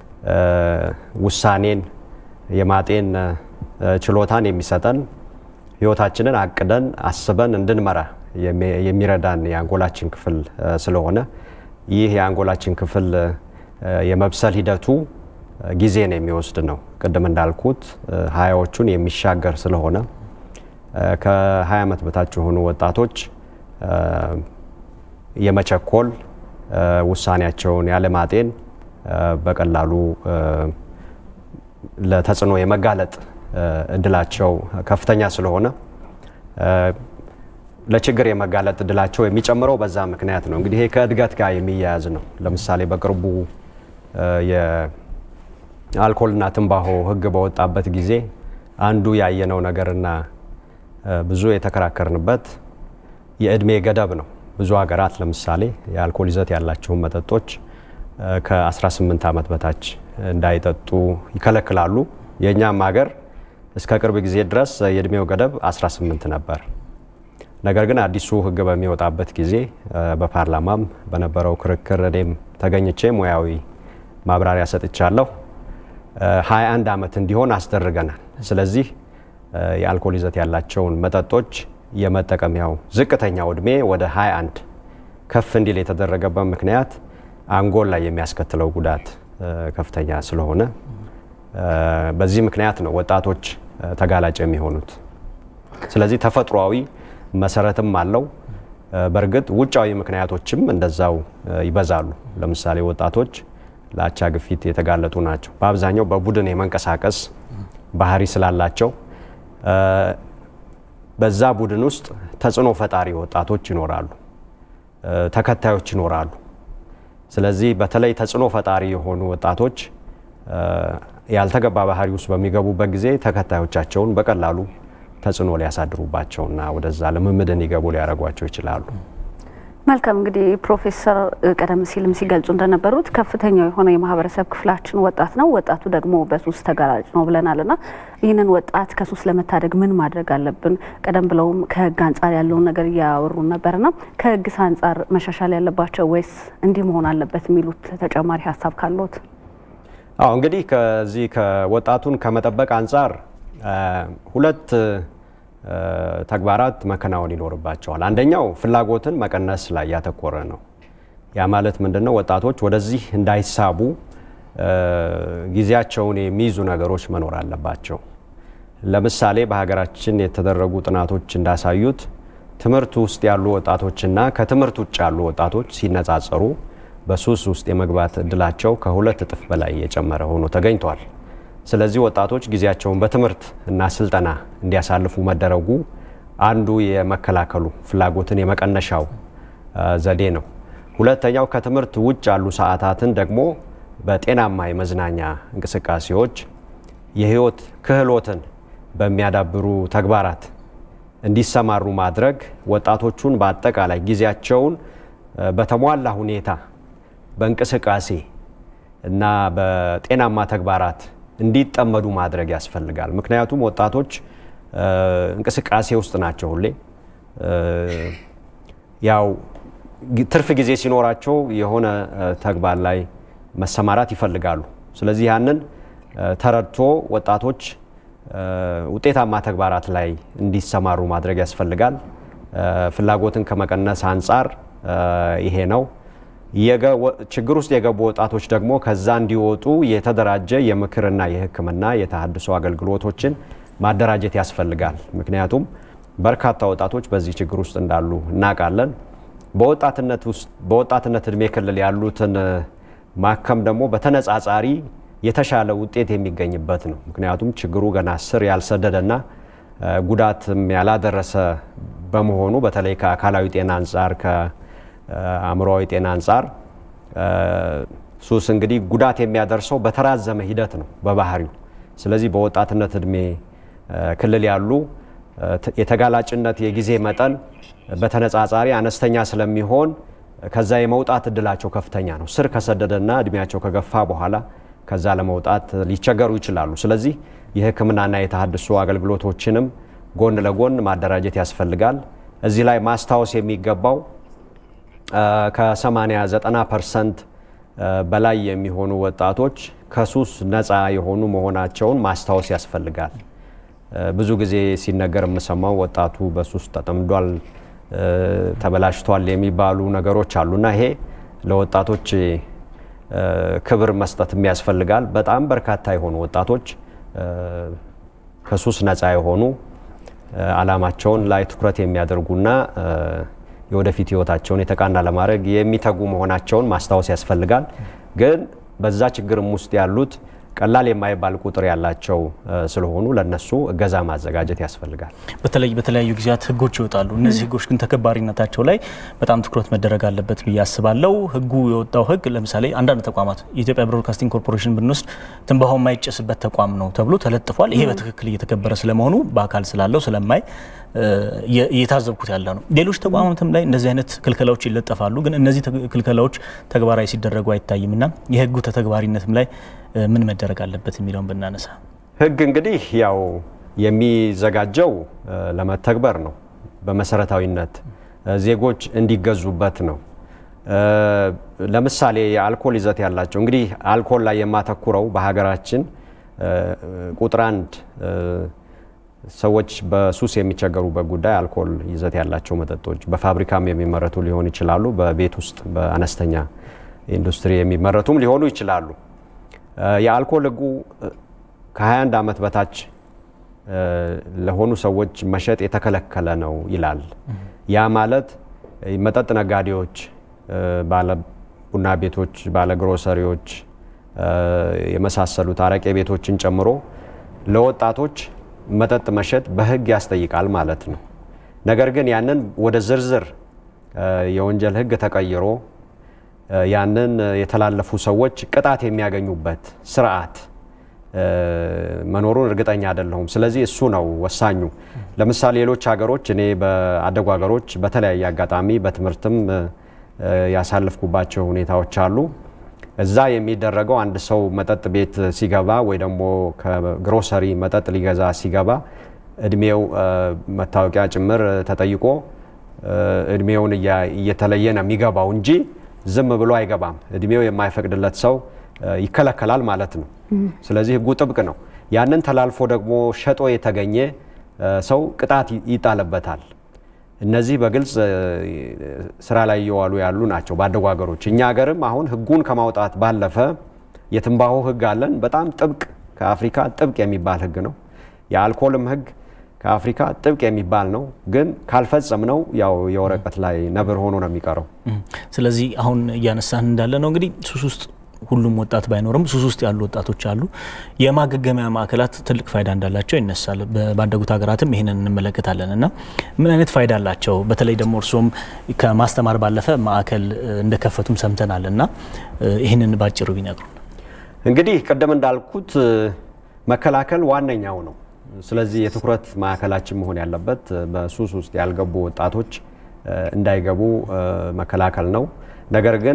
ውሳኔን የማጤን ችሎታን የሚሰጠን ህይወታችንን አቅደን አስበን እንድንመራ የሚረዳን የአንጎላችን ክፍል ስለሆነ ይህ የአንጎላችን ክፍል የመብሰል ሂደቱ ጊዜን የሚወስድ ነው። ቅድም እንዳልኩት ሀያዎቹን የሚሻገር ስለሆነ ከ20 ዓመት በታች የሆኑ ወጣቶች የመቸኮል ውሳኔያቸውን ያለማጤን በቀላሉ ለተጽዕኖ የመጋለጥ እድላቸው ከፍተኛ ስለሆነ ለችግር የመጋለጥ እድላቸው የሚጨምረው በዛ ምክንያት ነው። እንግዲህ ይሄ ከእድገት ጋር የሚያያዝ ነው። ለምሳሌ በቅርቡ የአልኮልና ትንባሆ ሕግ በወጣበት ጊዜ አንዱ ያየነው ነገርና ብዙ የተከራከርንበት የእድሜ ገደብ ነው። ብዙ ሀገራት ለምሳሌ የአልኮል ይዘት ያላቸውን መጠጦች ከ18 ዓመት በታች እንዳይጠጡ ይከለክላሉ። የእኛም ሀገር እስከ ቅርብ ጊዜ ድረስ የእድሜው ገደብ 18 ነበር። ነገር ግን አዲሱ ህግ በሚወጣበት ጊዜ በፓርላማም በነበረው ክርክር እኔም ተገኝቼ ሙያዊ ማብራሪያ ሰጥቻለሁ። 21 ዓመት እንዲሆን አስደርገናል። ስለዚህ የአልኮል ይዘት ያላቸውን መጠጦች የመጠቀሚያው ዝቅተኛው እድሜ ወደ 21 ከፍ እንዲል የተደረገበት ምክንያት አንጎል ላይ የሚያስከትለው ጉዳት ከፍተኛ ስለሆነ በዚህ ምክንያት ነው ወጣቶች ተጋላጭ የሚሆኑት። ስለዚህ ተፈጥሯዊ መሰረትም አለው። በእርግጥ ውጫዊ ምክንያቶችም እንደዛው ይበዛሉ። ለምሳሌ ወጣቶች ለአቻ ግፊት የተጋለጡ ናቸው። በአብዛኛው በቡድን የመንቀሳቀስ ባህሪ ስላላቸው በዛ ቡድን ውስጥ ተጽዕኖ ፈጣሪ ወጣቶች ይኖራሉ፣ ተከታዮች ይኖራሉ። ስለዚህ በተለይ ተጽዕኖ ፈጣሪ የሆኑ ወጣቶች ያልተገባ ባህሪ ውስጥ በሚገቡበት ጊዜ ተከታዮቻቸውን በቀላሉ ተጽዕኖ ሊያሳድሩባቸውና ወደዛ ልምምድ እንዲገቡ ሊያደርጓቸው ይችላሉ። መልካም እንግዲህ ፕሮፌሰር ቀደም ሲልም ሲገልጹ እንደነበሩት ከፍተኛው የሆነ የማህበረሰብ ክፍላችን ወጣት ነው። ወጣቱ ደግሞ በሱስ ተጋላጭ ነው ብለናል እና ይህንን ወጣት ከሱስ ለመታደግ ምን ማድረግ አለብን? ቀደም ብለውም ከህግ አንጻር ያለውን ነገር እያወሩን ነበርና ከህግስ አንጻር መሻሻል ያለባቸው ወይስ እንዲህ መሆን አለበት የሚሉት ተጨማሪ ሀሳብ ካለት? አዎ እንግዲህ ከዚህ ከወጣቱን ከመጠበቅ አንጻር ሁለት ተግባራት መከናወን ይኖርባቸዋል። አንደኛው ፍላጎትን መቀነስ ላይ ያተኮረ ነው። ያ ማለት ምንድነው? ወጣቶች ወደዚህ እንዳይሳቡ ጊዜያቸውን የሚይዙ ነገሮች መኖር አለባቸው። ለምሳሌ በሀገራችን የተደረጉ ጥናቶች እንዳሳዩት ትምህርት ውስጥ ያሉ ወጣቶችና ከትምህርት ውጭ ያሉ ወጣቶች ሲነጻጸሩ በሱስ ውስጥ የመግባት እድላቸው ከሁለት እጥፍ በላይ የጨመረ ሆኖ ተገኝቷል። ስለዚህ ወጣቶች ጊዜያቸውን በትምህርት እና ስልጠና እንዲያሳልፉ መደረጉ አንዱ የመከላከሉ ፍላጎትን የመቀነሻው ዘዴ ነው። ሁለተኛው ከትምህርት ውጭ ያሉ ሰዓታትን ደግሞ በጤናማ የመዝናኛ እንቅስቃሴዎች የህይወት ክህሎትን በሚያዳብሩ ተግባራት እንዲሰማሩ ማድረግ ወጣቶቹን በአጠቃላይ ጊዜያቸውን በተሟላ ሁኔታ በእንቅስቃሴ እና በጤናማ ተግባራት እንዲጠመዱ ማድረግ ያስፈልጋል። ምክንያቱም ወጣቶች እንቅስቃሴ ውስጥ ናቸው ሁሌ። ያው ትርፍ ጊዜ ሲኖራቸው የሆነ ተግባር ላይ መሰማራት ይፈልጋሉ። ስለዚህ ያንን ተረድቶ ወጣቶች ውጤታማ ተግባራት ላይ እንዲሰማሩ ማድረግ ያስፈልጋል። ፍላጎትን ከመቀነስ አንጻር ይሄ ነው። ችግር ውስጥ የገቡ ወጣቶች ደግሞ ከዛ እንዲወጡ የተደራጀ የምክርና የሕክምና የተሃድሶ አገልግሎቶችን ማደራጀት ያስፈልጋል። ምክንያቱም በርካታ ወጣቶች በዚህ ችግር ውስጥ እንዳሉ እናውቃለን። በወጣትነት እድሜ ክልል ያሉትን ማከም ደግሞ በተነጻጻሪ የተሻለ ውጤት የሚገኝበት ነው። ምክንያቱም ችግሩ ገና ስር ያልሰደደና ጉዳትም ያላደረሰ በመሆኑ በተለይ ከአካላዊ ጤና አንጻር ከአእምሮዊ ጤና አንጻር ሱስ እንግዲህ ጉዳት የሚያደርሰው በተራዘመ ሂደት ነው በባህሪው። ስለዚህ በወጣትነት እድሜ ክልል ያሉ የተጋላጭነት የጊዜ መጠን በተነጻጻሪ አነስተኛ ስለሚሆን ከዛ የመውጣት እድላቸው ከፍተኛ ነው። ስር ከሰደደና እድሜያቸው ከገፋ በኋላ ከዛ ለመውጣት ሊቸገሩ ይችላሉ። ስለዚህ የሕክምናና የተሃድሶ አገልግሎቶችንም ጎን ለጎን ማደራጀት ያስፈልጋል። እዚህ ላይ ማስታወስ የሚገባው ከ80 90 ፐርሰንት በላይ የሚሆኑ ወጣቶች ከሱስ ነፃ የሆኑ መሆናቸውን ማስታወስ ያስፈልጋል። ብዙ ጊዜ ሲነገር የምሰማው ወጣቱ በሱስ ተጠምዷል፣ ተበላሽቷል የሚባሉ ነገሮች አሉና ይሄ ለወጣቶች ክብር መስጠትም ያስፈልጋል። በጣም በርካታ የሆኑ ወጣቶች ከሱስ ነፃ የሆኑ አላማቸውን ላይ ትኩረት የሚያደርጉና የወደፊት ህይወታቸውን የተቃና ለማድረግ የሚተጉ መሆናቸውን ማስታወስ ያስፈልጋል። ግን በዛ ችግርም ውስጥ ያሉት ቀላል የማይባል ቁጥር ያላቸው ስለሆኑ ለነሱ እገዛ ማዘጋጀት ያስፈልጋል። በተለይ በተለያዩ ጊዜያት ህጎች ይወጣሉ። እነዚህ ህጎች ግን ተከባሪነታቸው ላይ በጣም ትኩረት መደረግ አለበት ብዬ አስባለሁ። ህጉ የወጣው ህግ ለምሳሌ አንዳንድ ተቋማት የኢትዮጵያ ብሮድካስቲንግ ኮርፖሬሽን ብንወስድ ትንባሆ የማይጨስበት ተቋም ነው ተብሎ ተለጥፏል። ይሄ በትክክል እየተከበረ ስለመሆኑ በአካል ስላለው ስለማይ እየታዘብኩት ያለ ነው። ሌሎች ተቋማትም ላይ እንደዚህ አይነት ክልከላዎች ይለጠፋሉ። ግን እነዚህ ክልከላዎች ተግባራዊ ሲደረጉ አይታይም እና የህጉ ተተግባሪነትም ላይ ምን መደረግ አለበት የሚለውን ብናነሳ ህግ እንግዲህ ያው የሚዘጋጀው ለመተግበር ነው። በመሰረታዊነት ዜጎች እንዲገዙበት ነው። ለምሳሌ የአልኮል ይዘት ያላቸው እንግዲህ አልኮል ላይ የማተኩረው በሀገራችን ቁጥር አንድ ሰዎች በሱስ የሚቸገሩበት ጉዳይ አልኮል ይዘት ያላቸው መጠጦች በፋብሪካም የሚመረቱ ሊሆኑ ይችላሉ። በቤት ውስጥ በአነስተኛ ኢንዱስትሪ የሚመረቱም ሊሆኑ ይችላሉ። የአልኮል ህጉ ከ21 ዓመት በታች ለሆኑ ሰዎች መሸጥ የተከለከለ ነው ይላል። ያ ማለት መጠጥ ነጋዴዎች፣ ባለ ቡና ቤቶች፣ ባለ ግሮሰሪዎች የመሳሰሉት አረቄ ቤቶችን ጨምሮ ለወጣቶች መጠጥ መሸጥ በህግ ያስጠይቃል ማለት ነው። ነገር ግን ያንን ወደ ዝርዝር የወንጀል ህግ ተቀይሮ ያንን የተላለፉ ሰዎች ቅጣት የሚያገኙበት ስርዓት መኖሩን እርግጠኛ አይደለሁም። ስለዚህ እሱ ነው ወሳኙ። ለምሳሌ ሌሎች ሀገሮች እኔ በአደጉ ሀገሮች በተለያየ አጋጣሚ በትምህርትም ያሳለፍኩባቸው ሁኔታዎች አሉ። እዛ የሚደረገው አንድ ሰው መጠጥ ቤት ሲገባ ወይ ደግሞ ከግሮሰሪ መጠጥ ሊገዛ ሲገባ እድሜው መታወቂያ ጭምር ተጠይቆ እድሜውን እየተለየ ነው የሚገባው እንጂ ዝም ብሎ አይገባም። እድሜው የማይፈቅድለት ሰው ይከለከላል ማለት ነው። ስለዚህ ሕጉ ጥብቅ ነው። ያንን ተላልፎ ደግሞ ሸጦ የተገኘ ሰው ቅጣት ይጣልበታል። እነዚህ በግልጽ ስራ ላይ እየዋሉ ያሉ ናቸው ባደጉ ሀገሮች። እኛ ሀገርም አሁን ሕጉን ከማውጣት ባለፈ የትንባሆ ሕግ አለን። በጣም ጥብቅ ከአፍሪካ ጥብቅ የሚባል ሕግ ነው። የአልኮልም ሕግ ከአፍሪካ ጥብቅ የሚባል ነው። ግን ካልፈጸም ነው ያው የወረቀት ላይ ነብር ሆኖ ነው የሚቀረው። ስለዚህ አሁን እያነሳን እንዳለ ነው እንግዲህ ሱስ ውስጥ ሁሉም ወጣት ባይኖርም ሱስ ውስጥ ያሉ ወጣቶች አሉ። የማገገሚያ ማዕከላት ትልቅ ፋይዳ እንዳላቸው ይነሳል። ባደጉት ሀገራትም ይህንን እንመለከታለን እና ምን አይነት ፋይዳ አላቸው? በተለይ ደግሞ እርስዎም ከማስተማር ባለፈ ማዕከል እንደከፈቱም ሰምተናል እና ይህንን ባጭሩ ቢነግሩን። እንግዲህ ቅድም እንዳልኩት መከላከል ዋነኛው ነው። ስለዚህ የትኩረት ማዕከላችን መሆን ያለበት በሱስ ውስጥ ያልገቡ ወጣቶች እንዳይገቡ መከላከል ነው። ነገር ግን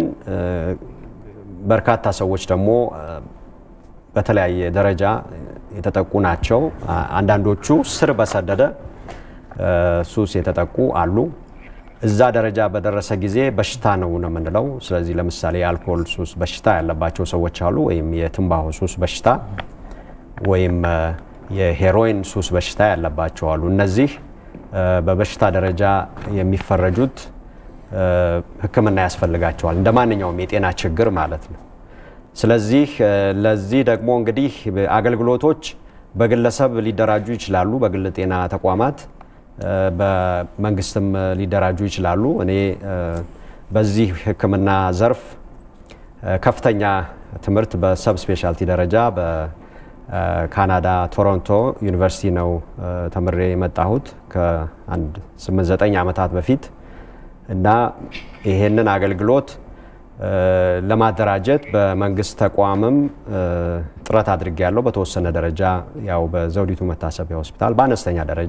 በርካታ ሰዎች ደግሞ በተለያየ ደረጃ የተጠቁ ናቸው። አንዳንዶቹ ስር በሰደደ ሱስ የተጠቁ አሉ። እዛ ደረጃ በደረሰ ጊዜ በሽታ ነው ነው የምንለው። ስለዚህ ለምሳሌ የአልኮል ሱስ በሽታ ያለባቸው ሰዎች አሉ፣ ወይም የትንባሆ ሱስ በሽታ ወይም የሄሮይን ሱስ በሽታ ያለባቸው አሉ። እነዚህ በበሽታ ደረጃ የሚፈረጁት ሕክምና ያስፈልጋቸዋል እንደ ማንኛውም የጤና ችግር ማለት ነው። ስለዚህ ለዚህ ደግሞ እንግዲህ አገልግሎቶች በግለሰብ ሊደራጁ ይችላሉ፣ በግል ጤና ተቋማት፣ በመንግስትም ሊደራጁ ይችላሉ። እኔ በዚህ ሕክምና ዘርፍ ከፍተኛ ትምህርት በሰብ ስፔሻልቲ ደረጃ በካናዳ ቶሮንቶ ዩኒቨርሲቲ ነው ተምሬ የመጣሁት ከአንድ 8-9 ዓመታት በፊት እና ይሄንን አገልግሎት ለማደራጀት በመንግስት ተቋምም ጥረት አድርጌያለሁ። በተወሰነ ደረጃ ያው በዘውዲቱ መታሰቢያ ሆስፒታል በአነስተኛ ደረጃ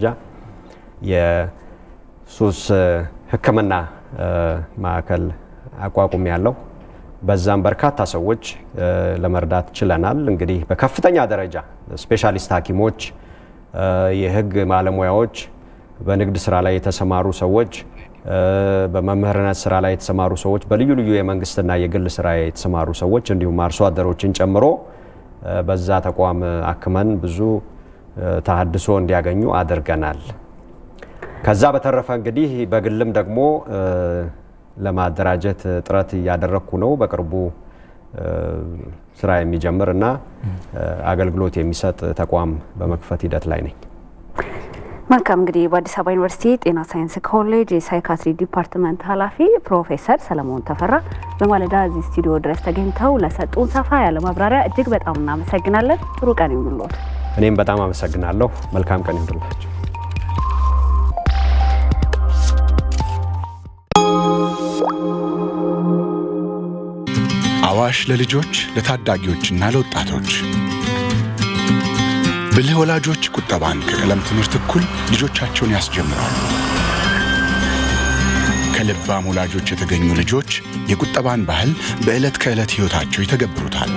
የሱስ ሕክምና ማዕከል አቋቁም ያለው በዛም በርካታ ሰዎች ለመርዳት ችለናል። እንግዲህ በከፍተኛ ደረጃ ስፔሻሊስት ሐኪሞች፣ የህግ ባለሙያዎች፣ በንግድ ስራ ላይ የተሰማሩ ሰዎች በመምህርነት ስራ ላይ የተሰማሩ ሰዎች፣ በልዩ ልዩ የመንግስትና የግል ስራ የተሰማሩ ሰዎች እንዲሁም አርሶ አደሮችን ጨምሮ በዛ ተቋም አክመን ብዙ ተሃድሶ እንዲያገኙ አድርገናል። ከዛ በተረፈ እንግዲህ በግልም ደግሞ ለማደራጀት ጥረት እያደረግኩ ነው። በቅርቡ ስራ የሚጀምር እና አገልግሎት የሚሰጥ ተቋም በመክፈት ሂደት ላይ ነኝ። መልካም እንግዲህ በአዲስ አበባ ዩኒቨርሲቲ ጤና ሳይንስ ኮሌጅ የሳይካትሪ ዲፓርትመንት ኃላፊ ፕሮፌሰር ሰለሞን ተፈራ በማለዳ እዚህ ስቱዲዮ ድረስ ተገኝተው ለሰጡን ሰፋ ያለ ማብራሪያ እጅግ በጣም እናመሰግናለን። ጥሩ ቀን ይሁንልዎት። እኔም በጣም አመሰግናለሁ። መልካም ቀን ይሁንላችሁ። አዋሽ ለልጆች ለታዳጊዎችና ለወጣቶች ብልህ ወላጆች ቁጠባን ከቀለም ትምህርት እኩል ልጆቻቸውን ያስጀምራሉ። ከልባም ወላጆች የተገኙ ልጆች የቁጠባን ባህል በዕለት ከዕለት ሕይወታቸው ይተገብሩታል።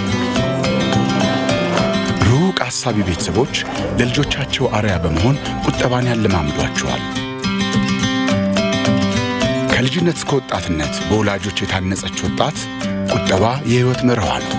ሩቅ አሳቢ ቤተሰቦች ለልጆቻቸው አርያ በመሆን ቁጠባን ያለማምዷቸዋል። ከልጅነት እስከ ወጣትነት በወላጆች የታነጸች ወጣት ቁጠባ የሕይወት መርኋ ነው።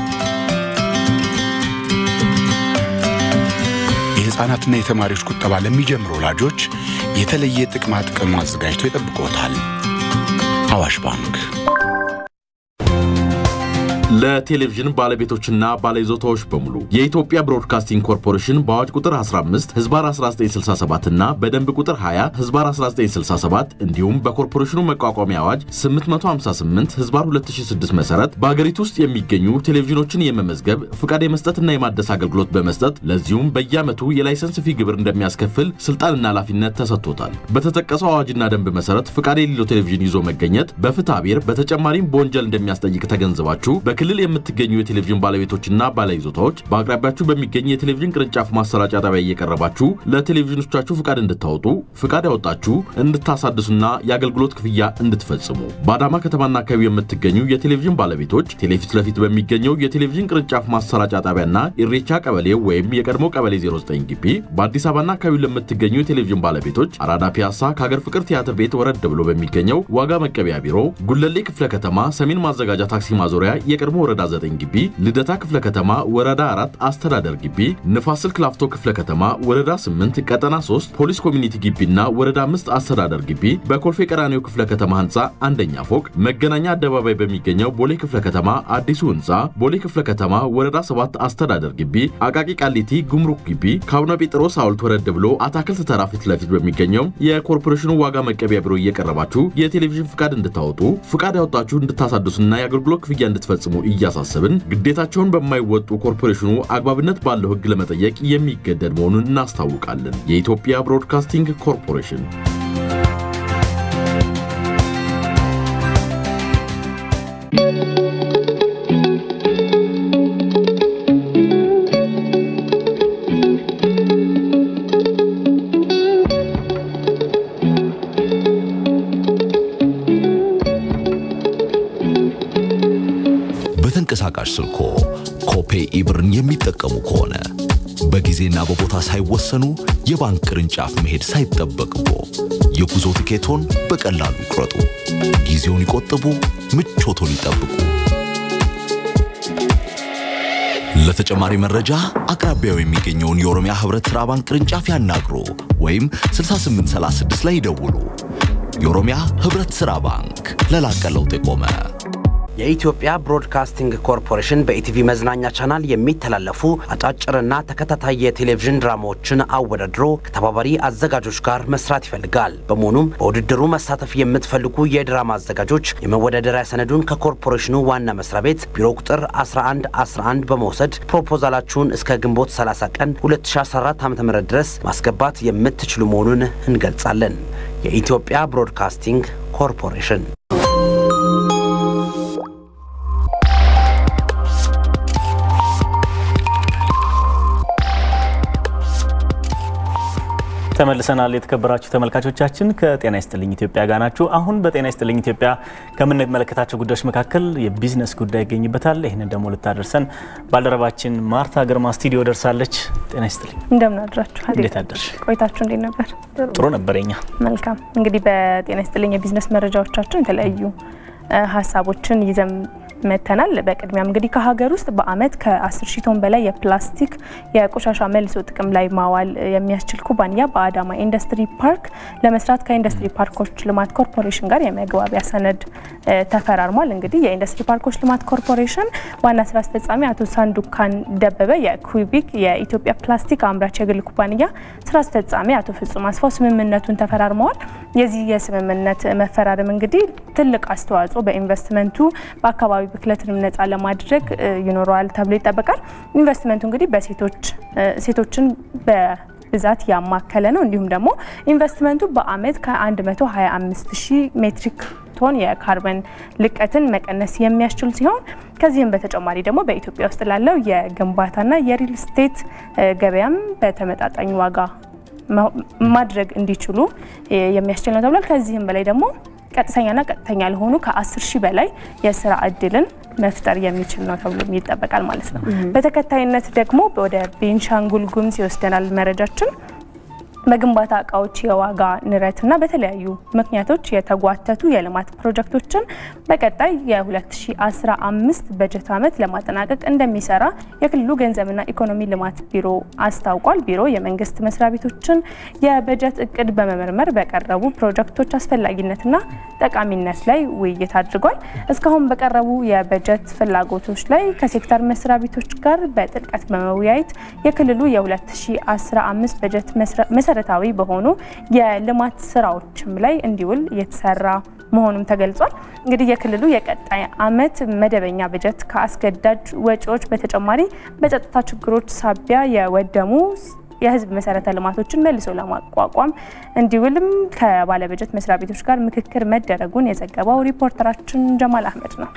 የሕፃናትና የተማሪዎች ቁጠባ ለሚጀምሩ ወላጆች የተለየ ጥቅማ ጥቅም አዘጋጅቶ ይጠብቆታል። አዋሽ ባንክ ለቴሌቪዥን ባለቤቶችና ባለይዞታዎች በሙሉ የኢትዮጵያ ብሮድካስቲንግ ኮርፖሬሽን በአዋጅ ቁጥር 15 ህዝባር 1967 እና በደንብ ቁጥር 20 ህዝባር 1967 እንዲሁም በኮርፖሬሽኑ መቋቋሚያ አዋጅ 858 ህዝባር 2006 መሰረት በሀገሪቱ ውስጥ የሚገኙ ቴሌቪዥኖችን የመመዝገብ ፍቃድ የመስጠትና የማደስ አገልግሎት በመስጠት ለዚሁም በየዓመቱ የላይሰንስ ፊ ግብር እንደሚያስከፍል ስልጣንና ኃላፊነት ተሰጥቶታል። በተጠቀሰው አዋጅና ደንብ መሰረት ፍቃድ የሌለው ቴሌቪዥን ይዞ መገኘት በፍትሐ ብሔር በተጨማሪም በወንጀል እንደሚያስጠይቅ ተገንዝባችሁ በክልል የምትገኙ የቴሌቪዥን ባለቤቶችና ባለይዞታዎች በአቅራቢያችሁ በሚገኝ የቴሌቪዥን ቅርንጫፍ ማሰራጫ ጣቢያ እየቀረባችሁ ለቴሌቪዥኖቻችሁ ፍቃድ እንድታወጡ ፍቃድ ያወጣችሁ እንድታሳድሱና የአገልግሎት ክፍያ እንድትፈጽሙ በአዳማ ከተማና አካባቢ የምትገኙ የቴሌቪዥን ባለቤቶች ቴሌፊት ለፊት በሚገኘው የቴሌቪዥን ቅርንጫፍ ማሰራጫ ጣቢያና ኢሬቻ ቀበሌ ወይም የቀድሞ ቀበሌ 09 ግቢ በአዲስ አበባና አካባቢ ለምትገኙ የቴሌቪዥን ባለቤቶች አራዳ ፒያሳ ከሀገር ፍቅር ቲያትር ቤት ወረድ ብሎ በሚገኘው ዋጋ መቀበያ ቢሮ ጉለሌ ክፍለ ከተማ ሰሜን ማዘጋጃ ታክሲ ማዞሪያ የቀድሞ ወረዳ 9 ግቢ፣ ልደታ ክፍለ ከተማ ወረዳ 4 አስተዳደር ግቢ፣ ንፋስ ስልክ ላፍቶ ክፍለ ከተማ ወረዳ 8 ቀጠና 3 ፖሊስ ኮሚኒቲ ግቢና ወረዳ 5 አስተዳደር ግቢ፣ በኮልፌ ቀራኒዮ ክፍለ ከተማ ህንፃ አንደኛ ፎቅ፣ መገናኛ አደባባይ በሚገኘው ቦሌ ክፍለ ከተማ አዲሱ ህንፃ፣ ቦሌ ክፍለ ከተማ ወረዳ 7 አስተዳደር ግቢ፣ አቃቂ ቃሊቲ ጉምሩክ ግቢ፣ ከአቡነ ጴጥሮስ ሐውልት ወረድ ብሎ አታክልት ተራ ፊት ለፊት በሚገኘው የኮርፖሬሽኑ ዋጋ መቀበያ ቢሮ እየቀረባችሁ የቴሌቪዥን ፍቃድ እንድታወጡ ፍቃድ ያወጣችሁ እንድታሳድሱና የአገልግሎት ክፍያ እንድትፈጽሙ እያሳሰብን ግዴታቸውን በማይወጡ ኮርፖሬሽኑ አግባብነት ባለው ህግ ለመጠየቅ የሚገደድ መሆኑን እናስታውቃለን። የኢትዮጵያ ብሮድካስቲንግ ኮርፖሬሽን በተንቀሳቃሽ ስልኮ ኮፔ ኢብርን የሚጠቀሙ ከሆነ በጊዜና በቦታ ሳይወሰኑ የባንክ ቅርንጫፍ መሄድ ሳይጠበቅቦ የጉዞ ትኬቶን በቀላሉ ይቁረጡ። ጊዜውን ይቆጥቡ፣ ምቾቶን ይጠብቁ። ለተጨማሪ መረጃ አቅራቢያው የሚገኘውን የኦሮሚያ ህብረት ሥራ ባንክ ቅርንጫፍ ያናግሩ ወይም 6836 ላይ ይደውሉ። የኦሮሚያ ህብረት ሥራ ባንክ ለላቀ ለውጥ የቆመ የኢትዮጵያ ብሮድካስቲንግ ኮርፖሬሽን በኢቲቪ መዝናኛ ቻናል የሚተላለፉ አጫጭርና ተከታታይ የቴሌቪዥን ድራማዎችን አወዳድሮ ከተባባሪ አዘጋጆች ጋር መስራት ይፈልጋል። በመሆኑም በውድድሩ መሳተፍ የምትፈልጉ የድራማ አዘጋጆች የመወዳደሪያ ሰነዱን ከኮርፖሬሽኑ ዋና መስሪያ ቤት ቢሮ ቁጥር 1111 በመውሰድ ፕሮፖዛላችሁን እስከ ግንቦት 30 ቀን 2014 ዓ.ም ድረስ ማስገባት የምትችሉ መሆኑን እንገልጻለን። የኢትዮጵያ ብሮድካስቲንግ ኮርፖሬሽን ተመልሰናል። የተከበራችሁ ተመልካቾቻችን ከጤና ይስጥልኝ ኢትዮጵያ ጋር ናችሁ። አሁን በጤና ይስጥልኝ ኢትዮጵያ ከምንመለከታቸው ጉዳዮች መካከል የቢዝነስ ጉዳይ ይገኝበታል። ይህንን ደግሞ ልታደርሰን ባልደረባችን ማርታ ግርማ ስቱዲዮ ደርሳለች። ጤና ይስጥልኝ። እንደምን አድራችኋል? እንዴት አደርሽ? ቆይታችሁ እንዴት ነበር? ጥሩ ነበር። የኛ መልካም። እንግዲህ በጤና ይስጥልኝ የቢዝነስ መረጃዎቻችን የተለያዩ ሀሳቦችን ይዘን መተናል። በቅድሚያም እንግዲህ ከሀገር ውስጥ በአመት ከ10 ሺህ ቶን በላይ የፕላስቲክ የቆሻሻ መልሶ ጥቅም ላይ ማዋል የሚያስችል ኩባንያ በአዳማ ኢንዱስትሪ ፓርክ ለመስራት ከኢንዱስትሪ ፓርኮች ልማት ኮርፖሬሽን ጋር የመግባቢያ ሰነድ ተፈራርሟል። እንግዲህ የኢንዱስትሪ ፓርኮች ልማት ኮርፖሬሽን ዋና ስራ አስፈጻሚ አቶ ሳንዱካን ደበበ፣ የኩቢክ የኢትዮጵያ ፕላስቲክ አምራች የግል ኩባንያ ስራ አስፈጻሚ አቶ ፍጹም አስፋው ስምምነቱን ተፈራርመዋል። የዚህ የስምምነት መፈራረም እንግዲህ ትልቅ አስተዋጽኦ በኢንቨስትመንቱ በአካባቢ ብክለትንም ነጻ ለማድረግ ይኖረዋል ተብሎ ይጠበቃል። ኢንቨስትመንቱ እንግዲህ በሴቶች ሴቶችን በብዛት ያማከለ ነው። እንዲሁም ደግሞ ኢንቨስትመንቱ በአመት ከ125 ሺህ ሜትሪክ ቶን የካርበን ልቀትን መቀነስ የሚያስችል ሲሆን ከዚህም በተጨማሪ ደግሞ በኢትዮጵያ ውስጥ ላለው የግንባታና የሪል ስቴት ገበያም በተመጣጣኝ ዋጋ ማድረግ እንዲችሉ የሚያስችል ነው ተብሏል። ከዚህም በላይ ደግሞ ቀጥተኛና ቀጥተኛ ለሆኑ ከ10 ሺህ በላይ የስራ እድልን መፍጠር የሚችል ነው ተብሎ ይጠበቃል ማለት ነው። በተከታይነት ደግሞ ወደ ቤንሻንጉል ጉሙዝ ይወስደናል መረጃችን። በግንባታ እቃዎች የዋጋ ንረትና በተለያዩ ምክንያቶች የተጓተቱ የልማት ፕሮጀክቶችን በቀጣይ የ2015 በጀት ዓመት ለማጠናቀቅ እንደሚሰራ የክልሉ ገንዘብና ኢኮኖሚ ልማት ቢሮ አስታውቋል። ቢሮ የመንግስት መስሪያ ቤቶችን የበጀት እቅድ በመመርመር በቀረቡ ፕሮጀክቶች አስፈላጊነትና ጠቃሚነት ላይ ውይይት አድርጓል። እስካሁን በቀረቡ የበጀት ፍላጎቶች ላይ ከሴክተር መስሪያ ቤቶች ጋር በጥልቀት በመወያየት የክልሉ የ2015 በጀት መሰረታዊ በሆኑ የልማት ስራዎችም ላይ እንዲውል እየተሰራ መሆኑም ተገልጿል። እንግዲህ የክልሉ የቀጣይ ዓመት መደበኛ በጀት ከአስገዳጅ ወጪዎች በተጨማሪ በጸጥታ ችግሮች ሳቢያ የወደሙ የህዝብ መሰረተ ልማቶችን መልሶ ለማቋቋም እንዲውልም ከባለበጀት መስሪያ ቤቶች ጋር ምክክር መደረጉን የዘገበው ሪፖርተራችን ጀማል አህመድ ነው።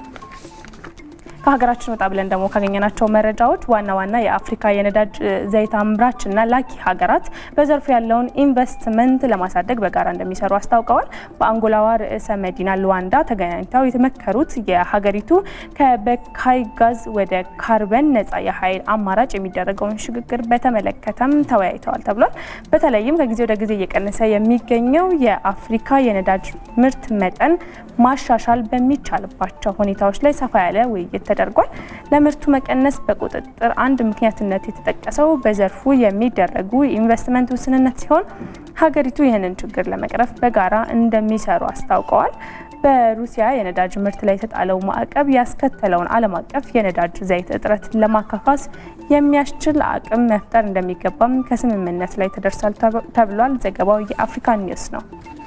ከሀገራችን ወጣ ብለን ደግሞ ካገኘናቸው መረጃዎች ዋና ዋና የአፍሪካ የነዳጅ ዘይት አምራች እና ላኪ ሀገራት በዘርፉ ያለውን ኢንቨስትመንት ለማሳደግ በጋራ እንደሚሰሩ አስታውቀዋል። በአንጎላዋ ርዕሰ መዲና ሉዋንዳ ተገናኝተው የተመከሩት የሀገሪቱ ከበካይ ጋዝ ወደ ካርበን ነጻ የኃይል አማራጭ የሚደረገውን ሽግግር በተመለከተም ተወያይተዋል ተብሏል። በተለይም ከጊዜ ወደ ጊዜ እየቀነሰ የሚገኘው የአፍሪካ የነዳጅ ምርት መጠን ማሻሻል በሚቻልባቸው ሁኔታዎች ላይ ሰፋ ያለ ውይይት ተደርጓል። ለምርቱ መቀነስ በቁጥጥር አንድ ምክንያትነት የተጠቀሰው በዘርፉ የሚደረጉ ኢንቨስትመንት ውስንነት ሲሆን ሀገሪቱ ይህንን ችግር ለመቅረፍ በጋራ እንደሚሰሩ አስታውቀዋል። በሩሲያ የነዳጅ ምርት ላይ የተጣለው ማዕቀብ ያስከተለውን ዓለም አቀፍ የነዳጅ ዘይት እጥረት ለማካካስ የሚያስችል አቅም መፍጠር እንደሚገባም ከስምምነት ላይ ተደርሷል ተብሏል። ዘገባው የአፍሪካ ኒውስ ነው።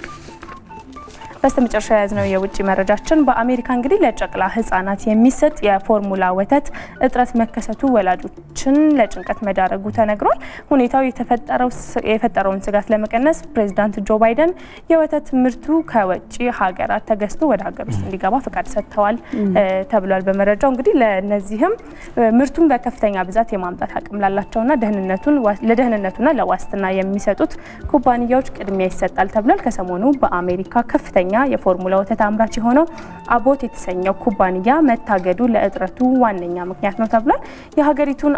በስተመጨረሻ የያዝነው የውጭ መረጃችን በአሜሪካ እንግዲህ ለጨቅላ ህጻናት የሚሰጥ የፎርሙላ ወተት እጥረት መከሰቱ ወላጆችን ለጭንቀት መዳረጉ ተነግሯል። ሁኔታው የፈጠረውን ስጋት ለመቀነስ ፕሬዚዳንት ጆ ባይደን የወተት ምርቱ ከውጭ ሀገራት ተገዝቶ ወደ ሀገር ውስጥ እንዲገባ ፈቃድ ሰጥተዋል ተብሏል። በመረጃው እንግዲህ ለነዚህም ምርቱን በከፍተኛ ብዛት የማምጣት አቅም ላላቸውና ለደህንነቱና ለዋስትና የሚሰጡት ኩባንያዎች ቅድሚያ ይሰጣል ተብሏል። ከሰሞኑ በአሜሪካ ከፍተኛ የፎርሙላ ወተት አምራች የሆነው አቦት የተሰኘው ኩባንያ መታገዱ ለእጥረቱ ዋነኛ ምክንያት ነው ተብሏል። የሀገሪቱን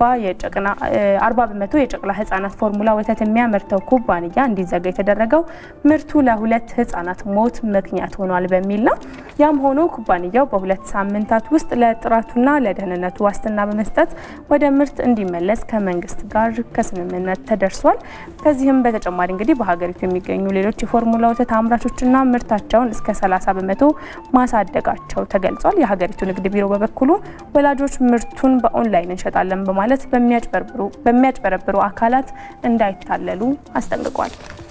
አርባ በመቶ የጨቅላ ህጻናት ፎርሙላ ወተት የሚያመርተው ኩባንያ እንዲዘጋ የተደረገው ምርቱ ለሁለት ህጻናት ሞት ምክንያት ሆኗል በሚል ነው። ያም ሆኖ ኩባንያው በሁለት ሳምንታት ውስጥ ለጥራቱና ለደህንነቱ ዋስትና በመስጠት ወደ ምርት እንዲመለስ ከመንግስት ጋር ከስምምነት ተደርሷል። ከዚህም በተጨማሪ እንግዲህ በሀገሪቱ የሚገኙ ሌሎች የፎርሙላ ወተት አምራቾችና ምርታቸውን እስከ 30 በመቶ ማሳደጋቸው ተገልጿል። የሀገሪቱ ንግድ ቢሮ በበኩሉ ወላጆች ምርቱን በኦንላይን እንሸጣለን በማለት በሚያጭበረብሩ አካላት እንዳይታለሉ አስጠንቅቋል።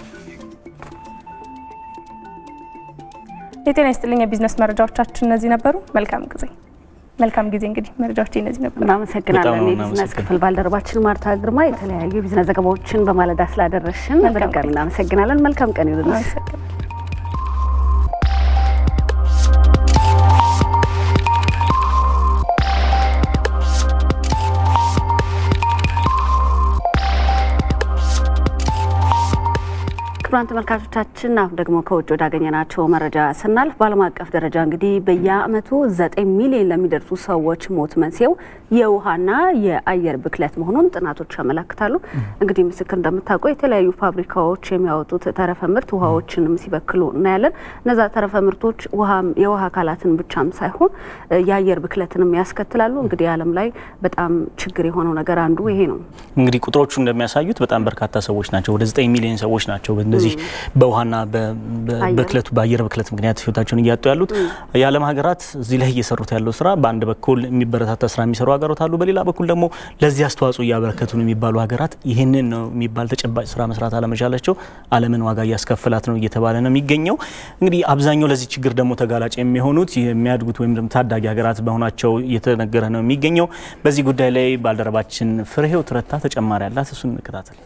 የጤና ይስጥልኝ። የቢዝነስ መረጃዎቻችን እነዚህ ነበሩ። መልካም ጊዜ መልካም ጊዜ። እንግዲህ መረጃዎች እነዚህ ነበሩ። እናመሰግናለን። የቢዝነስ ክፍል ባልደረባችን ማርታ ግርማ የተለያዩ የቢዝነስ ዘገባዎችን በማለዳ ስላደረሽን በድጋሚ እናመሰግናለን። መልካም ቀን ይሁንልሽ። ክቡራን ተመልካቾቻችን አሁን ደግሞ ከውጭ ወዳገኘናቸው መረጃ ስናልፍ በዓለም አቀፍ ደረጃ እንግዲህ በየዓመቱ ዘጠኝ ሚሊዮን ለሚደርሱ ሰዎች ሞት መንስኤው የውሃና የአየር ብክለት መሆኑን ጥናቶች ያመላክታሉ። እንግዲህ ምስክር እንደምታውቀው የተለያዩ ፋብሪካዎች የሚያወጡት ተረፈ ምርት ውሃዎችንም ሲበክሉ እናያለን። እነዛ ተረፈ ምርቶች የውሃ አካላትን ብቻም ሳይሆን የአየር ብክለትንም ያስከትላሉ። እንግዲህ ዓለም ላይ በጣም ችግር የሆነው ነገር አንዱ ይሄ ነው። እንግዲህ ቁጥሮቹ እንደሚያሳዩት በጣም በርካታ ሰዎች ናቸው። ወደ ዘጠኝ ሚሊዮን ሰዎች ናቸው እንደዚህ በውሃና በብክለቱ በአየር ብክለት ምክንያት ህይወታቸውን እያጡ ያሉት። የዓለም ሀገራት እዚህ ላይ እየሰሩት ያለው ስራ በአንድ በኩል የሚበረታታ ስራ የሚሰሩ ሀገራት አሉ፣ በሌላ በኩል ደግሞ ለዚህ አስተዋጽኦ እያበረከቱ ነው የሚባሉ ሀገራት ይህንን ነው የሚባል ተጨባጭ ስራ መስራት አለመቻላቸው ዓለምን ዋጋ እያስከፍላት ነው እየተባለ ነው የሚገኘው። እንግዲህ አብዛኛው ለዚህ ችግር ደግሞ ተጋላጭ የሚሆኑት የሚያድጉት ወይም ደግሞ ታዳጊ ሀገራት በመሆናቸው እየተነገረ ነው የሚገኘው። በዚህ ጉዳይ ላይ ባልደረባችን ፍሬህይወት ትረታ ተጨማሪ አላት፣ እሱን እንከታተል።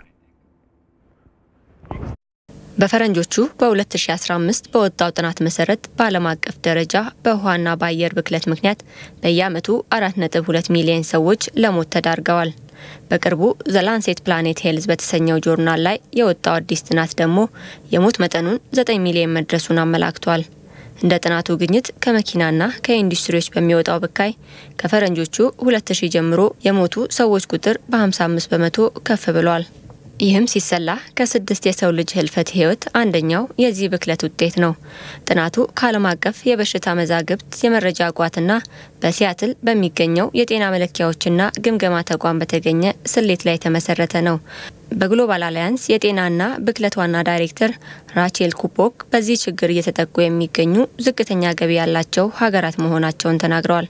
በፈረንጆቹ በ2015 በወጣው ጥናት መሰረት በዓለም አቀፍ ደረጃ በውሃና በአየር ብክለት ምክንያት በየዓመቱ 4.2 ሚሊዮን ሰዎች ለሞት ተዳርገዋል። በቅርቡ ዘላንሴት ፕላኔት ሄልዝ በተሰኘው ጆርናል ላይ የወጣው አዲስ ጥናት ደግሞ የሞት መጠኑን 9 ሚሊዮን መድረሱን አመላክቷል። እንደ ጥናቱ ግኝት ከመኪናና ከኢንዱስትሪዎች በሚወጣው ብካይ ከፈረንጆቹ 2000 ጀምሮ የሞቱ ሰዎች ቁጥር በ55 በመቶ ከፍ ብሏል። ይህም ሲሰላ ከስድስት የሰው ልጅ ህልፈት ህይወት አንደኛው የዚህ ብክለት ውጤት ነው። ጥናቱ ከዓለም አቀፍ የበሽታ መዛግብት የመረጃ ቋትና በሲያትል በሚገኘው የጤና መለኪያዎችና ግምገማ ተቋም በተገኘ ስሌት ላይ የተመሰረተ ነው። በግሎባል አሊያንስ የጤናና ብክለት ዋና ዳይሬክተር ራቼል ኩፖክ በዚህ ችግር እየተጠቁ የሚገኙ ዝቅተኛ ገቢ ያላቸው ሀገራት መሆናቸውን ተናግረዋል።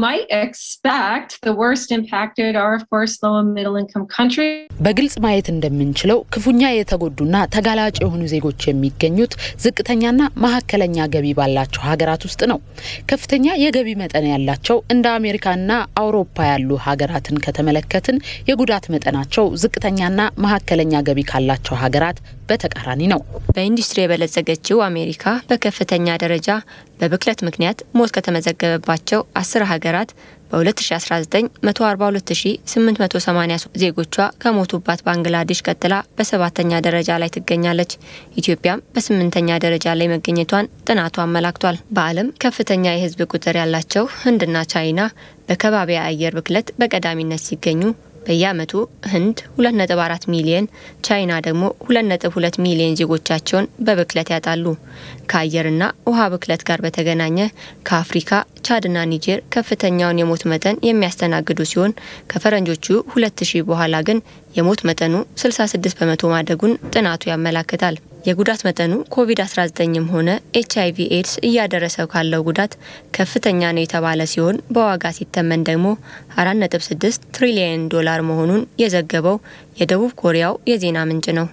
በግልጽ ማየት እንደምንችለው ክፉኛ የተጎዱና ተጋላጭ የሆኑ ዜጎች የሚገኙት ዝቅተኛና መካከለኛ ገቢ ባላቸው ሀገራት ውስጥ ነው። ከፍተኛ የገቢ መጠን ያላቸው እንደ አሜሪካና አውሮፓ ያሉ ሀገራትን ከተመለከትን የጉዳት መጠናቸው ዝቅተኛና መካከለኛ ገቢ ካላቸው ሀገራት በተቃራኒ ነው። በኢንዱስትሪ የበለጸገችው አሜሪካ በከፍተኛ ደረጃ በብክለት ምክንያት ሞት ከተመዘገበባቸው አስር ሀገራት በ2019 142880 ዜጎቿ ከሞቱባት ባንግላዴሽ ቀጥላ በሰባተኛ ደረጃ ላይ ትገኛለች። ኢትዮጵያም በስምንተኛ ደረጃ ላይ መገኘቷን ጥናቱ አመላክቷል። በዓለም ከፍተኛ የሕዝብ ቁጥር ያላቸው ህንድና ቻይና በከባቢ አየር ብክለት በቀዳሚነት ሲገኙ በየዓመቱ ህንድ 2.4 ሚሊየን ቻይና ደግሞ 2.2 ሚሊየን ዜጎቻቸውን በብክለት ያጣሉ። ከአየርና ውሃ ብክለት ጋር በተገናኘ ከአፍሪካ ቻድና ኒጀር ከፍተኛውን የሞት መጠን የሚያስተናግዱ ሲሆን ከፈረንጆቹ 2000 በኋላ ግን የሞት መጠኑ 66 በመቶ ማደጉን ጥናቱ ያመላክታል። የጉዳት መጠኑ ኮቪድ-19ም ሆነ ኤች አይቪ ኤድስ እያደረሰው ካለው ጉዳት ከፍተኛ ነው የተባለ ሲሆን በዋጋ ሲተመን ደግሞ 4.6 ትሪሊየን ዶላር መሆኑን የዘገበው የደቡብ ኮሪያው የዜና ምንጭ ነው።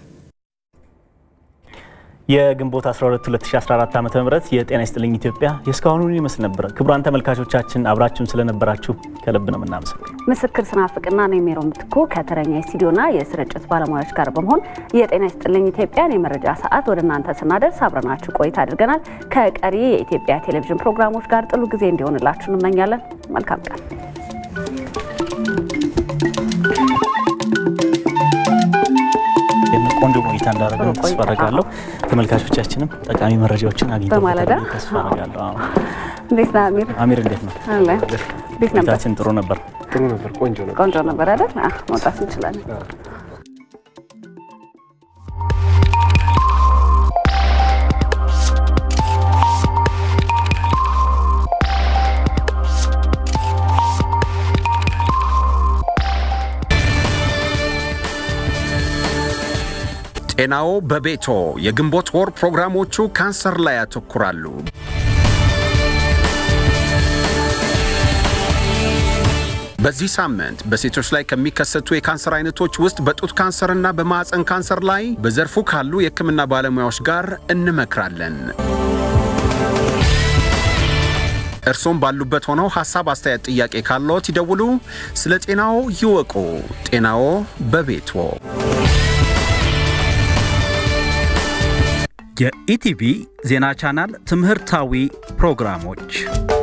የግንቦት 12 2014 ዓ ም የጤና ይስጥልኝ ኢትዮጵያ የእስካሁኑን ይመስል ነበር። ክቡራን ተመልካቾቻችን አብራችሁን ስለነበራችሁ ከልብ ነው የምናመሰግነው። ምስክር ስናፍቅና እኔ ሜሮ ምትኩ ከተረኛ የስቱዲዮና የስርጭት ባለሙያዎች ጋር በመሆን የጤና ይስጥልኝ ኢትዮጵያን የመረጃ ሰዓት ወደ እናንተ ስናደርስ አብረናችሁ ቆይታ አድርገናል። ከቀሪ የኢትዮጵያ ቴሌቪዥን ፕሮግራሞች ጋር ጥሉ ጊዜ እንዲሆንላችሁ እንመኛለን። መልካም ቀን። ቆንጆ ቆይታ እንዳደረግን ተስፋ አደርጋለሁ። ተመልካቾቻችንም ጠቃሚ መረጃዎችን አግኝተው በማለዳ ተስፋ አደርጋለሁ። አዎ። እንዴት ነህ አሚር? አሚር እንዴት ነው? አለ እንዴት ነበር? ቆይታችን ጥሩ ነበር። ጥሩ ነበር። ቆንጆ ነበር። ቆንጆ ነበር አይደል? አህ መውጣት እንችላለን። ጤናዎ በቤቶ የግንቦት ወር ፕሮግራሞቹ ካንሰር ላይ ያተኩራሉ። በዚህ ሳምንት በሴቶች ላይ ከሚከሰቱ የካንሰር አይነቶች ውስጥ በጡት ካንሰርና በማዕፀን ካንሰር ላይ በዘርፉ ካሉ የሕክምና ባለሙያዎች ጋር እንመክራለን። እርሶም ባሉበት ሆነው ሐሳብ፣ አስተያየት፣ ጥያቄ ካለዎት ይደውሉ። ስለ ጤናዎ ይወቁ። ጤናዎ በቤቶ የኢቲቪ ዜና ቻናል ትምህርታዊ ፕሮግራሞች፣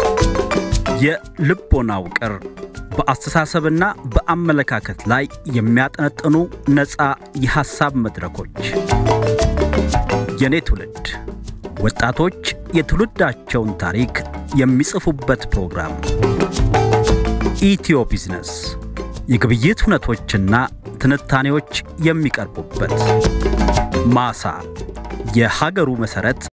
የልቦና ውቅር በአስተሳሰብና በአመለካከት ላይ የሚያጠነጥኑ ነፃ የሐሳብ መድረኮች፣ የኔ ትውልድ ወጣቶች የትውልዳቸውን ታሪክ የሚጽፉበት ፕሮግራም፣ ኢትዮ ቢዝነስ የግብይት ሁነቶችና ትንታኔዎች የሚቀርቡበት፣ ማሳ የሀገሩ መሠረት